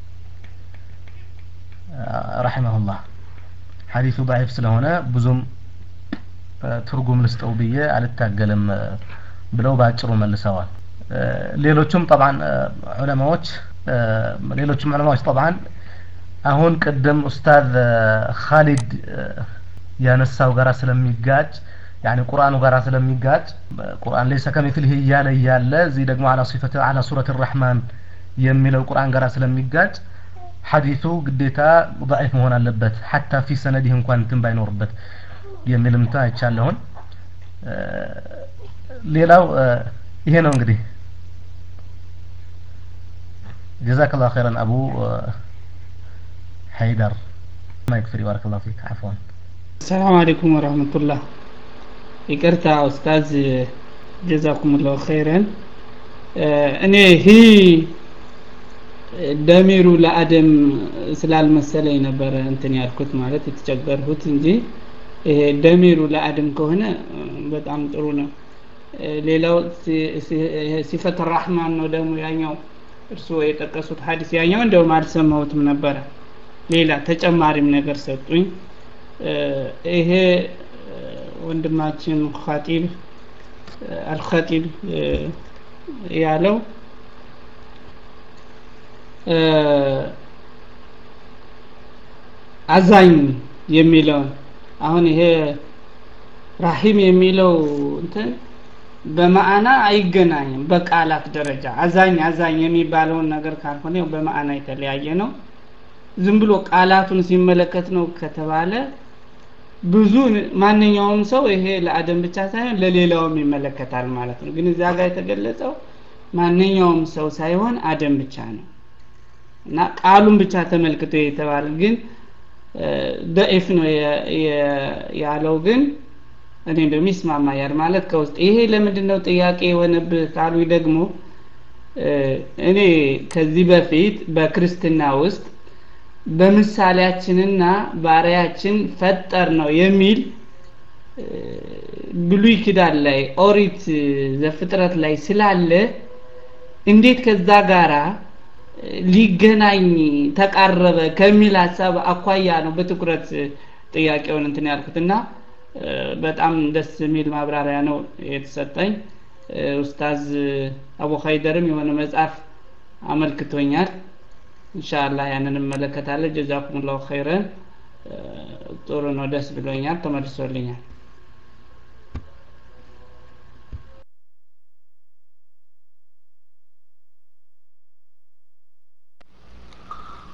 ረሒመሁላህ ሐዲሱ ضعيف ስለሆነ ብዙም ትርጉም ልስጠው ብዬ አልታገልም ብለው በአጭሩ መልሰዋል ሌሎቹም ጠብዓን ዑለማዎች ሌሎችም ዑለማዎች ጠብዓን አሁን ቅድም ኡስታዝ ካሊድ ያነሳው ጋራ ስለሚጋጭ ያኒ ቁርአኑ ጋራ ስለሚጋጭ ቁርአን ለይሰ ከሚስሊህ እያለ እያለ እዚህ ደግሞ አላ ሲፈት አላ ሱረት ረሕማን የሚለው ቁርአን ጋራ ስለሚጋጭ ሐዲሱ ግዴታ ضعيف መሆን አለበት ሐታ ፊ ሰነዲህ እንኳን እንትን ባይኖርበት የሚል ምታ አይቻለሁን ሌላው ይሄ ነው እንግዲህ جزاك الله خيرا أبو حيدر ما يكفي بارك الله فيك عفوا السلام عليكم ورحمة الله ይቅርታ ኡስታዝ ጀዛኩም ላሁ ኸይረን እኔ ሂ ደሚሩ ለአደም ስላልመሰለኝ ነበረ እንትን ያልኩት ማለት የተቸገርሁት እንጂ ይሄ ደሚሩ ለአደም ከሆነ በጣም ጥሩ ነው ሌላው ሲፈት ራህማን ነው ደግሞ ያኛው እርስዎ የጠቀሱት ሀዲስ ያኛው እንደውም አልሰማሁትም ነበረ ሌላ ተጨማሪም ነገር ሰጡኝ ይሄ ወንድማችን ኻጢብ አልኸጢብ ያለው አዛኝ የሚለውን አሁን ይሄ ራሂም የሚለው እንትን በማዕና አይገናኝም በቃላት ደረጃ አዛኝ አዛኝ የሚባለውን ነገር ካልሆነ ያው በማዕና የተለያየ ነው ዝም ብሎ ቃላቱን ሲመለከት ነው ከተባለ ብዙ ማንኛውም ሰው ይሄ ለአደም ብቻ ሳይሆን ለሌላውም ይመለከታል ማለት ነው ግን እዚያ ጋር የተገለጸው ማንኛውም ሰው ሳይሆን አደም ብቻ ነው እና ቃሉን ብቻ ተመልክቶ የተባለ ግን ደኢፍ ነው ያለው ግን እኔ እንደውም ይስማማኛል ማለት ከውስጥ ይሄ ለምንድን ነው ጥያቄ የሆነብህ ካሉ ደግሞ እኔ ከዚህ በፊት በክርስትና ውስጥ በምሳሌያችንና ባሪያችን ፈጠር ነው የሚል ብሉይ ኪዳን ላይ ኦሪት ዘፍጥረት ላይ ስላለ እንዴት ከዛ ጋራ ሊገናኝ ተቃረበ ከሚል ሀሳብ አኳያ ነው በትኩረት ጥያቄውን እንትን ያልኩት እና በጣም ደስ የሚል ማብራሪያ ነው የተሰጠኝ ኡስታዝ አቡ ኸይደርም የሆነ መጽሐፍ አመልክቶኛል ኢንሻአላህ ያንን እመለከታለሁ ጀዛኩም ላሁ ኸይረን ጥሩ ነው ደስ ብሎኛል ተመልሶልኛል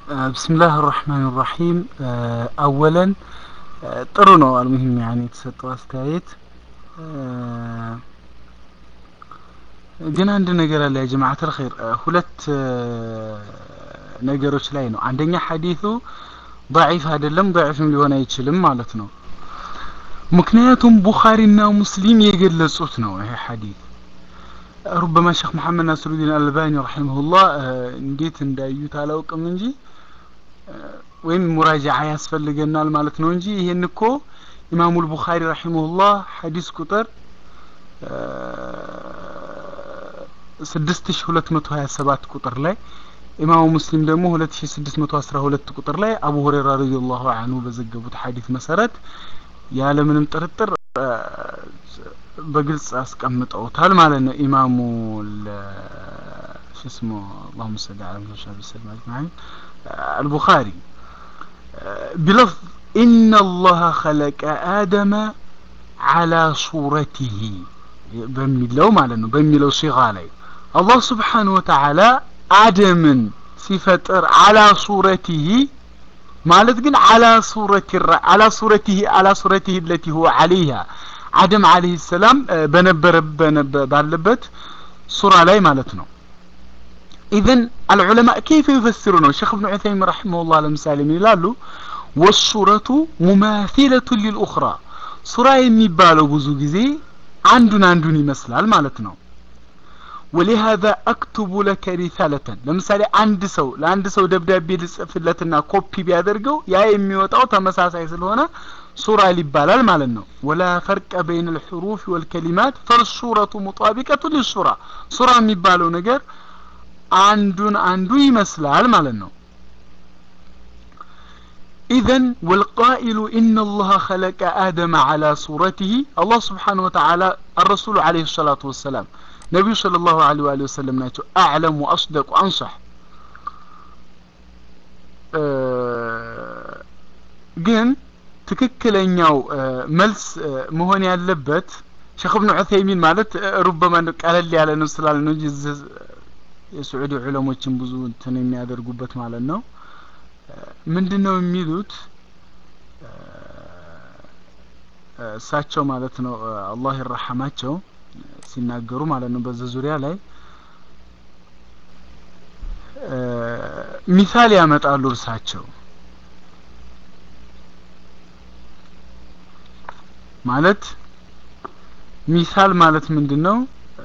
ብስምላህ ራህማን ራሒም አወለን ጥሩ ነው አልሙሂም ያኔ የተሰጠው አስተያየት ግን አንድ ነገር አለ ያ ጀማዓት አልኸይር ሁለት ነገሮች ላይ ነው አንደኛ ሐዲሱ ضعيف አይደለም ضعيفም ሊሆን አይችልም ማለት ነው ምክንያቱም ቡኻሪና ሙስሊም የገለጹት ነው ይሄ ሐዲስ ሩበማ ሼክ መሐመድ ናስሩዲን አልባኒ ረሒመሁላህ እንዴት እንዳዩት አላውቅም እንጂ ወይም ሙራጃዓ ያስፈልገናል ማለት ነው እንጂ ይሄን እኮ ኢማሙ ልቡኻሪ ረሒመሁላህ ሐዲስ ቁጥር ስድስት ሺ ሁለት መቶ ሀያ ሰባት ቁጥር ላይ ኢማሙ ሙስሊም ደግሞ ሁለት ሺ ስድስት መቶ አስራ ሁለት ቁጥር ላይ አቡ ሁሬራ ረዲየላሁ አንሁ በዘገቡት ሐዲስ መሰረት ያለምንም ጥርጥር በግልጽ አስቀምጠውታል ማለት ነው ኢማሙ ሽስሙ اللهم صل على محمد وعلى وسلم اجمعين البخاري بلفظ ان الله خلق ادم على صورته በሚለው ማለት ነው በሚለው ሲጋ ላይ አላህ ስብሓን ወተዓላ አደምን ሲፈጥር አላ ሱረቲህ ማለት ግን አላ ሱረቲ አላ ሱረቲህ አላ ሱረቲህ ለቲ ሁወ አለይሃ አደም አለይሂ ሰላም በነበረ ባለበት ሱራ ላይ ማለት ነው ኢዘን አልዑለማ ከይፈ ይፈስሩ ነው ሼክ እብኑ ዑሰይሚን ረሒመሁላህ ለምሳሌ ምን ይላሉ ወሱረቱ ሙማሲለቱ ሊልኡኽራ ሱራ የሚባለው ብዙ ጊዜ አንዱን አንዱን ይመስላል ማለት ነው ولهذا اكتب لك رسالة ለምሳሌ አንድ ሰው ለአንድ ሰው ደብዳቤ ልጽፍለትና ኮፒ ቢያደርገው ያ የሚወጣው ተመሳሳይ ስለሆነ ሱራ ይባላል ማለት ነው ወላ ፈርቀ በይን الحروف والكلمات فالصورة مطابقة للصورة ሱራ የሚባለው ነገር አንዱን አንዱ ይመስላል ማለት ነው إذا والقائل إن الله خلق آدم على صورته الله سبحانه وتعالى الرسول عليه الصلاة والسلام نبي صلى الله عليه وآله وسلم ناتو أعلم وأصدق وأنصح ግን ትክክለኛው መልስ መሆን ያለበት ሼክ እብኑ ዑሰይሚን ማለት ሩበማ ቀለል ያለ ነው ስላለ ነው እንጂ የስዑዲ ዑለሞችን ብዙ እንትን የሚያደርጉበት ማለት ነው ምንድን ነው የሚሉት እሳቸው ማለት ነው አላህ ይረሐማቸው ሲናገሩ ማለት ነው በዚህ ዙሪያ ላይ ሚሳል ያመጣሉ እርሳቸው ማለት ሚሳል ማለት ምንድን ነው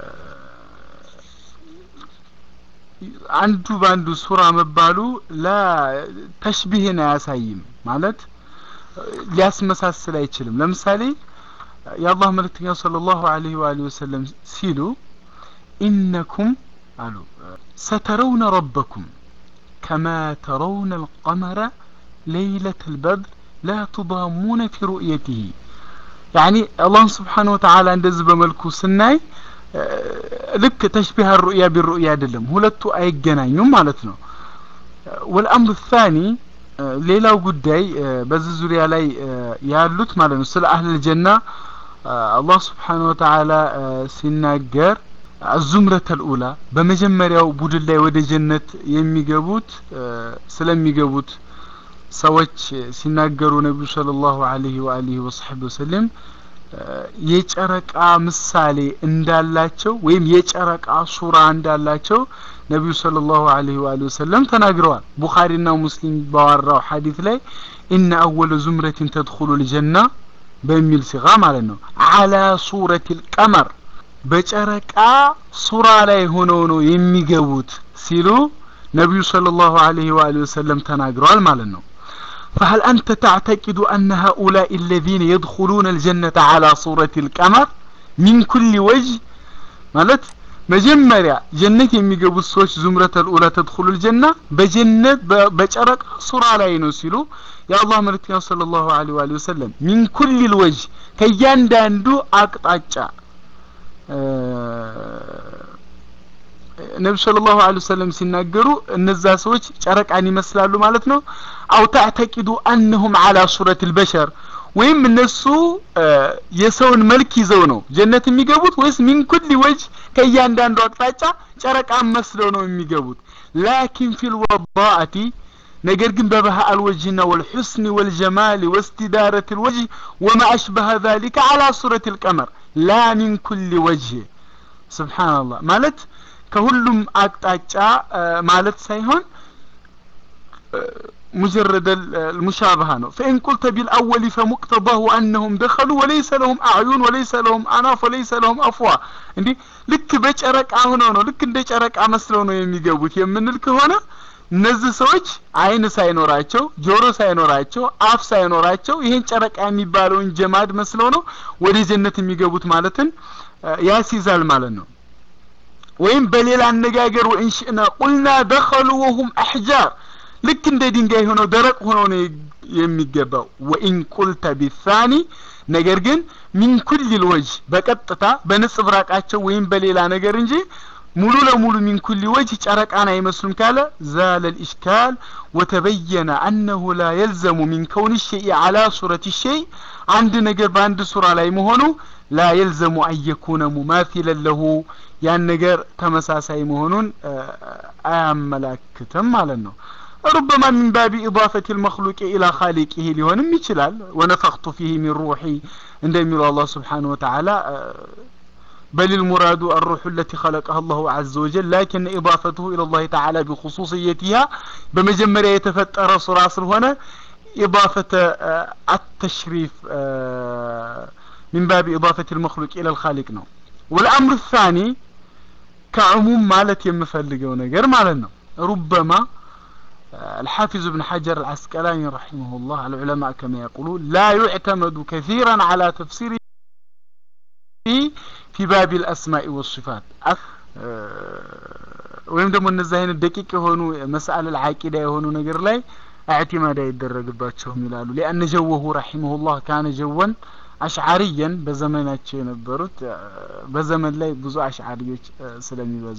አንዱ በአንዱ ሱራ መባሉ ላ ተሽቢህን አያሳይም ማለት ሊያስመሳስል አይችልም ለምሳሌ የአላህ መልእክተኛ صلى الله عليه وآله وسلم ሲሉ ኢነኩም አሉ ሰተረውነ ረበኩም ከማ ተረውነ القمر ليلة البدر لا تضامون في رؤيته يعني الله سبحانه وتعالى እንደዚህ በመልኩ ስናይ ልክ ተሽቢህ ሩእያ ቢሩእያ አይደለም ሁለቱ አይገናኙም ማለት ነው ወልአምር ታኒ ሌላው ጉዳይ በዚህ ዙሪያ ላይ ያሉት ማለት ነው ስለ አህል ጀና አላህ ስብሓን ወተዓላ ሲናገር አዙምረት አልኡላ በመጀመሪያው ቡድን ላይ ወደ ጀነት የሚገቡት ስለሚገቡት ሰዎች ሲናገሩ ነቢዩ صلى الله عليه وآله وصحبه وسلم የጨረቃ ምሳሌ እንዳላቸው ወይም የጨረቃ ሱራ እንዳላቸው ነቢዩ ሰለላሁ ዐለይሂ ወአሊሂ ወሰለም ተናግረዋል ቡኻሪና ሙስሊም ባወራው ሐዲስ ላይ ኢነ አወለ ዙምረቲን ተድኹሉ ልጀና በሚል ሲጋ ማለት ነው አላ ሱረት ልቀመር በጨረቃ ሱራ ላይ ሆነው ነው የሚገቡት ሲሉ ነቢዩ ሰለላሁ ዐለይሂ ወአሊሂ ወሰለም ተናግረዋል ማለት ነው فهل أنت تعتقد أن هؤلاء الذين يدخلون الجنة على صورة القمر من كل وجه مالت መጀመሪያ ጀነት የሚገቡት ሰዎች ዙምረት አልኡላ ተድኹሉ ልጀና በጀነት በጨረቃ ሱራ ላይ ነው ሲሉ የአላህ መልእክተኛ ሰለላሁ ዐለይሂ ወአሊሂ ወሰለም ሚን ኩል ልወጅ ከእያንዳንዱ አቅጣጫ ነቢ ስለ ላሁ ለ ወሰለም ሲናገሩ እነዛ ሰዎች ጨረቃን ይመስላሉ ማለት ነው አው ተዕተቂዱ አነሁም አላ ሱረት ልበሸር ወይም እነሱ የሰውን መልክ ይዘው ነው ጀነት የሚገቡት ወይስ ሚን ኩል ወጅ ከእያንዳንዱ አቅጣጫ ጨረቃን መስለው ነው የሚገቡት ላኪን ፊ ልወዳአቲ ነገር ግን በባህአ አልወጅህና ወልሑስኒ ወልጀማሊ ወስትዳረት ልወጅህ ወማ አሽበሀ ذሊከ አላ ሱረት ልቀመር ላ ሚን ኩል ወጅህ ስብሓንላህ ማለት ከሁሉም አቅጣጫ ማለት ሳይሆን مجرد المشابهة ነው فإن قلت بالأول فمقتضاه أنهم دخلوا وليس لهم أعين وليس لهم أناف وليس لهم أفواه እንዲህ ልክ በጨረቃ ሆነው ነው ልክ እንደ ጨረቃ መስለው ነው የሚገቡት የምንል ከሆነ እነዚህ ሰዎች አይን ሳይኖራቸው ጆሮ ሳይኖራቸው አፍ ሳይኖራቸው ይሄን ጨረቃ የሚባለውን ጀማድ መስለው ነው ወደ ጀነት የሚገቡት ማለትን ያስይዛል ማለት ነው ወይም በሌላ አነጋገር ወኢንሽእና ቁልና ደኸሉ ወሁም አሕጃር ልክ እንደ ድንጋይ ሆነው ደረቅ ሆነው ነው የሚገባው ወኢን ቁልተ ቢሳኒ ነገር ግን ሚን ኩል ልወጅ በቀጥታ በንጽብራቃቸው ወይም በሌላ ነገር እንጂ ሙሉ ለሙሉ ሚን ኩል ወጅ ጨረቃን አይመስሉም ካለ ዛለ ልኢሽካል ወተበየነ አነሁ ላ የልዘሙ ሚን ከውን ሸይ አላ ሱረት ሸይ አንድ ነገር በአንድ ሱራ ላይ መሆኑ ላ የልዘሙ አየኩነ ሙማፊለን ለሁ ያን ነገር ተመሳሳይ መሆኑን አያመላክትም ማለት ነው ربما من باب إضافة المخلوق إلى خالقه ليونم يشلال ونفخت فيه من روحي عندما الله سبحانه وتعالى بل المراد الروح التي خلقها الله عز وجل لكن إضافته إلى الله تعالى بخصوصيتها بمجمرة يتفتر صراص هنا إضافة التشريف من باب إضافة المخلوق إلى الخالق نو والأمر الثاني كعموم مالت يمفلقون نجر مالنا ربما الحافظ ابن حجر العسقلاني رحمه الله العلماء كما يقولون لا يعتمد كثيرا على تفسيره في باب الأسماء والصفات ወይም ደግሞ እነዚህ አይነት ደቂቅ የሆኑ መስአል አልዓቂዳ የሆኑ ነገር ላይ اعتماد አይደረግባቸውም ይላሉ لأن جوه رحمه الله كان جوا አሽዓሪየን በዘመናቸው የነበሩት በዘመን ላይ ብዙ አሽዓሪዎች ስለሚበዙ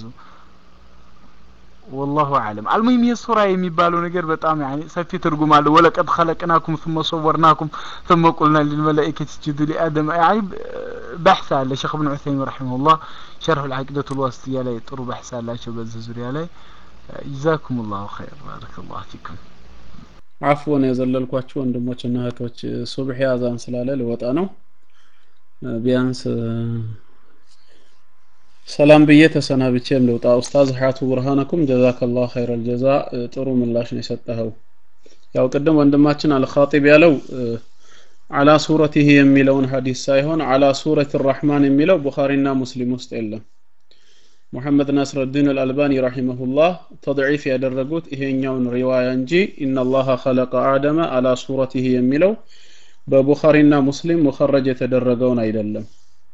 ወላሁ አለም አልሙሂም ይህ ሱራ የሚባለው ነገር በጣም ያኔ ሰፊ ትርጉም አለው ወለቀድ ኸለቅናኩም ثم صورناكم ثم قلنا للملائكة اسجدوا لآدم يعني بحث አለ ሼክ ኢብኑ ዑሰይሚን ረሂመሁላህ ሸርህ العقيدة الواسطية ላይ ጥሩ በሕስ አላቸው በዚህ ዙሪያ ላይ ጀዛኩም ላሁ ኸይር ባረከላሁ ፊኩም አፍወን የዘለልኳችሁ ወንድሞችና እህቶች ሱብሒ አዛን ስላለ ልወጣ ነው ቢያንስ ሰላም ብዬ ተሰናብቼም ልውጣ ኡስታዝ ሀያቱ ብርሃነኩም ጀዛከላሁ ኸይረል ጀዛ ጥሩ ምላሽ ነው የሰጠኸው ያው ቅድም ወንድማችን አልኻጢብ ያለው አላ ሱረቲህ የሚለውን ሀዲስ ሳይሆን አላ ሱረት ራህማን የሚለው ቡኻሪና ሙስሊም ውስጥ የለም ሙሐመድ ናስረዲን አልአልባኒ ረሂመሁላህ ተድዒፍ ያደረጉት ይሄኛውን ሪዋያ እንጂ ኢነላሃ ኸለቀ አደመ አላ ሱረቲህ የሚለው በቡኻሪና ሙስሊም ሙኸረጅ የተደረገውን አይደለም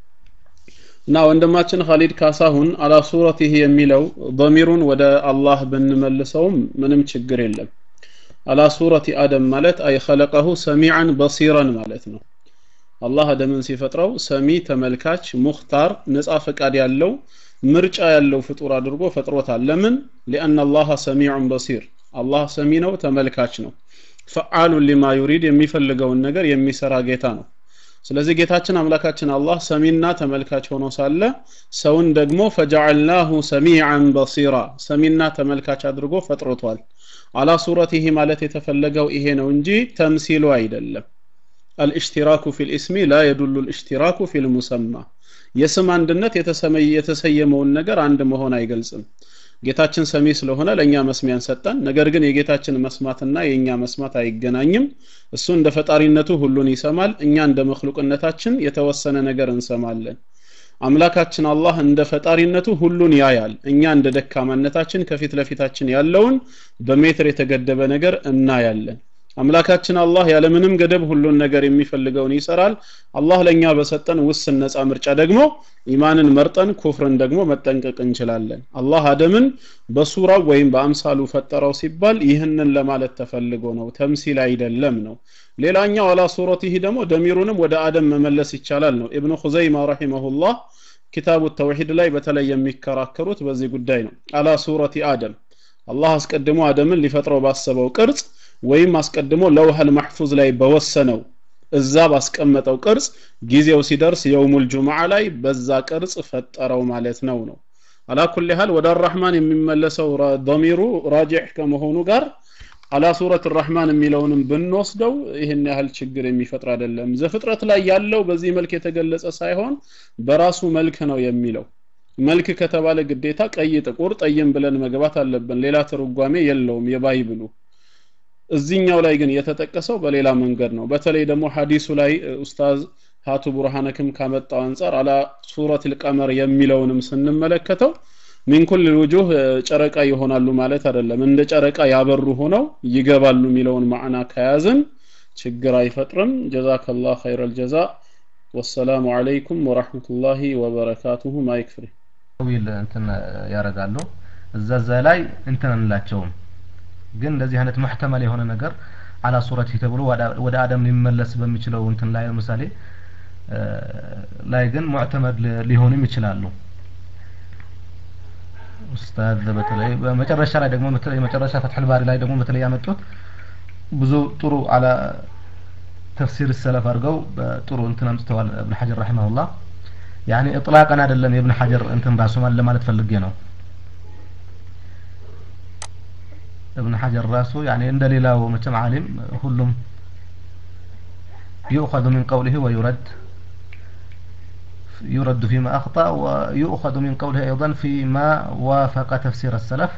እና ወንድማችን ኻሊድ ካሳሁን አላ ሱረቲህ የሚለው ضሚሩን ወደ አላህ ብንመልሰውም ምንም ችግር የለም አላ ሱረቲ አደም ማለት አይ ኸለቀሁ ሰሚዓን በሲረን ማለት ነው አላህ አደምን ሲፈጥረው ሰሚ ተመልካች ሙኽታር ነፃ ፈቃድ ያለው ምርጫ ያለው ፍጡር አድርጎ ፈጥሮታል ለምን ሊአን አላህ ሰሚዑን በሲር አላህ ሰሚ ነው ተመልካች ነው ፈዓሉን ሊማ ዩሪድ የሚፈልገውን ነገር የሚሰራ ጌታ ነው ስለዚህ ጌታችን አምላካችን አላህ ሰሚና ተመልካች ሆኖ ሳለ ሰውን ደግሞ ፈጀዐልናሁ ሰሚዓን በሲራ ሰሚና ተመልካች አድርጎ ፈጥሮቷል አላ ሱረቲህ ማለት የተፈለገው ይሄ ነው እንጂ ተምሲሉ አይደለም አልእሽቲራኩ ፊ ልእስሚ ላ የዱሉ ልእሽቲራኩ ፊ ልሙሰማ የስም አንድነት የተሰየመውን ነገር አንድ መሆን አይገልጽም ጌታችን ሰሚ ስለሆነ ለእኛ መስሚያን ሰጠን ነገር ግን የጌታችን መስማትና የእኛ መስማት አይገናኝም እሱ እንደ ፈጣሪነቱ ሁሉን ይሰማል እኛ እንደ መክሉቅነታችን የተወሰነ ነገር እንሰማለን አምላካችን አላህ እንደ ፈጣሪነቱ ሁሉን ያያል እኛ እንደ ደካማነታችን ከፊት ለፊታችን ያለውን በሜትር የተገደበ ነገር እናያለን አምላካችን አላህ ያለምንም ገደብ ሁሉን ነገር የሚፈልገውን ይሰራል አላህ ለእኛ በሰጠን ውስን ነፃ ምርጫ ደግሞ ኢማንን መርጠን ኩፍርን ደግሞ መጠንቀቅ እንችላለን አላህ አደምን በሱራው ወይም በአምሳሉ ፈጠረው ሲባል ይህንን ለማለት ተፈልጎ ነው ተምሲል አይደለም ነው ሌላኛው አላ ሱረቲህ ደግሞ ደሚሩንም ወደ አደም መመለስ ይቻላል ነው ኢብኑ ኹዘይማ ረሂመሁላህ ኪታቡ ተውሂድ ላይ በተለይ የሚከራከሩት በዚህ ጉዳይ ነው አላ ሱረቲ አደም አላህ አስቀድሞ አደምን ሊፈጥረው ባሰበው ቅርጽ ወይም አስቀድሞ ለውሃል ማሕፉዝ ላይ በወሰነው እዛ ባስቀመጠው ቅርጽ ጊዜው ሲደርስ የውሙል ጁምዓ ላይ በዛ ቅርጽ ፈጠረው ማለት ነው ነው አላ ኩል ያህል ወደ አራህማን የሚመለሰው ዶሚሩ ራጂሕ ከመሆኑ ጋር አላ ሱረት ራህማን የሚለውንም ብንወስደው ይህን ያህል ችግር የሚፈጥር አይደለም ዘፍጥረት ላይ ያለው በዚህ መልክ የተገለጸ ሳይሆን በራሱ መልክ ነው የሚለው መልክ ከተባለ ግዴታ ቀይ ጥቁር ጠይም ብለን መግባት አለብን ሌላ ትርጓሜ የለውም የባይብሉ እዚህኛው ላይ ግን የተጠቀሰው በሌላ መንገድ ነው በተለይ ደግሞ ሐዲሱ ላይ ኡስታዝ ሀቱ ቡርሃነክም ካመጣው አንጻር አላ ሱረት ልቀመር የሚለውንም ስንመለከተው ሚን ኩል ውጁህ ጨረቃ ይሆናሉ ማለት አይደለም እንደ ጨረቃ ያበሩ ሆነው ይገባሉ የሚለውን ማዕና ከያዝን ችግር አይፈጥርም ጀዛከላህ ኸይረ ልጀዛ ወሰላሙ አለይኩም ወራህመቱላሂ ወበረካቱሁ ማይክ ፍሪ ዊል እንትን ያደርጋሉ እዛ እዛ ላይ እንትን አንላቸውም ግን እንደዚህ አይነት ሙሕተመል የሆነ ነገር አላ ሱረት ተብሎ ወደ አደም ሊመለስ በሚችለው እንትን ላይ ለምሳሌ ላይ ግን ሙዕተመድ ሊሆንም ይችላሉ ኡስታዝ በተለይ በመጨረሻ ላይ ደግሞ በተለይ መጨረሻ ፈትሕ ባሪ ላይ ደግሞ በተለይ ያመጡት ብዙ ጥሩ አላ ተፍሲር ሰለፍ አድርገው ጥሩ እንትን አምጥተዋል እብን ሐጀር ረሒመሁላህ ያኔ እጥላቀን አይደለም የእብን ሐጀር እንትን ራሱ ለማለት ፈልጌ ነው እብን ሐጀር ራሱ ያኔ እንደ ሌላው መቼም ዓሊም ሁሉም يؤخذ من قوله ويرد يرد فيما أخطأ ويؤخذ من قوله أيضا فيما وافق تفسير السلف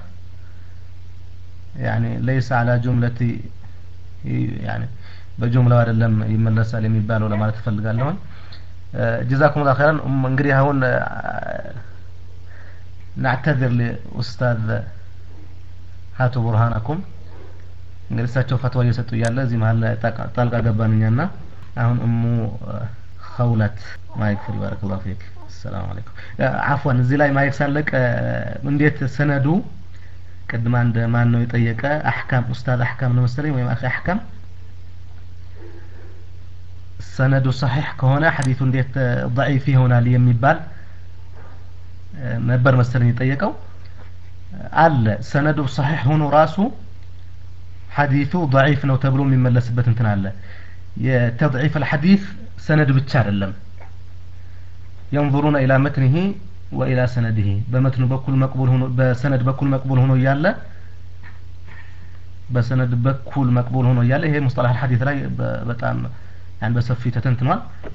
يعني ليس على جملة يعني በጁምላው አይደለም ይመለሳል የሚባለው ለማለት እፈልጋለሁኝ ጀዛኩም ላ ኸይራን እንግዲህ አሁን ናዕተዝር ሊኡስታዝ ሀቱ ቡርሃናኩም እንግዲህ እሳቸው ፈትዋ እየሰጡ እያለ እዚህ መሀል ላይ ጣልቃ ገባን እኛና አሁን እሙ ኸውለት ማይክ ፍሪ ባረከላሁ ፊክ ሰላም አለይኩም አፍዋን እዚህ ላይ ማይክ ሳለቅ እንዴት ሰነዱ ቅድም አንድ ማን ነው የጠየቀ አሕካም ኡስታዝ አሕካም ነው መሰለኝ ወይም አኺ አሕካም ሰነዱ ሰሒሕ ከሆነ ሐዲቱ እንዴት ضعيف ይሆናል የሚባል ነበር መሰለኝ የጠየቀው አለ ሰነዱ ሰሒሕ ሆኖ ራሱ ሐዲቱ ضعيف ነው ተብሎ የሚመለስበት እንትን አለ የተضعيف الحديث ሰነድ ብቻ አይደለም ينظرون إلى متنه وإلى سنده በመትኑ በኩል መቅቡል ሆኖ በሰነድ በኩል መቅቡል ሆኖ እያለ በሰነድ በኩል መቅቡል ሆኖ እያለ ይሄ ሙስጠላህ الحديث ላይ በጣም ያን በሰፊ ተተንትኗል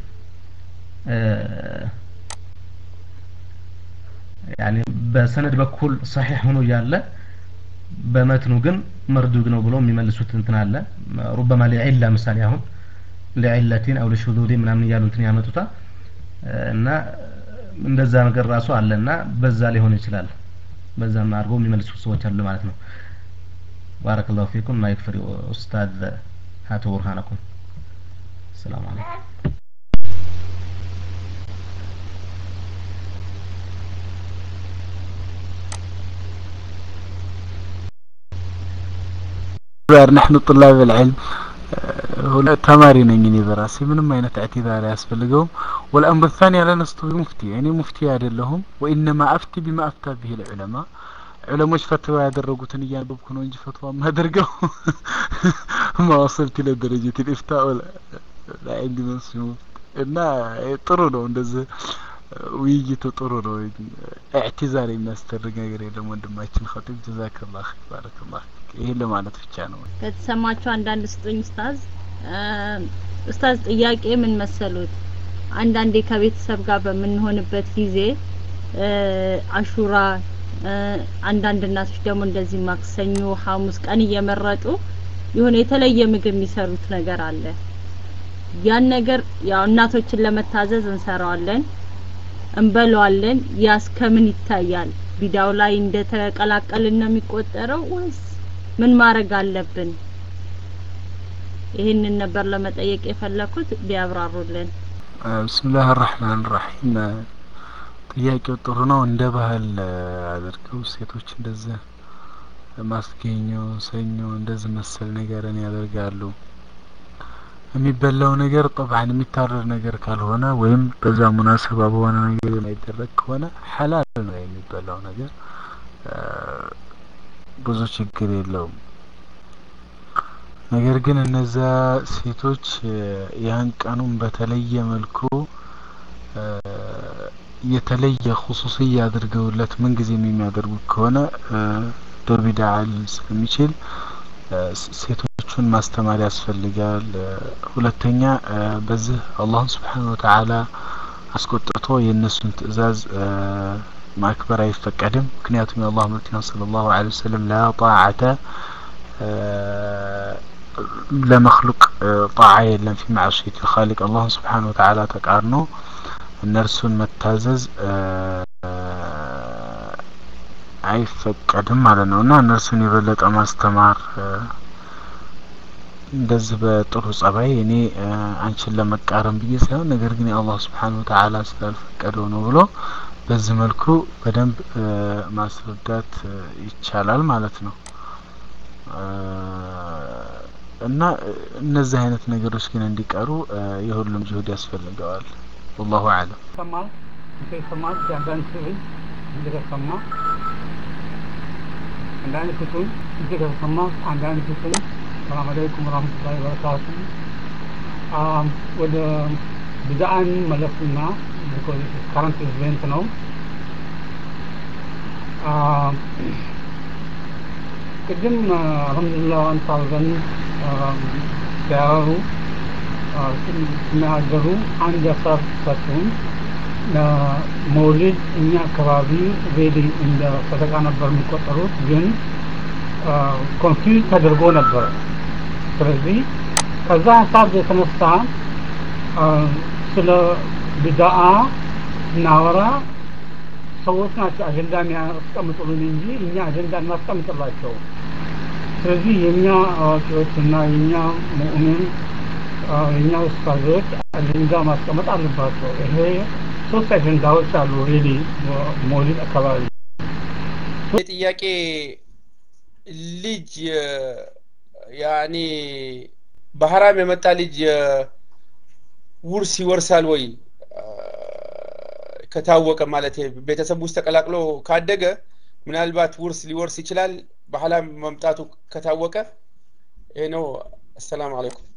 ያኔ በሰነድ በኩል ሰሒሕ ሆኖ እያለ በመትኑ ግን መርዱድ ነው ብሎ የሚመልሱት እንትን አለ ሩበማ ሊዒላ ምሳሌ አሁን ሊዒለቲን አው ለሹዙሪ ምናምን እያሉ እንትን ያመጡታል እና እንደዛ ነገር ራሱ አለ እና በዛ ሊሆን ይችላል በዛም አድርገው የሚመልሱ ሰዎች አሉ ማለት ነው ባረከላሁ ፊኩም ማይክ ፍሪ ኡስታዝ ሀቱ ቡርሃነኩም السلام عليكم نحن طلاب العلم ተማሪ ነኝ እኔ በራሴ ምንም አይነት اعتذار አያስፈልገውም والامر الثاني لا نستوي مفتي يعني مفتي አይደለሁም وانما افتي بما افتى به العلماء ዑለሞች ፈትዋ ያደረጉትን እያነበብኩ ነው እንጂ ፈትዋ ማደርገው ما وصلت الى درجة الافتاء ላይ እንዲመስሉ እና ጥሩ ነው እንደዚህ ውይይቱ ጥሩ ነው اعتذار የሚያስደርግ ነገር የለም ወንድማችን ኸጢብ ጀዛከላህ ባረከላህ ይሄን ለማለት ብቻ ነው ከተሰማችሁ አንዳንድ ስጡኝ ኡስታዝ ኡስታዝ ጥያቄ ምን መሰሉት አንዳንዴ ከቤተሰብ ጋር በምንሆንበት ጊዜ አሹራ አንዳንድ እናቶች ደግሞ እንደዚህ ማክሰኞ ሐሙስ ቀን እየመረጡ የሆነ የተለየ ምግብ የሚሰሩት ነገር አለ ያን ነገር ያው እናቶችን ለመታዘዝ እንሰራዋለን እንበለዋለን ያስ ከምን ይታያል ቢዳው ላይ እንደተቀላቀልን ነው የሚቆጠረው ወይስ ምን ማድረግ አለብን ይህንን ነበር ለመጠየቅ የፈለኩት ቢያብራሩልን ብስምላህ ራህማን ራሒም ጥያቄው ጥሩ ነው እንደ ባህል አድርገው ሴቶች እንደዚህ ማስገኘ ሰኞ እንደዚህ መሰል ነገርን ያደርጋሉ የሚበላው ነገር ጠብዓን የሚታረር ነገር ካልሆነ ወይም በዛ ሙናሰባ በሆነ ነገር የማይደረግ ከሆነ ሐላል ነው የሚበላው ነገር ብዙ ችግር የለውም ነገር ግን እነዛ ሴቶች ያን ቀኑን በተለየ መልኩ የተለየ ኹሱስያ አድርገውለት ምንጊዜም የሚያደርጉት ከሆነ በቢድዓ ሊል ስለሚችል ሴቶቹን ማስተማር ያስፈልጋል። ሁለተኛ በዚህ አላህን ስብሓን ወተዓላ አስቆጥቶ የእነሱን ትእዛዝ ማክበር አይፈቀድም። ምክንያቱም የአላህ መልክተኛ ሰለላሁ ዐለይሂ ወሰለም ላ ጣዓተ ለመክሉቅ ጣዓ የለም ፊ ማዕሽየት ልኻሊቅ አላህን ስብሓን ወተዓላ ተቃርኖ እነርሱን መታዘዝ አይፈቀድም ማለት ነው እና እነርሱን የበለጠ ማስተማር እንደዚህ በጥሩ ጸባይ እኔ አንቺን ለመቃረም ብዬ ሳይሆን ነገር ግን የአላህ ስብሓን ወተዓላ ስላልፈቀደው ነው ብሎ በዚህ መልኩ በደንብ ማስረዳት ይቻላል ማለት ነው እና እነዚህ አይነት ነገሮች ግን እንዲቀሩ የሁሉም ጅሁድ ያስፈልገዋል ወላሁ አለም ይሰማል ይሰማል የአንዳንድ ስዕል እንደተሰማ አንዳንድ ክፍል እንደተሰማ አንዳንድ ክፍል ሰላም አለይኩም ወራህመቱላሂ ወበረካቱ ወደ ብድአን መለስና ካረንት ኢቨንት ነው ቅድም አልሐምዱሊላህ ዋን ታውዘንድ ሲያወሩ ሲናገሩ አንድ ሀሳብ ሰጡን መውሊድ እኛ አካባቢ ሬዲ እንደ ሰደቃ ነበር የሚቆጠሩት ግን ኮንፊውዝ ተደርጎ ነበር ስለዚህ ከዛ ሀሳብ የተነሳ ስለ ቢዳአ ስናወራ ሰዎች ናቸው አጀንዳ የሚያስቀምጡልን እንጂ እኛ አጀንዳ እናስቀምጥላቸው ስለዚህ የእኛ አዋቂዎች እና የእኛ ሙእሚን የእኛ ውስታዞች አጀንዳ ማስቀመጥ አለባቸው ይሄ ሶስት አጀንዳዎች አሉ ሬዲ ሞሊድ አካባቢ ጥያቄ ልጅ ያኔ በሐራም የመጣ ልጅ ውርስ ይወርሳል ወይ ከታወቀ ማለት ቤተሰብ ውስጥ ተቀላቅሎ ካደገ ምናልባት ውርስ ሊወርስ ይችላል በሐላም መምጣቱ ከታወቀ ይሄ ነው አሰላሙ አለይኩም